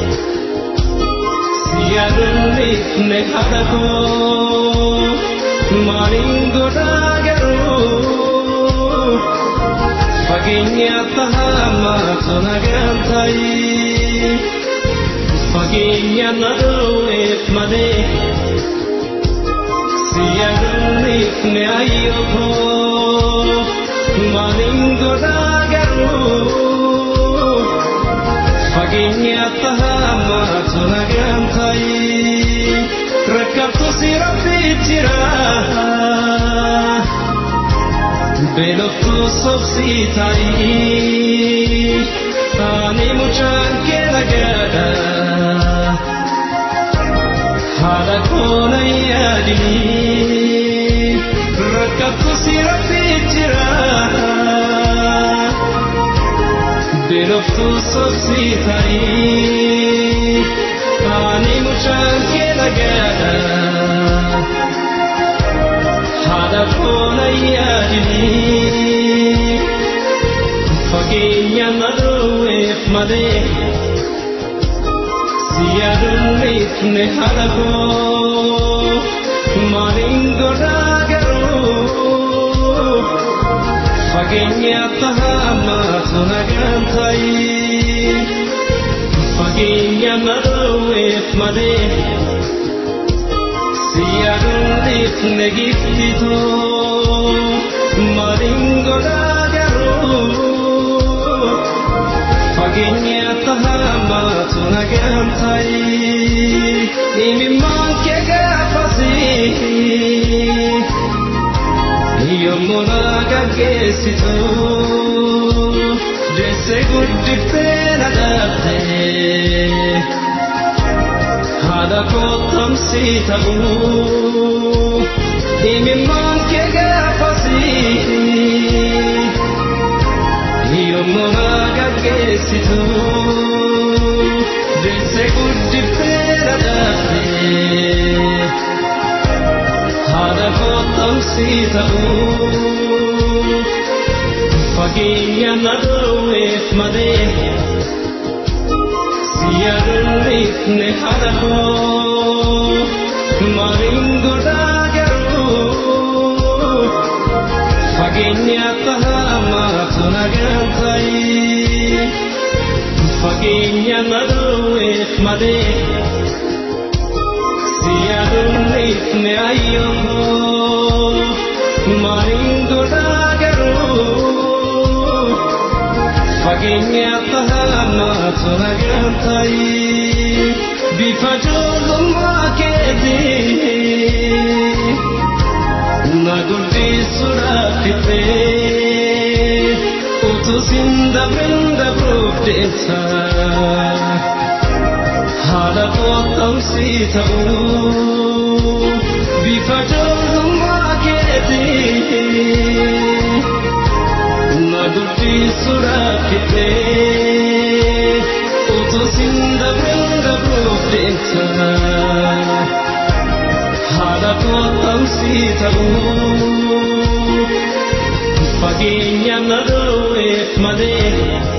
[SPEAKER 6] siyaaduunifne haadha koo maaliin godhaa garuu fageenya tahamaa tona gaantayi fageenya madooweef malee siyaaduunifne ayyoo koo maaliin godhaa garuu. fageenya tahamaa tona gaantayi rakkabtu si rabbii jira beeloftu sobsii tayi ani mucaan
[SPEAKER 12] yaadini rakkattu si rabbii jira beeloftuu sobsii ta'ii ani mucaan kee dhagaadha haadha koona yaadini fageenya madooweef malee si yaadunniifne haadha koo maaliin godhaa garuu fageenya tahamaatu nagaan ta'ii fageenya madooweef malee si yaadunniifne giftitoo maaliin godhaa garuu fageenya tahamaatu nagaan ta'ii imimmaan kee gaafasii yommuu na gaggeessitu deesse guddiftee na dhaabde haadha kottamsii ta'uu imimmaan kee gaafasii yommuu na gaggeessitu deesse guddiftee na dhaabde haadha kottamsii ta'uu fageenya na dhoowweef malee si yaadunniifne haadha koo maaliin godhaa garuu fageenya tahamaatu nagaan ta'ii fageenya na dhoowweef malee si yaadunniifne ayyoo maaliin godhaa garuu fageenya tahamaatu nagaan ta'ii bifa ijoollummaa keetii na guddisuudhaaf fixee utuu sin dabrin dabruuf deemsa haadha kottamsii ta'uu bifa ijoollummaa keetii na guddisuudhaaf fixee utuu sin dabrin dabruuf deemsa haadha kottamsii ta'uu fageenya na dhoowweef malee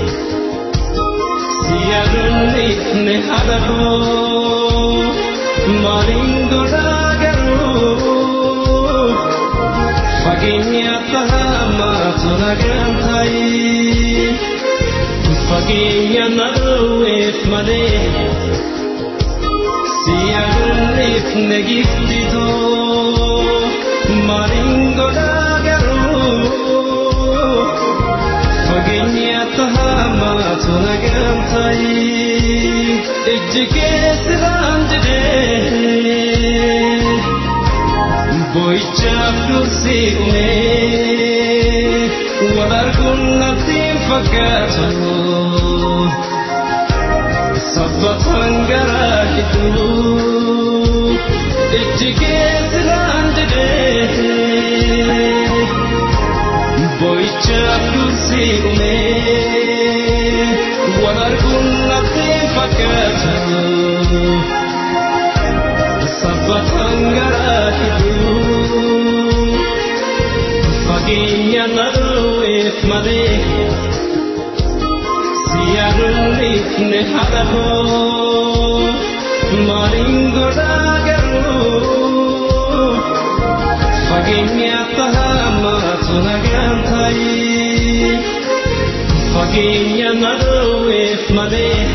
[SPEAKER 12] si yaadunniifne haadha koo maaliin godhaa garuu fageenya tahamaatu nagaan ta'ii fageenya na dhoowweef malee si yaadunniifne giftitoo maaliin godhaa garuu fageenya tahamaatu nagaan ta'ii ijji keessiraan jedhee boo'ichaaf dursii umee wal arguun natti hin fakkaatu sabbatan garaa gidduu ijji keessiraan jedhee boo'ichaaf dursii umee wal arguun natti hin fakkaatu sabbatan garaa gidduu fageenya na dhoowweef malee si yaadunniifne haadha koo maaliin godhaa garuu fageenya tahamaatu nagaan ta'ii fageenya na dhoowweef malee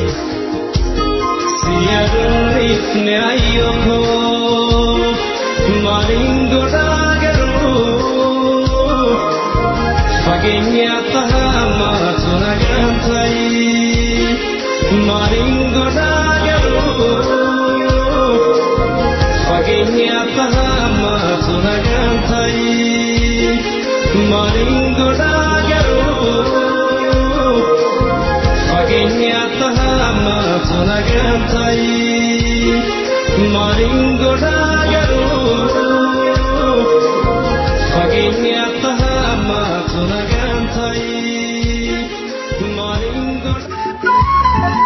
[SPEAKER 12] si yaadunniifne ayyoo koo maaliin godhaa garuu fageenya tahamaatu nagaan ta'ii maaliin godhaa garuu fageenya tahamaatu nagaan ta'ii maaliin godhaa garuu fageenya tahamaatu nagaan ta'ii Maaliin godhaa garuu fageenya akka hammaatu nagaan ta'e maaliin godhaa.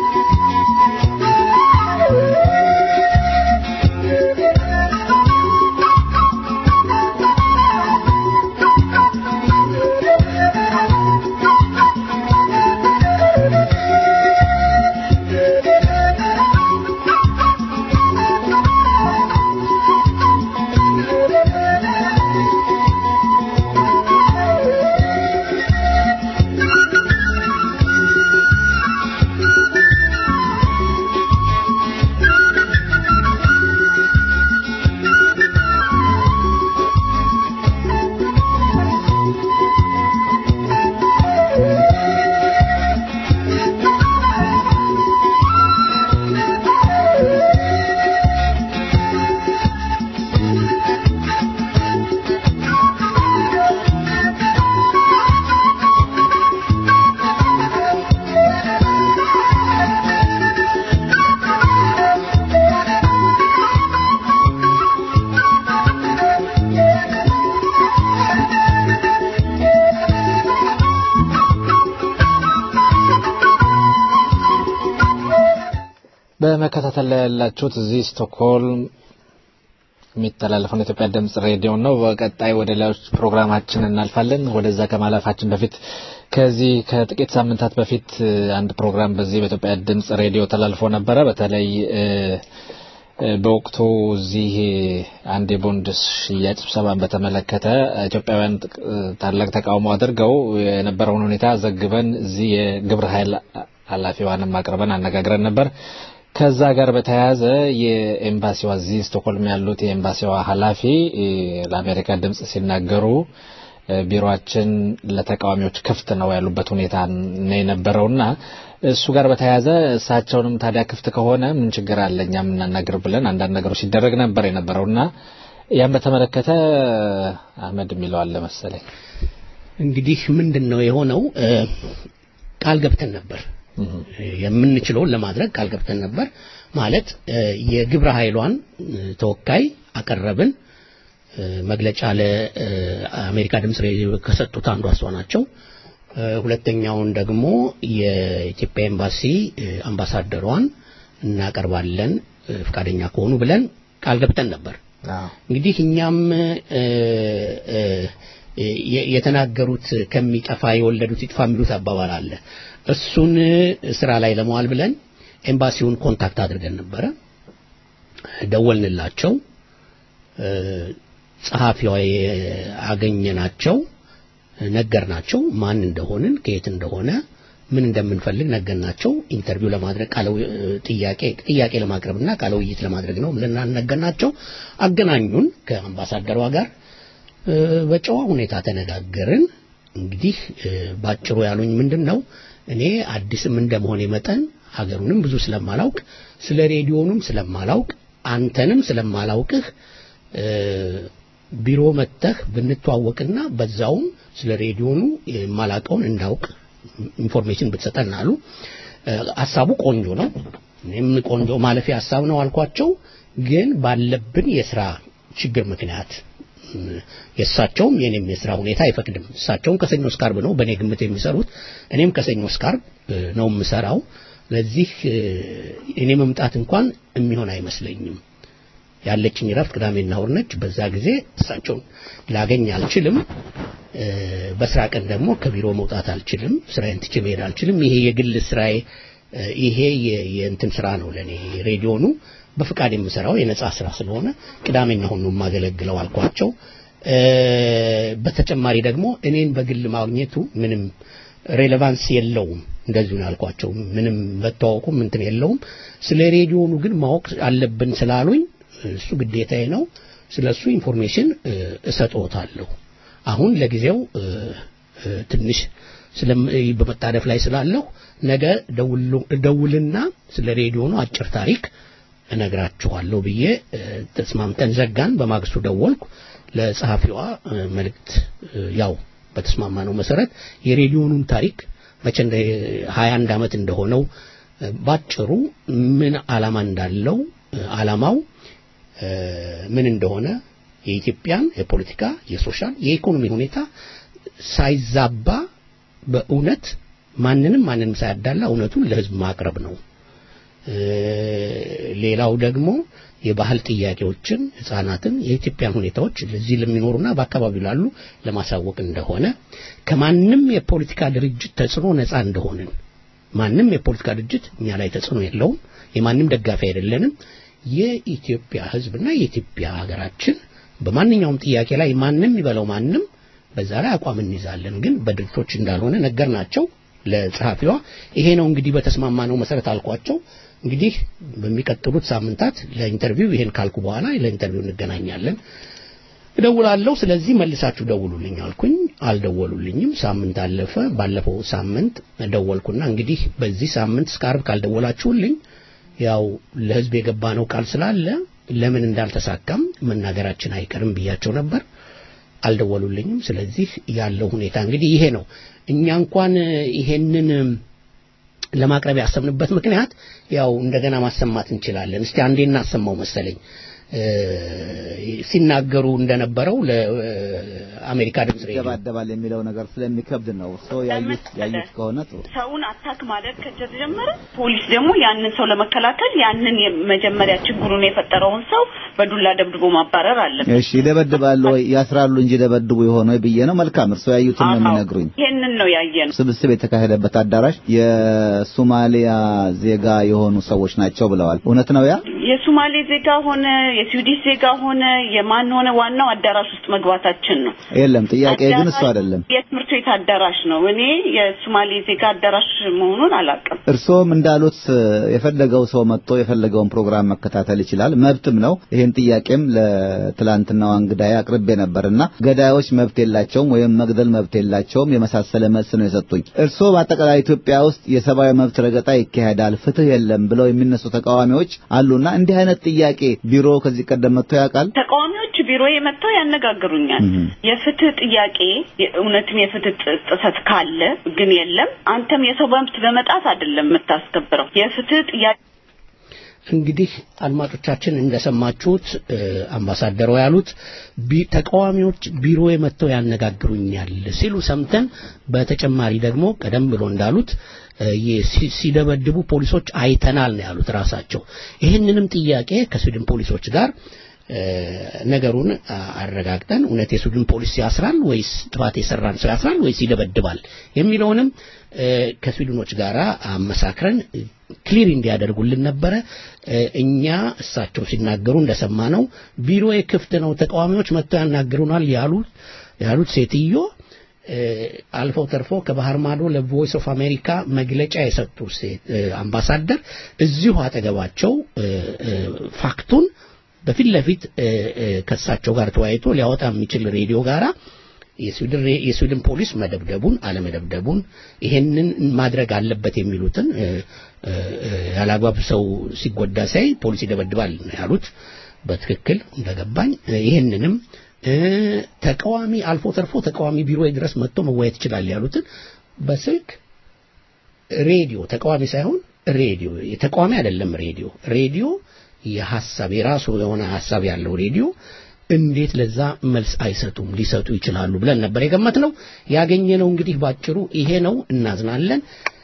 [SPEAKER 3] በመከታተል ላይ ያላችሁት እዚህ ስቶክሆልም የሚተላለፈውን የኢትዮጵያ ድምጽ ሬዲዮ ነው። በቀጣይ ወደ ሌሎች ፕሮግራማችን እናልፋለን። ወደዛ ከማለፋችን በፊት ከዚህ ከጥቂት ሳምንታት በፊት አንድ ፕሮግራም በዚህ በኢትዮጵያ ድምጽ ሬዲዮ ተላልፎ ነበረ። በተለይ በወቅቱ እዚህ አንድ የቦንድ ሽያጭ ስብሰባን በተመለከተ ኢትዮጵያውያን ታላቅ ተቃውሞ አድርገው የነበረውን ሁኔታ ዘግበን እዚህ የግብረ ኃይል ኃላፊዋንም አቅርበን አነጋግረን ነበር። ከዛ ጋር በተያያዘ የኤምባሲዋ እዚህ ስቶክሆልም ያሉት የኤምባሲዋ ኃላፊ ለአሜሪካ ድምጽ ሲናገሩ ቢሮአችን ለተቃዋሚዎች ክፍት ነው ያሉበት ሁኔታ ነው የነበረውና እሱ ጋር በተያያዘ እሳቸውንም ታዲያ ክፍት ከሆነ ምን ችግር አለ እኛ የምናናግር ብለን አንዳንድ ነገሮች ሲደረግ ነበር የነበረውና ያን በተመለከተ አህመድ የሚለው አለ መሰለኝ።
[SPEAKER 2] እንግዲህ ምንድን ነው የሆነው? ቃል ገብተን ነበር የምንችለውን ለማድረግ ቃል ገብተን ነበር። ማለት የግብረ ኃይሏን ተወካይ አቀረብን። መግለጫ ለአሜሪካ ድምፅ ሬዲዮ ከሰጡት አንዷ እሷ ናቸው። ሁለተኛውን ደግሞ የኢትዮጵያ ኤምባሲ አምባሳደሯን እናቀርባለን ፈቃደኛ ከሆኑ ብለን ቃል ገብተን ነበር። እንግዲህ እኛም የተናገሩት ከሚጠፋ የወለዱት ይጥፋ የሚሉት አባባል አለ። እሱን ስራ ላይ ለመዋል ብለን ኤምባሲውን ኮንታክት አድርገን ነበረ። ደወልንላቸው። ጸሐፊዋ አገኘናቸው፣ ነገርናቸው ማን እንደሆንን ከየት እንደሆነ ምን እንደምንፈልግ ነገርናቸው። ኢንተርቪው ለማድረግ ቃለ ጥያቄ ጥያቄ ለማቅረብና ቃለ ውይይት ለማድረግ ነው ብለን ነገርናቸው። አገናኙን ከአምባሳደሯ ጋር በጨዋ ሁኔታ ተነጋገርን። እንግዲህ ባጭሩ ያሉኝ ምንድን ነው እኔ አዲስም እንደመሆኔ መጠን ሀገሩንም ብዙ ስለማላውቅ ስለ ሬዲዮኑም ስለማላውቅ አንተንም ስለማላውቅህ ቢሮ መጥተህ ብንተዋወቅና በዛውም ስለ ሬዲዮኑ የማላውቀውን እንዳውቅ ኢንፎርሜሽን ብትሰጠን አሉ። ሀሳቡ ቆንጆ ነው። እኔም ቆንጆ ማለፊያ ሀሳብ ነው አልኳቸው። ግን ባለብን የስራ ችግር ምክንያት የእሳቸውም የኔም የስራ ሁኔታ አይፈቅድም። እሳቸውም ከሰኞ እስከ ዓርብ ነው በእኔ ግምት የሚሰሩት፣ እኔም ከሰኞ እስከ ዓርብ ነው የምሰራው። ለዚህ እኔ መምጣት እንኳን የሚሆን አይመስለኝም። ያለችኝ ረፍት ቅዳሜና እሑድ ነች። በዛ ጊዜ እሳቸውን ላገኝ አልችልም። በስራ ቀን ደግሞ ከቢሮ መውጣት አልችልም። ስራዬን ትቼ መሄድ አልችልም። ይሄ የግል ስራዬ ይሄ የእንትን ስራ ነው ለኔ ሬዲዮኑ በፍቃድ የምሰራው የነጻ ስራ ስለሆነ ቅዳሜና እሑድ ነው የማገለግለው አልኳቸው። በተጨማሪ ደግሞ እኔን በግል ማግኘቱ ምንም ሬሌቫንስ የለውም። እንደዚሁ ነው ያልኳቸው። ምንም መተዋወቁም እንትን የለውም። ስለ ሬዲዮኑ ግን ማወቅ አለብን ስላሉኝ እሱ ግዴታዬ ነው። ስለ እሱ ኢንፎርሜሽን እሰጥዎታለሁ። አሁን ለጊዜው ትንሽ በመጣደፍ ላይ ስላለሁ ነገ ደውልና ስለ ሬዲዮኑ አጭር ታሪክ እነግራችኋለሁ ብዬ ተስማምተን ዘጋን። በማግስቱ ደወልኩ ለጸሐፊዋ መልእክት ያው በተስማማነው መሰረት የሬዲዮኑን ታሪክ መቼ እንደ 21 ዓመት እንደሆነው ባጭሩ ምን ዓላማ እንዳለው ዓላማው ምን እንደሆነ የኢትዮጵያን የፖለቲካ፣ የሶሻል፣ የኢኮኖሚ ሁኔታ ሳይዛባ በእውነት ማንንም ማንንም ሳያዳላ እውነቱን ለህዝብ ማቅረብ ነው። ሌላው ደግሞ የባህል ጥያቄዎችን ህጻናትን የኢትዮጵያን ሁኔታዎች እዚህ ለሚኖሩና በአካባቢው ላሉ ለማሳወቅ እንደሆነ ከማንም የፖለቲካ ድርጅት ተጽዕኖ ነፃ እንደሆንን ማንም የፖለቲካ ድርጅት እኛ ላይ ተጽዕኖ የለውም። የማንም ደጋፊ አይደለንም። የኢትዮጵያ ህዝብና የኢትዮጵያ ሀገራችን በማንኛውም ጥያቄ ላይ ማንም ይበለው ማንም በዛ ላይ አቋም እንይዛለን። ግን በድርጅቶች እንዳልሆነ ነገር ናቸው ለጸሐፊዋ። ይሄ ነው እንግዲህ በተስማማነው መሰረት አልኳቸው። እንግዲህ በሚቀጥሉት ሳምንታት ለኢንተርቪው ይሄን ካልኩ በኋላ ለኢንተርቪው እንገናኛለን እደውላለሁ። ስለዚህ መልሳችሁ ደውሉልኝ አልኩኝ። አልደወሉልኝም። ሳምንት አለፈ። ባለፈው ሳምንት ደወልኩና እንግዲህ በዚህ ሳምንት እስከ ዓርብ ካልደወላችሁልኝ ያው ለህዝብ የገባነው ቃል ስላለ ለምን እንዳልተሳካም መናገራችን አይቀርም ብያቸው ነበር። አልደወሉልኝም። ስለዚህ ያለው ሁኔታ እንግዲህ ይሄ ነው። እኛ እንኳን ይሄንን ለማቅረብ ያሰብንበት ምክንያት ያው እንደገና ማሰማት እንችላለን። እስቲ አንዴ እናሰማው መሰለኝ ሲናገሩ እንደነበረው ለአሜሪካ ድምጽ ሬዲዮ
[SPEAKER 13] ይደባደባል የሚለው ነገር ስለሚከብድ ነው። ሰው ያዩት ያዩት ከሆነ ጥሩ
[SPEAKER 14] ሰውን አታክ ማድረግ ከተጀመረ ፖሊስ ደግሞ ያንን ሰው ለመከላከል ያንን መጀመሪያ ችግሩን የፈጠረውን ሰው በዱላ ደብድቦ ማባረር አለበት።
[SPEAKER 13] እሺ ይደበድባሉ ወይ ያስራሉ እንጂ ደበድቡ የሆነ ወይ ብዬ ነው። መልካም እርሶ ያዩትን ነው የሚነግሩኝ።
[SPEAKER 14] ይሄንን ነው ያየነው።
[SPEAKER 13] ስብስብ የተካሄደበት አዳራሽ የሶማሊያ ዜጋ የሆኑ ሰዎች ናቸው ብለዋል። እውነት ነው ያ?
[SPEAKER 14] የሶማሌ ዜጋ ሆነ የስዊዲሽ ዜጋ ሆነ የማን ሆነ ዋናው አዳራሽ ውስጥ መግባታችን ነው።
[SPEAKER 13] የለም ጥያቄ ግን እሱ አይደለም።
[SPEAKER 14] የትምህርት ቤት አዳራሽ ነው። እኔ የሶማሌ ዜጋ አዳራሽ መሆኑን አላውቅም።
[SPEAKER 13] እርስዎም እንዳሉት የፈለገው ሰው መጥቶ የፈለገውን ፕሮግራም መከታተል ይችላል፣ መብትም ነው። ይህን ጥያቄም ለትላንትናው እንግዳዬ አቅርቤ ነበርና ገዳዮች መብት የላቸውም ወይም መግደል መብት የላቸውም የመሳሰለ መልስ ነው የሰጡኝ። እርስዎ በአጠቃላይ ኢትዮጵያ ውስጥ የሰብአዊ መብት ረገጣ ይካሄዳል፣ ፍትህ የለም ብለው የሚነሱ ተቃዋሚዎች አሉና እንዲህ አይነት ጥያቄ ቢሮ ከዚህ ቀደም መጥቶ ያውቃል?
[SPEAKER 14] ተቃዋሚዎች ቢሮ የመጥተው ያነጋግሩኛል። የፍትህ ጥያቄ እውነትም የፍትህ ጥሰት ካለ ግን የለም አንተም የሰው መብት በመጣት አይደለም የምታስከብረው የፍትህ ጥያቄ
[SPEAKER 2] እንግዲህ አድማጮቻችን እንደሰማችሁት አምባሳደሩ ያሉት ተቃዋሚዎች ቢሮ መጥተው ያነጋግሩኛል ሲሉ ሰምተን በተጨማሪ ደግሞ ቀደም ብሎ እንዳሉት ሲደበድቡ ፖሊሶች አይተናል ነው ያሉት ራሳቸው። ይህንንም ጥያቄ ከስዊድን ፖሊሶች ጋር ነገሩን አረጋግጠን እውነት የስዊድን ፖሊስ ያስራል ወይስ ጥፋት የሰራን ሰው ያስራል ወይስ ይደበድባል የሚለውንም ከስዊድኖች ጋር አመሳክረን ክሊር እንዲያደርጉልን ነበረ። እኛ እሳቸው ሲናገሩ እንደሰማነው ቢሮ ክፍት ነው፣ ተቃዋሚዎች መጥተው ያናግሩናል ያሉት ያሉት ሴትዮ አልፈው ተርፎ ከባህር ማዶ ለቮይስ ኦፍ አሜሪካ መግለጫ የሰጡ አምባሳደር እዚሁ አጠገባቸው ፋክቱን በፊት ለፊት ከእሳቸው ጋር ተወያይቶ ሊያወጣ የሚችል ሬዲዮ ጋራ የስዊድን ፖሊስ መደብደቡን አለመደብደቡን ይሄንን ማድረግ አለበት የሚሉትን ያላግባብ ሰው ሲጎዳ ሳይ ፖሊስ ይደበድባል ነው ያሉት። በትክክል እንደገባኝ ይሄንንም ተቃዋሚ አልፎ ተርፎ ተቃዋሚ ቢሮ ድረስ መጥቶ መወያየት ይችላል ያሉትን በስልክ ሬዲዮ ተቃዋሚ ሳይሆን ሬዲዮ ተቃዋሚ አይደለም ሬዲዮ ሬዲዮ የሐሳብ የራሱ የሆነ ሐሳብ ያለው ሬዲዮ እንዴት ለዛ መልስ አይሰጡም? ሊሰጡ ይችላሉ ብለን ነበር የገመትነው። ያገኘነው እንግዲህ ባጭሩ ይሄ ነው። እናዝናለን።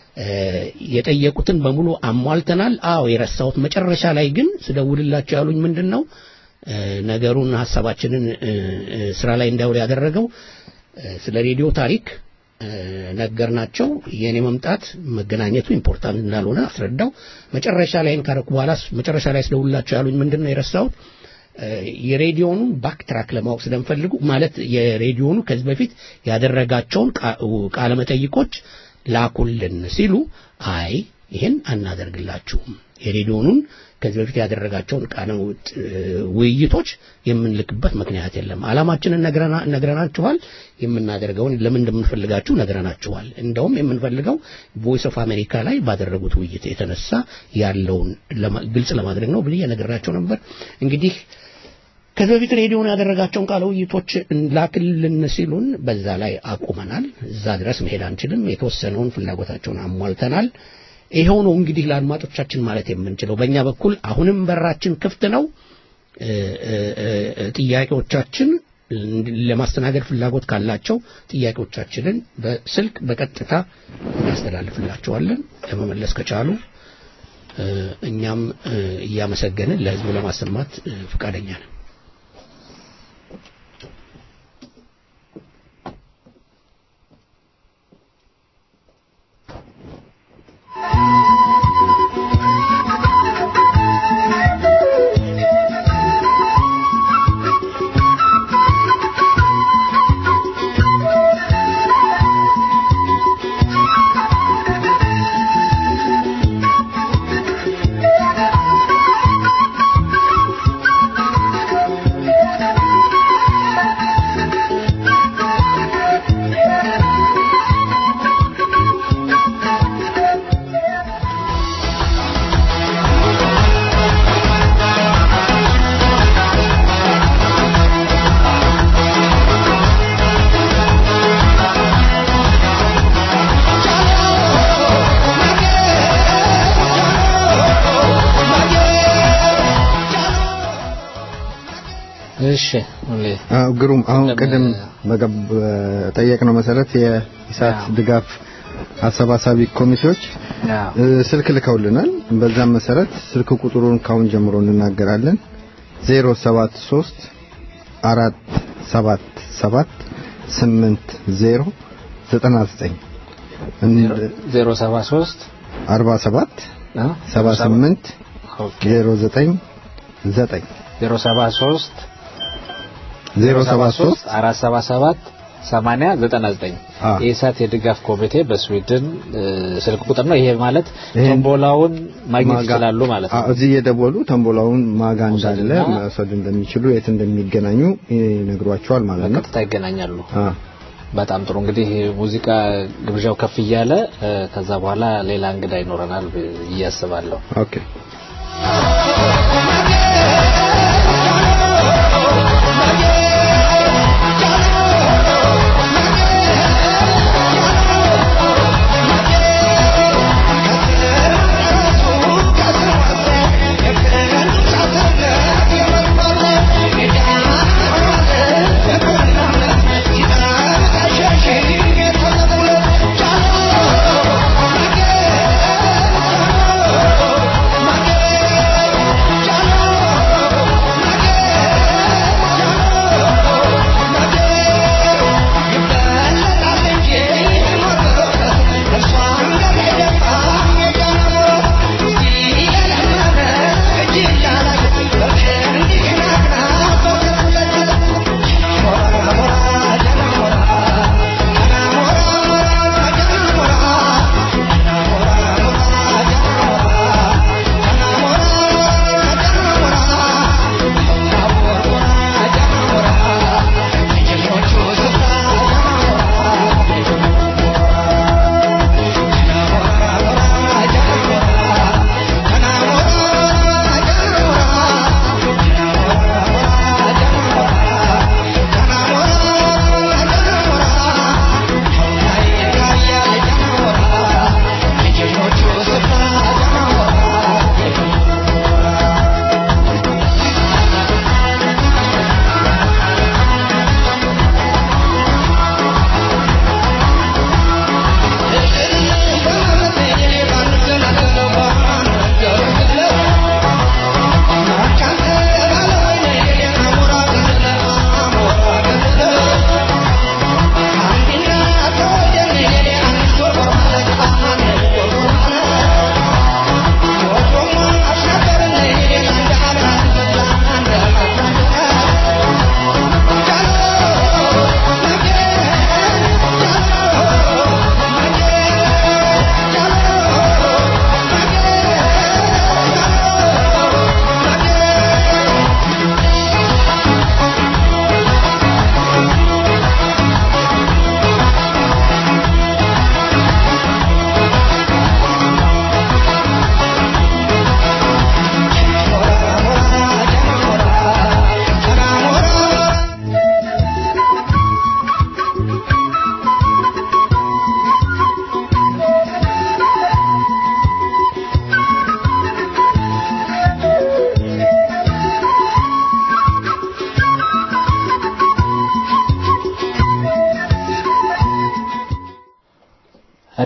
[SPEAKER 2] የጠየቁትን በሙሉ አሟልተናል። አዎ የረሳሁት መጨረሻ ላይ ግን ስደውልላቸው ያሉኝ ምንድን ነው ነገሩን ሐሳባችንን ስራ ላይ እንዳይውል ያደረገው ስለ ሬዲዮ ታሪክ ነገርናቸው። የኔ መምጣት መገናኘቱ ኢምፖርታንት እንዳልሆነ አስረዳው። መጨረሻ ላይ ካረኩ በኋላ መጨረሻ ላይ ስደውልላቸው ያሉኝ ምንድን ነው የረሳሁት የሬዲዮኑ ባክ ትራክ ለማወቅ ስለምፈልጉ ማለት የሬዲዮኑ ከዚህ በፊት ያደረጋቸውን ቃለ መጠይቆች ላኩልን ሲሉ አይ ይሄን አናደርግላችሁም የሬዲዮኑን ከዚህ በፊት ያደረጋቸውን ቃለ ውይይቶች የምንልክበት ምክንያት የለም። ዓላማችንን ነግረናችኋል። የምናደርገውን ለምን እንደምንፈልጋችሁ ነግረናችኋል። እንደውም የምንፈልገው ቮይስ ኦፍ አሜሪካ ላይ ባደረጉት ውይይት የተነሳ ያለውን ግልጽ ለማድረግ ነው ብዬ ነግራቸው ነበር። እንግዲህ ከዚህ በፊት ሬዲዮን ያደረጋቸውን ቃለ ውይይቶች ላክልን ሲሉን በዛ ላይ አቁመናል። እዛ ድረስ መሄድ አንችልም። የተወሰነውን ፍላጎታቸውን አሟልተናል። ይኸው ነው እንግዲህ ለአድማጮቻችን ማለት የምንችለው። በእኛ በኩል አሁንም በራችን ክፍት ነው። እ፣ እ፣ እ፣ ጥያቄዎቻችን ለማስተናገድ ፍላጎት ካላቸው ጥያቄዎቻችንን በስልክ በቀጥታ እናስተላልፍላቸዋለን። ለመመለስ ከቻሉ እ፣ እኛም እ፣ እያመሰገንን ለሕዝቡ ለማሰማት እ፣ ፈቃደኛ ነን።
[SPEAKER 3] እሺ ሁሌ
[SPEAKER 7] አዎ ግሩም አሁን ቅድም በገብ ጠየቅነው መሰረት የኢሳት ድጋፍ አሰባሳቢ ኮሚቴዎች እ፣ ስልክ ልከውልናል። በዛም መሰረት ስልክ ቁጥሩን ካሁን ጀምሮ እንናገራለን 073 4 7 7 8 0 99
[SPEAKER 3] ዜሮ ሰባ ሶስት
[SPEAKER 7] 47 78 09 9
[SPEAKER 3] ዜሮ ሰባ ሶስት
[SPEAKER 7] 073
[SPEAKER 3] አራት ሰባ ሰባት ሰማንያ ዘጠና ዘጠኝ
[SPEAKER 7] አዎ።
[SPEAKER 3] የኢሳት የድጋፍ ኮሚቴ በስዊድን እ፣ ስልክ ቁጥር ነው። ይሄ ማለት
[SPEAKER 7] ይሄን
[SPEAKER 3] ቶምቦላውን ማግኘት
[SPEAKER 7] ማጋ-
[SPEAKER 3] ይችላሉ ማለት ነው።
[SPEAKER 7] አዎ፣ እዚህ የደወሉ ተንቦላውን ማጋ እንዳለ
[SPEAKER 3] መውሰድና-
[SPEAKER 7] መውሰድ እንደሚችሉ የት እንደሚገናኙ ይነግሯቸዋል ማለት ነው።
[SPEAKER 3] በቀጥታ ይገናኛሉ።
[SPEAKER 7] አዎ።
[SPEAKER 3] በጣም ጥሩ እንግዲህ ሙዚቃ ግብዣው ከፍ እያለ እ፣ ከዛ በኋላ ሌላ እንግዳ ይኖረናል ብዬ አስባለሁ።
[SPEAKER 7] ኦኬ
[SPEAKER 12] Thank you.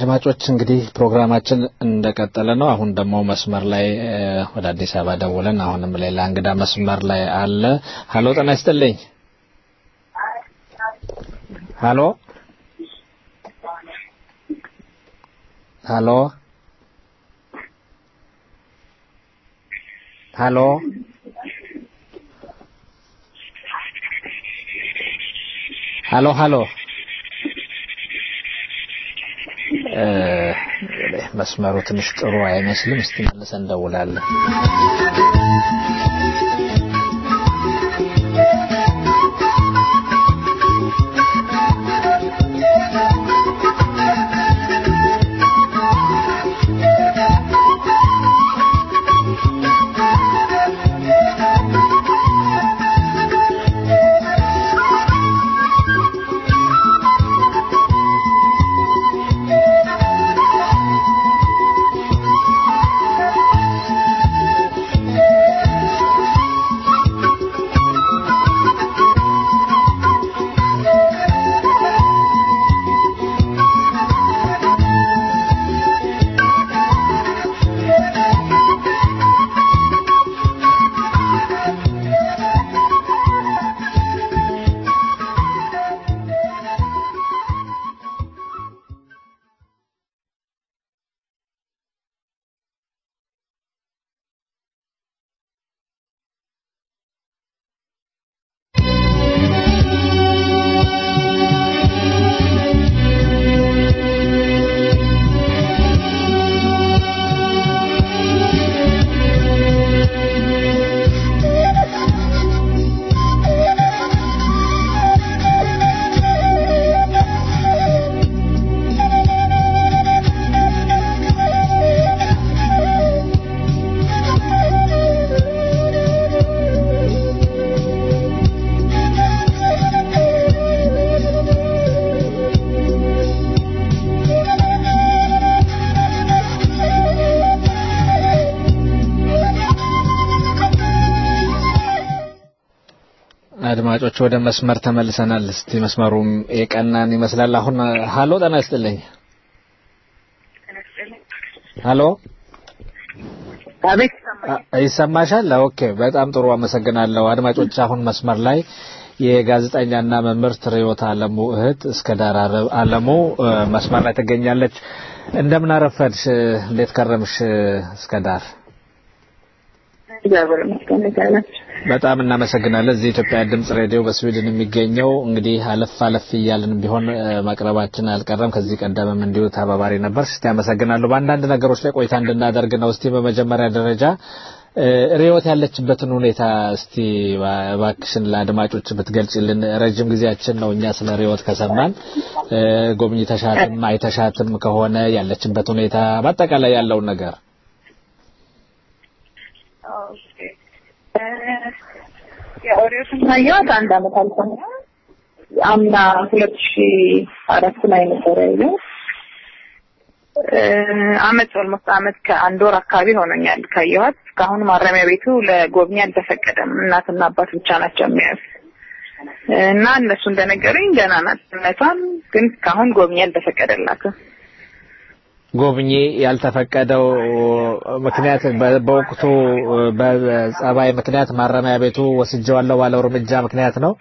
[SPEAKER 3] አድማጮች እንግዲህ ፕሮግራማችን እንደቀጠለ ነው። አሁን ደግሞ መስመር ላይ እ፣ ወደ አዲስ አበባ ደውለን አሁንም ሌላ እንግዳ መስመር ላይ አለ። ሀሎ ጤና ይስጥልኝ። ሀሎ ሀሎ ሀሎ ሀሎ ሀሎ እ፣ መስመሩ ትንሽ ጥሩ አይመስልም። እስቲ መልሰን እንደውላለን። አድማጮች ወደ መስመር ተመልሰናል። እስቲ መስመሩም የቀናን ይመስላል። አሁን ሀሎ ጤና ይስጥልኝ። ሀሎ
[SPEAKER 15] አቤት
[SPEAKER 3] አ- ይሰማሻል? ኦኬ፣ በጣም ጥሩ አመሰግናለሁ። አድማጮች አሁን መስመር ላይ የጋዜጠኛና መምህርት ርዕዮት አለሙ እህት እስከ ዳር አረ- አለሙ እ፣ መስመር ላይ ትገኛለች። እንደምን አረፈድሽ? እንዴት ከረምሽ? እስከ ዳር
[SPEAKER 15] እግዚአብሔር ይመስገን ይቻላል።
[SPEAKER 3] በጣም እናመሰግናለን። እዚህ የኢትዮጵያ ድምጽ ሬዲዮ በስዊድን የሚገኘው እንግዲህ አለፍ አለፍ እያልን ቢሆን እ፣ ማቅረባችን አልቀረም። ከዚህ ቀደምም እንዲሁ ተባባሪ ነበር። እስቲ አመሰግናለሁ። በአንዳንድ ነገሮች ላይ ቆይታ እንድናደርግ ነው። እስቲ በመጀመሪያ ደረጃ እ፣ ርዕዮት ያለችበትን ሁኔታ እስቲ ባ- እባክሽን ለአድማጮች ብትገልጪልን። ረጅም ጊዜያችን ነው እኛ ስለ ርዕዮት ከሰማን። እ፣ ጎብኝተሻትም አይተሻትም ከሆነ ያለችበት ሁኔታ በአጠቃላይ ያለውን ነገር
[SPEAKER 15] የኦሪዮስን ካየኋት አንድ አመት አልፎኛል። አምና ሁለት ሺ አራት ላይ ነበር ያየው። አመት ኦልሞስት አመት ከአንድ ወር አካባቢ ሆኖኛል ካየኋት። እስካሁን ማረሚያ ቤቱ ለጎብኚ አልተፈቀደም። እናትና አባት ብቻ ናቸው የሚያዩት እና እነሱ እንደነገሩኝ ገና ናት እነቷን፣ ግን እስካሁን ጎብኚ አልተፈቀደላትም።
[SPEAKER 3] ጎብኚ ያልተፈቀደው ምክንያት በ- በወቅቱ በጸባይ ምክንያት ማረሚያ ቤቱ ወስጀዋለሁ ባለው እርምጃ ምክንያት ነው።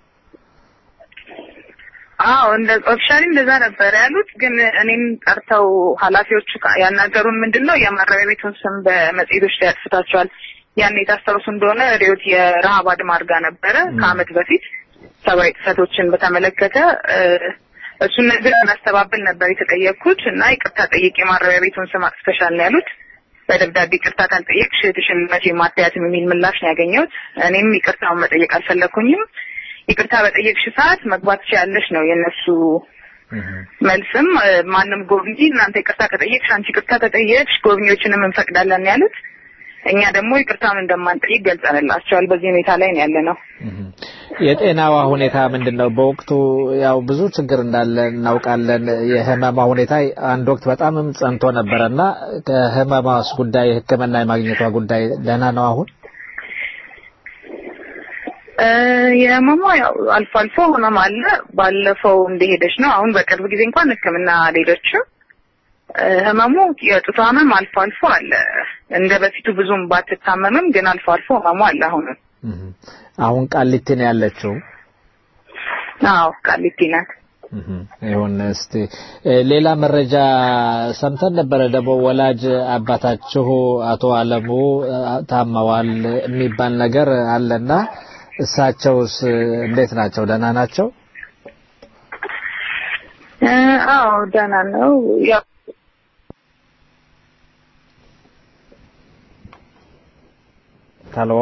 [SPEAKER 15] አዎ እንደ ኦፊሻሊ እንደዛ ነበር ያሉት። ግን እኔም ጠርተው ኃላፊዎቹ ካ- ያናገሩን ምንድን ነው የማረሚያ ቤቱን ስም በመጽሔቶች ላይ አጥፍታቸዋል። ያን የታሰሩት እንደሆነ ሬዮት የረሃብ አድማ አድርጋ ነበረ ከአመት በፊት ሰብአዊ ጥሰቶችን በተመለከተ እ፣ እሱን ነገር እናስተባብል ነበር የተጠየቅኩት እና ይቅርታ ጠይቄ የማረሚያ ቤቱን ስም አጥፍተሻል ነው ያሉት። በደብዳቤ ይቅርታ ካልጠየቅሽ እህትሽን መቼም አታያትም የሚል ምላሽ ነው ያገኘሁት። እኔም ይቅርታውን መጠየቅ አልፈለኩኝም። ይቅርታ በጠየቅሽ ሰዓት መግባት ትችያለሽ ነው የእነሱ መልስም እ፣ ማንም ጎብኚ እናንተ ይቅርታ ከጠየቅሽ አንቺ ይቅርታ ከጠየቅሽ ጎብኚዎችንም እንፈቅዳለን ያሉት። እኛ ደግሞ ይቅርታውን እንደማንጠይቅ ገልጸንላቸዋል። በዚህ ሁኔታ ላይ ነው ያለ ነው።
[SPEAKER 3] የጤናዋ ሁኔታ ምንድን ነው? በወቅቱ ያው ብዙ ችግር እንዳለ እናውቃለን። የህመማ ሁኔታ አንድ ወቅት በጣምም ጸንቶ ነበረና ከህመማስ ጉዳይ ሕክምና የማግኘቷ ጉዳይ ደህና ነው አሁን?
[SPEAKER 15] እ፣ የህመሟ ያው አልፎ አልፎ ህመም አለ። ባለፈው እንደሄደች ነው። አሁን በቅርብ ጊዜ እንኳን ህክምና አልሄደችም። እ፣ ህመሙ የጡት ህመም አልፎ አልፎ አለ። እንደ በፊቱ ብዙም ባትታመምም ግን አልፎ አልፎ ህመሙ አለ አሁንም።
[SPEAKER 3] አሁን ቃሊቲ ነው ያለችው።
[SPEAKER 15] አዎ ቃሊቲ ናት።
[SPEAKER 3] ይሁን እስቲ እ፣ ሌላ መረጃ ሰምተን ነበረ ደግሞ ወላጅ አባታችሁ አቶ አለሙ እ፣ ታመዋል የሚባል ነገር አለና እሳቸውስ እንዴት ናቸው? ደህና ናቸው?
[SPEAKER 15] እ፣ አዎ ደህና ነው። ያው
[SPEAKER 3] ታልዎ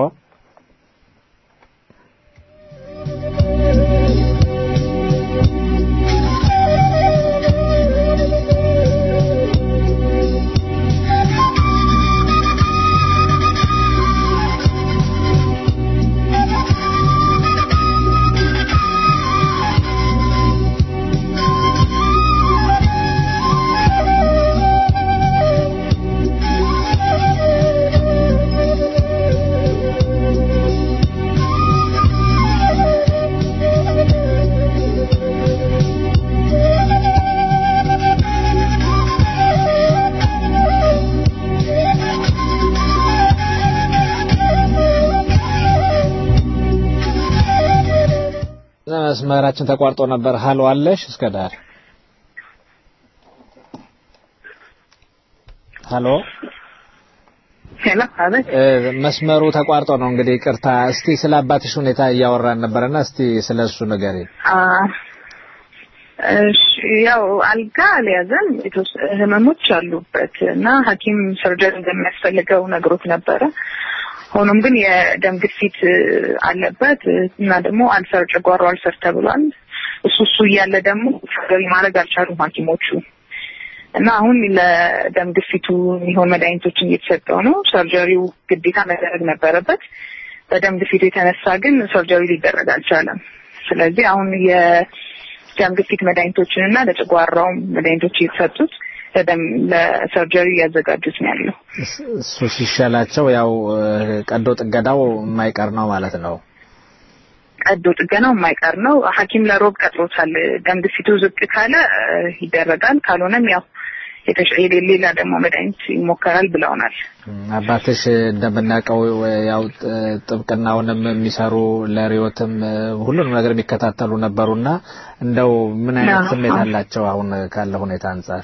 [SPEAKER 3] መስመራችን ተቋርጦ ነበር። ሀሎ አለሽ እስከ ዳር ሀሎ
[SPEAKER 15] ሄሎ አቤት።
[SPEAKER 3] እ፣ መስመሩ ተቋርጦ ነው እንግዲህ ይቅርታ። እስቲ ስለ አባትሽ ሁኔታ እያወራን ነበርና እስቲ ስለ እሱ ንገሪ።
[SPEAKER 15] አ፣ እሺ ያው አልጋ አልያዘም። የተወሰ- ህመሞች አሉበት እና ሐኪም ሰርጀሪ እንደሚያስፈልገው ነግሮት ነበረ። ሆኖም ግን የደም ግፊት እ፣ አለበት እ፣ እና ደግሞ አልሰር ጨጓራው አልሰር ተብሏል። እሱ እሱ እያለ ደግሞ ሰርጀሪ ማድረግ አልቻሉም ሐኪሞቹ እና አሁን ለደም ግፊቱ የሚሆን መድኃኒቶችን እየተሰጠው ነው። ሰርጀሪው ግዴታ መደረግ ነበረበት። በደም ግፊቱ የተነሳ ግን ሰርጀሪ ሊደረግ አልቻለም። ስለዚህ አሁን የደም ግፊት መድኃኒቶችን እና ለጨጓራውም መድኃኒቶች እየተሰጡት ለደም ለሰርጀሪ እያዘጋጁት ነው ያለው።
[SPEAKER 3] እሱ ሲሻላቸው ያው እ፣ ቀዶ ጥገናው የማይቀር ነው ማለት ነው።
[SPEAKER 15] ቀዶ ጥገናው የማይቀር ነው። ሐኪም ለሮብ ቀጥሮታል። ደም ግፊቱ ዝቅ ካለ እ፣ ይደረጋል፣ ካልሆነም ያው የተሻ- የሌ- ሌላ ደግሞ መድኃኒት ይሞከራል ብለውናል።
[SPEAKER 3] አባትሽ እንደምናውቀው ያው ጥ- ጥብቅናውንም የሚሰሩ ለሪዮትም እ፣ ሁሉንም ነገር የሚከታተሉ ነበሩና እንደው ምን አይነት
[SPEAKER 15] አዎ።
[SPEAKER 3] ስሜት አላቸው አሁን ካለ ሁኔታ አንጻር?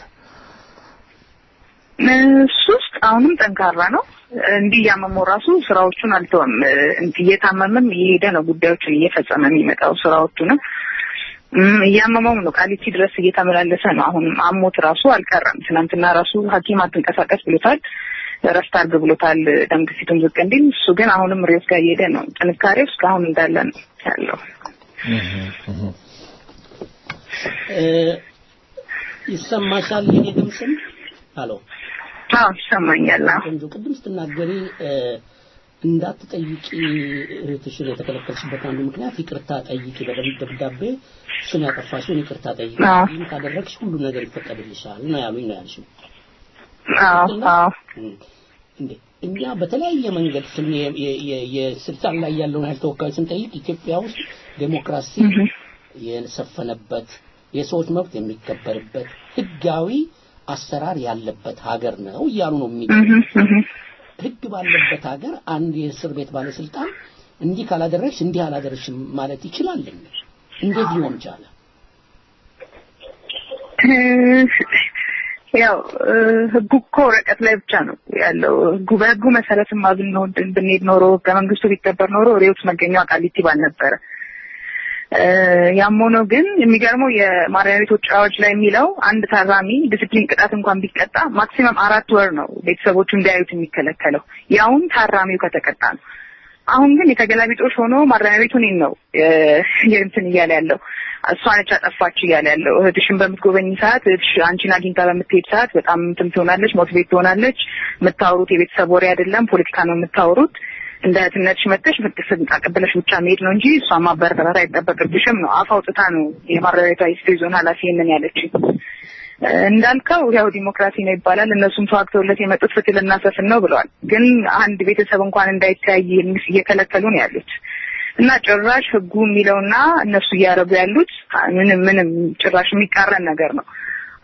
[SPEAKER 15] እሱ ውስጥ አሁንም ጠንካራ ነው። እንዲህ እያመመው ራሱ ስራዎቹን አልተወም። እንዲህ እየታመመም እየሄደ ነው ጉዳዮችን እየፈጸመ የሚመጣው ስራዎቹንም እም፣ እያመመውም ነው። ቃሊቲ ድረስ እየተመላለሰ ነው። አሁንም አሞት ራሱ አልቀረም። ትናንትና ራሱ ሐኪም አትንቀሳቀስ ብሎታል። እረፍት አድርግ ብሎታል። ደም ግፊቱም ዝቅ እንዲል። እሱ ግን አሁንም ሬስ ጋር እየሄደ ነው። ጥንካሬው እስካሁን እንዳለ ነው ያለው።
[SPEAKER 2] እ፣ ይሰማሻል የኔ ድምፅም? አሎ
[SPEAKER 15] አዎ ይሰማኛል። አዎ
[SPEAKER 2] ቆንጆ ቅድም ስትናገሪ እ፣ እንዳትጠይቂ እህትሽን የተከለከልሽበት አንዱ ምክንያት ይቅርታ ጠይቂ፣ በደንብ ደብዳቤ እሱን ያጠፋሽውን ይቅርታ ጠይቂ፣
[SPEAKER 15] አዎ።
[SPEAKER 2] ይህን ካደረግሽ ሁሉ ነገር ይፈቀድልሻል ነው ያሉኝ ነው ያልሽው።
[SPEAKER 15] አዎ አዎ
[SPEAKER 2] እንዴ እኛ በተለያየ መንገድ ስን የ- የ- የ- የስልጣን ላይ ያለውን ኃይል ተወካዮች ስንጠይቅ ኢትዮጵያ ውስጥ ዴሞክራሲ የሰፈነበት የሰዎች መብት የሚከበርበት ህጋዊ አሰራር ያለበት ሀገር ነው እያሉ ነው የሚ ህግ ባለበት ሀገር አንድ የእስር ቤት ባለስልጣን እንዲህ ካላደረግሽ እንዲህ አላደረግሽም ማለት ይችላል እንዴ? እንዴት ሊሆን ቻለ?
[SPEAKER 15] ያው እ፣ ህጉ እኮ ወረቀት ላይ ብቻ ነው ያለው። ህጉ በህጉ መሰረትማ ብንሆን ብንሄድ ኖሮ ህገ መንግስቱ ቢከበር ኖሮ ሬዎት መገኛዋ ቃሊቲ ባልነበረ። እ፣ ያም ሆኖ ግን የሚገርመው የማረሚያ ቤቶች አዋጅ ላይ የሚለው አንድ ታራሚ ዲስፕሊን ቅጣት እንኳን ቢቀጣ ማክሲመም አራት ወር ነው ቤተሰቦቹ እንዲያዩት የሚከለከለው ያውም ታራሚው ከተቀጣ ነው። አሁን ግን የተገላቢጦሽ ሆኖ ማረሚያ ቤቱ እኔን ነው እ፣ የእንትን እያለ ያለው እሷ ነች አጠፋች እያለ ያለው። እህትሽን በምትጎበኝ ሰዓት እህትሽ አንቺን አግኝታ በምትሄድ ሰዓት በጣም እንትን ትሆናለች፣ ሞቲቬት ትሆናለች። የምታወሩት የቤተሰብ ወሬ አይደለም፣ ፖለቲካ ነው የምታወሩት። እንደ እህትነትሽ መጥተሽ ምትስን አቀብለሽ ብቻ መሄድ ነው እንጂ እሷ ማበረታታት አይጠበቅብሽም ነው። አፍ አውጥታ ነው የማረሚያ ቤቷ የስቴ ዞን ኃላፊ ይህንን ያለችኝ። እ፣ እንዳልከው ያው ዲሞክራሲ ነው ይባላል። እነሱም ተዋግተውለት የመጡት ፍትህ ልናሰፍን ነው ብለዋል። ግን አንድ ቤተሰብ እንኳን እንዳይተያይ እየከለከሉ ነው ያሉት እና ጭራሽ ህጉ የሚለውና እነሱ እያደረጉ ያሉት ምንም ምንም ጭራሽ የሚቃረን ነገር ነው።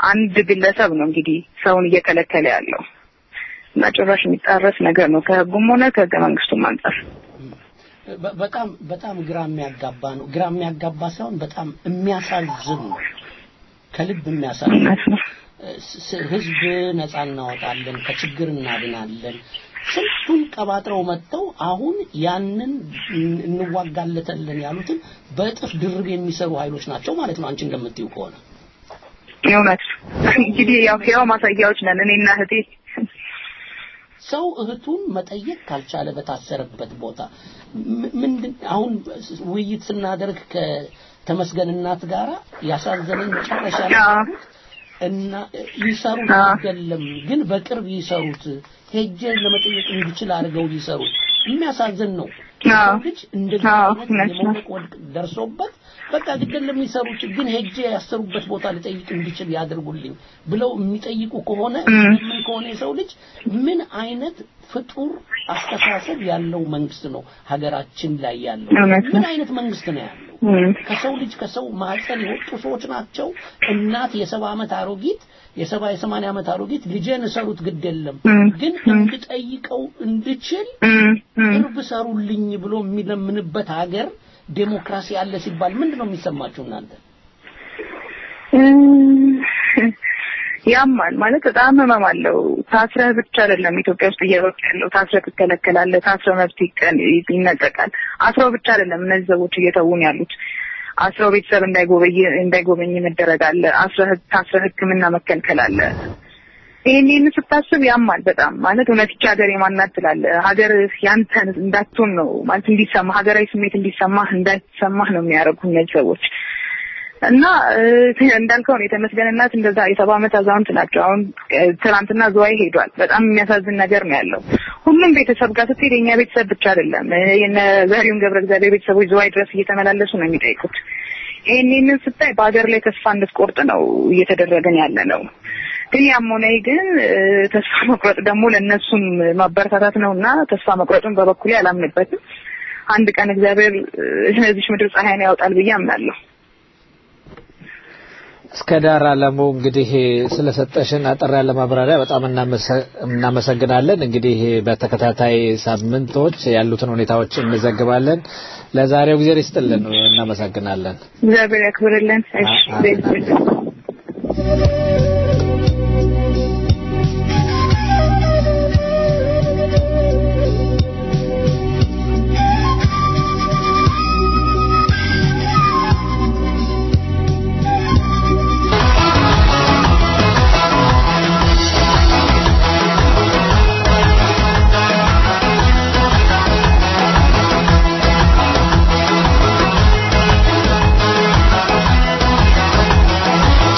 [SPEAKER 15] አንድ ግለሰብ ነው እንግዲህ ሰውን እየከለከለ ያለው እና ጭራሽ የሚጣረስ ነገር ነው ከህጉም ሆነ ከህገ መንግስቱም አንጻር።
[SPEAKER 2] በ- በጣም በጣም ግራ የሚያጋባ ነው። ግራ የሚያጋባ ሳይሆን በጣም የሚያሳዝን ነው። ከልብ የሚያሳዝን ስ- ስ- ህዝብ ነፃ እናወጣለን፣ ከችግር እናድናለን። ስንቱን ቀባጥረው መጥተው አሁን ያንን እን- እንዋጋለታለን ያሉትን በእጥፍ ድርብ የሚሰሩ ኃይሎች ናቸው ማለት ነው። አንቺ እንደምትይው ከሆነ
[SPEAKER 15] እውነት እንግዲህ ያው ያው ማሳያዎች ነን እኔና እህቴ
[SPEAKER 2] ሰው እህቱን መጠየቅ ካልቻለ በታሰረበት ቦታ ም- ምንድን አሁን ውይይት ስናደርግ ከተመስገን እናት ጋራ ያሳዘነኝ መጨረሻ ላይ ያሉት እና ይሰሩት አይደለም ግን በቅርብ ይሰሩት ሄጄ ለመጠየቅ እንዲችል አድርገው ይሰሩት የሚያሳዝን ነው ሰው ልጅ እንደዚህ አይነት የመውደቅ ወድቅ ደርሶበት በቃ ግድል ለሚሰሩት ግን ሄጄ ያሰሩበት ቦታ ልጠይቅ እንዲችል ያድርጉልኝ ብለው የሚጠይቁ ከሆነ ምን ከሆነ የሰው ልጅ ምን አይነት ፍጡር አስተሳሰብ ያለው መንግስት ነው ሀገራችን ላይ ያለው
[SPEAKER 15] እውነት ነው።
[SPEAKER 2] ምን አይነት መንግስት ነው ያለው ከሰው ልጅ ከሰው ማህፀን የወጡ ሰዎች ናቸው እናት የሰባ ዓመት አሮጊት የሰባ የሰማንያ ዓመት አሮጊት ልጄን እሰሩት ግድ የለም ግን እንድጠይቀው እንድችል ቅርብ ሰሩልኝ ብሎ የሚለምንበት ሀገር ዴሞክራሲ አለ ሲባል ምንድን ነው የሚሰማችሁ እናንተ
[SPEAKER 15] ያማል ማለት በጣም ህመም አለው። ታስረህ ብቻ አይደለም ኢትዮጵያ ውስጥ እየሮጥ ያለው ታስረህ ትከለከላለህ፣ ታስረህ መብት ይቀን- ይነጠቃል። አስረው ብቻ አይደለም እነዚህ ሰዎች እየተውን ያሉት አስረው ቤተሰብ እንዳይጎበኝ እንዳይጎበኝ መደረግ አለ። አስረህ ታስረህ ሕክምና መከልከል አለ። ይሄን ይህን ስታስብ ያማል በጣም ማለት እውነት ይቺ ሀገር የማናት ትላለህ። ሀገር ያንተን እንዳትሆን ነው ማለት እንዲሰማ ሀገራዊ ስሜት እንዲሰማህ እንዳይሰማህ ነው የሚያደርጉ እነዚህ ሰዎች እና እ፣ እንዳልከው ነው የተመስገን እናት እንደዛ የሰባ ዓመት አዛውንት ናቸው። አሁን እ፣ ትናንትና ዝዋይ ሄዷል። በጣም የሚያሳዝን ነገር ነው ያለው። ሁሉም ቤተሰብ ጋር ስትሄድ የኛ ቤተሰብ ብቻ አይደለም እ፣ የነ ዘሪሁን ገብረ እግዚአብሔር ቤተሰቦች ዝዋይ ድረስ እየተመላለሱ ነው የሚጠይቁት። ይህን ይህንን ስታይ በሀገር ላይ ተስፋ እንድትቆርጥ ነው እየተደረገን ያለ ነው። ግን ያም ሆነ ይህ ግን እ፣ ተስፋ መቁረጥ ደግሞ ለእነሱም ማበረታታት ነው እና ተስፋ መቁረጡን በበኩሌ አላምንበትም። አንድ ቀን እግዚአብሔር እ፣ እዚች ምድር ፀሐይን ያወጣል ብዬ አምናለሁ።
[SPEAKER 3] እስከ ዳር አለሙ እንግዲህ ስለሰጠሽን አጠር ያለ ማብራሪያ በጣም እናመሰ- እናመሰግናለን። እንግዲህ በተከታታይ ሳምንቶች ያሉትን ሁኔታዎች እንዘግባለን። ለዛሬው ጊዜ ይስጥልን፣ እናመሰግናለን።
[SPEAKER 15] እግዚአብሔር ያክብርልን። እሺ ቤት
[SPEAKER 12] Thank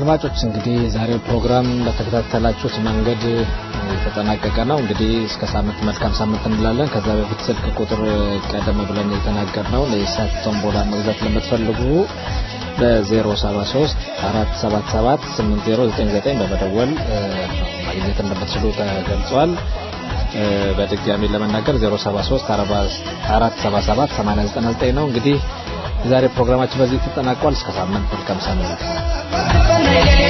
[SPEAKER 3] አድማጮች እንግዲህ የዛሬው ፕሮግራም በተከታተላችሁት መንገድ የተጠናቀቀ ነው። እንግዲህ እስከ ሳምንት መልካም ሳምንት እንላለን። ከዛ በፊት ስልክ ቁጥር ቀደም ብለን የተናገርነው ለኢሳት ቶምቦላ መግዛት ለምትፈልጉ በ073 477 8099 በመደወል ማግኘት እንደምትችሉ ተገልጿል። በድጋሚ ለመናገር 073 477 8099 ነው። እንግዲህ የዛሬ ፕሮግራማችን በዚህ ተጠናቋል። እስከ ሳምንት መልካም ሳምንት።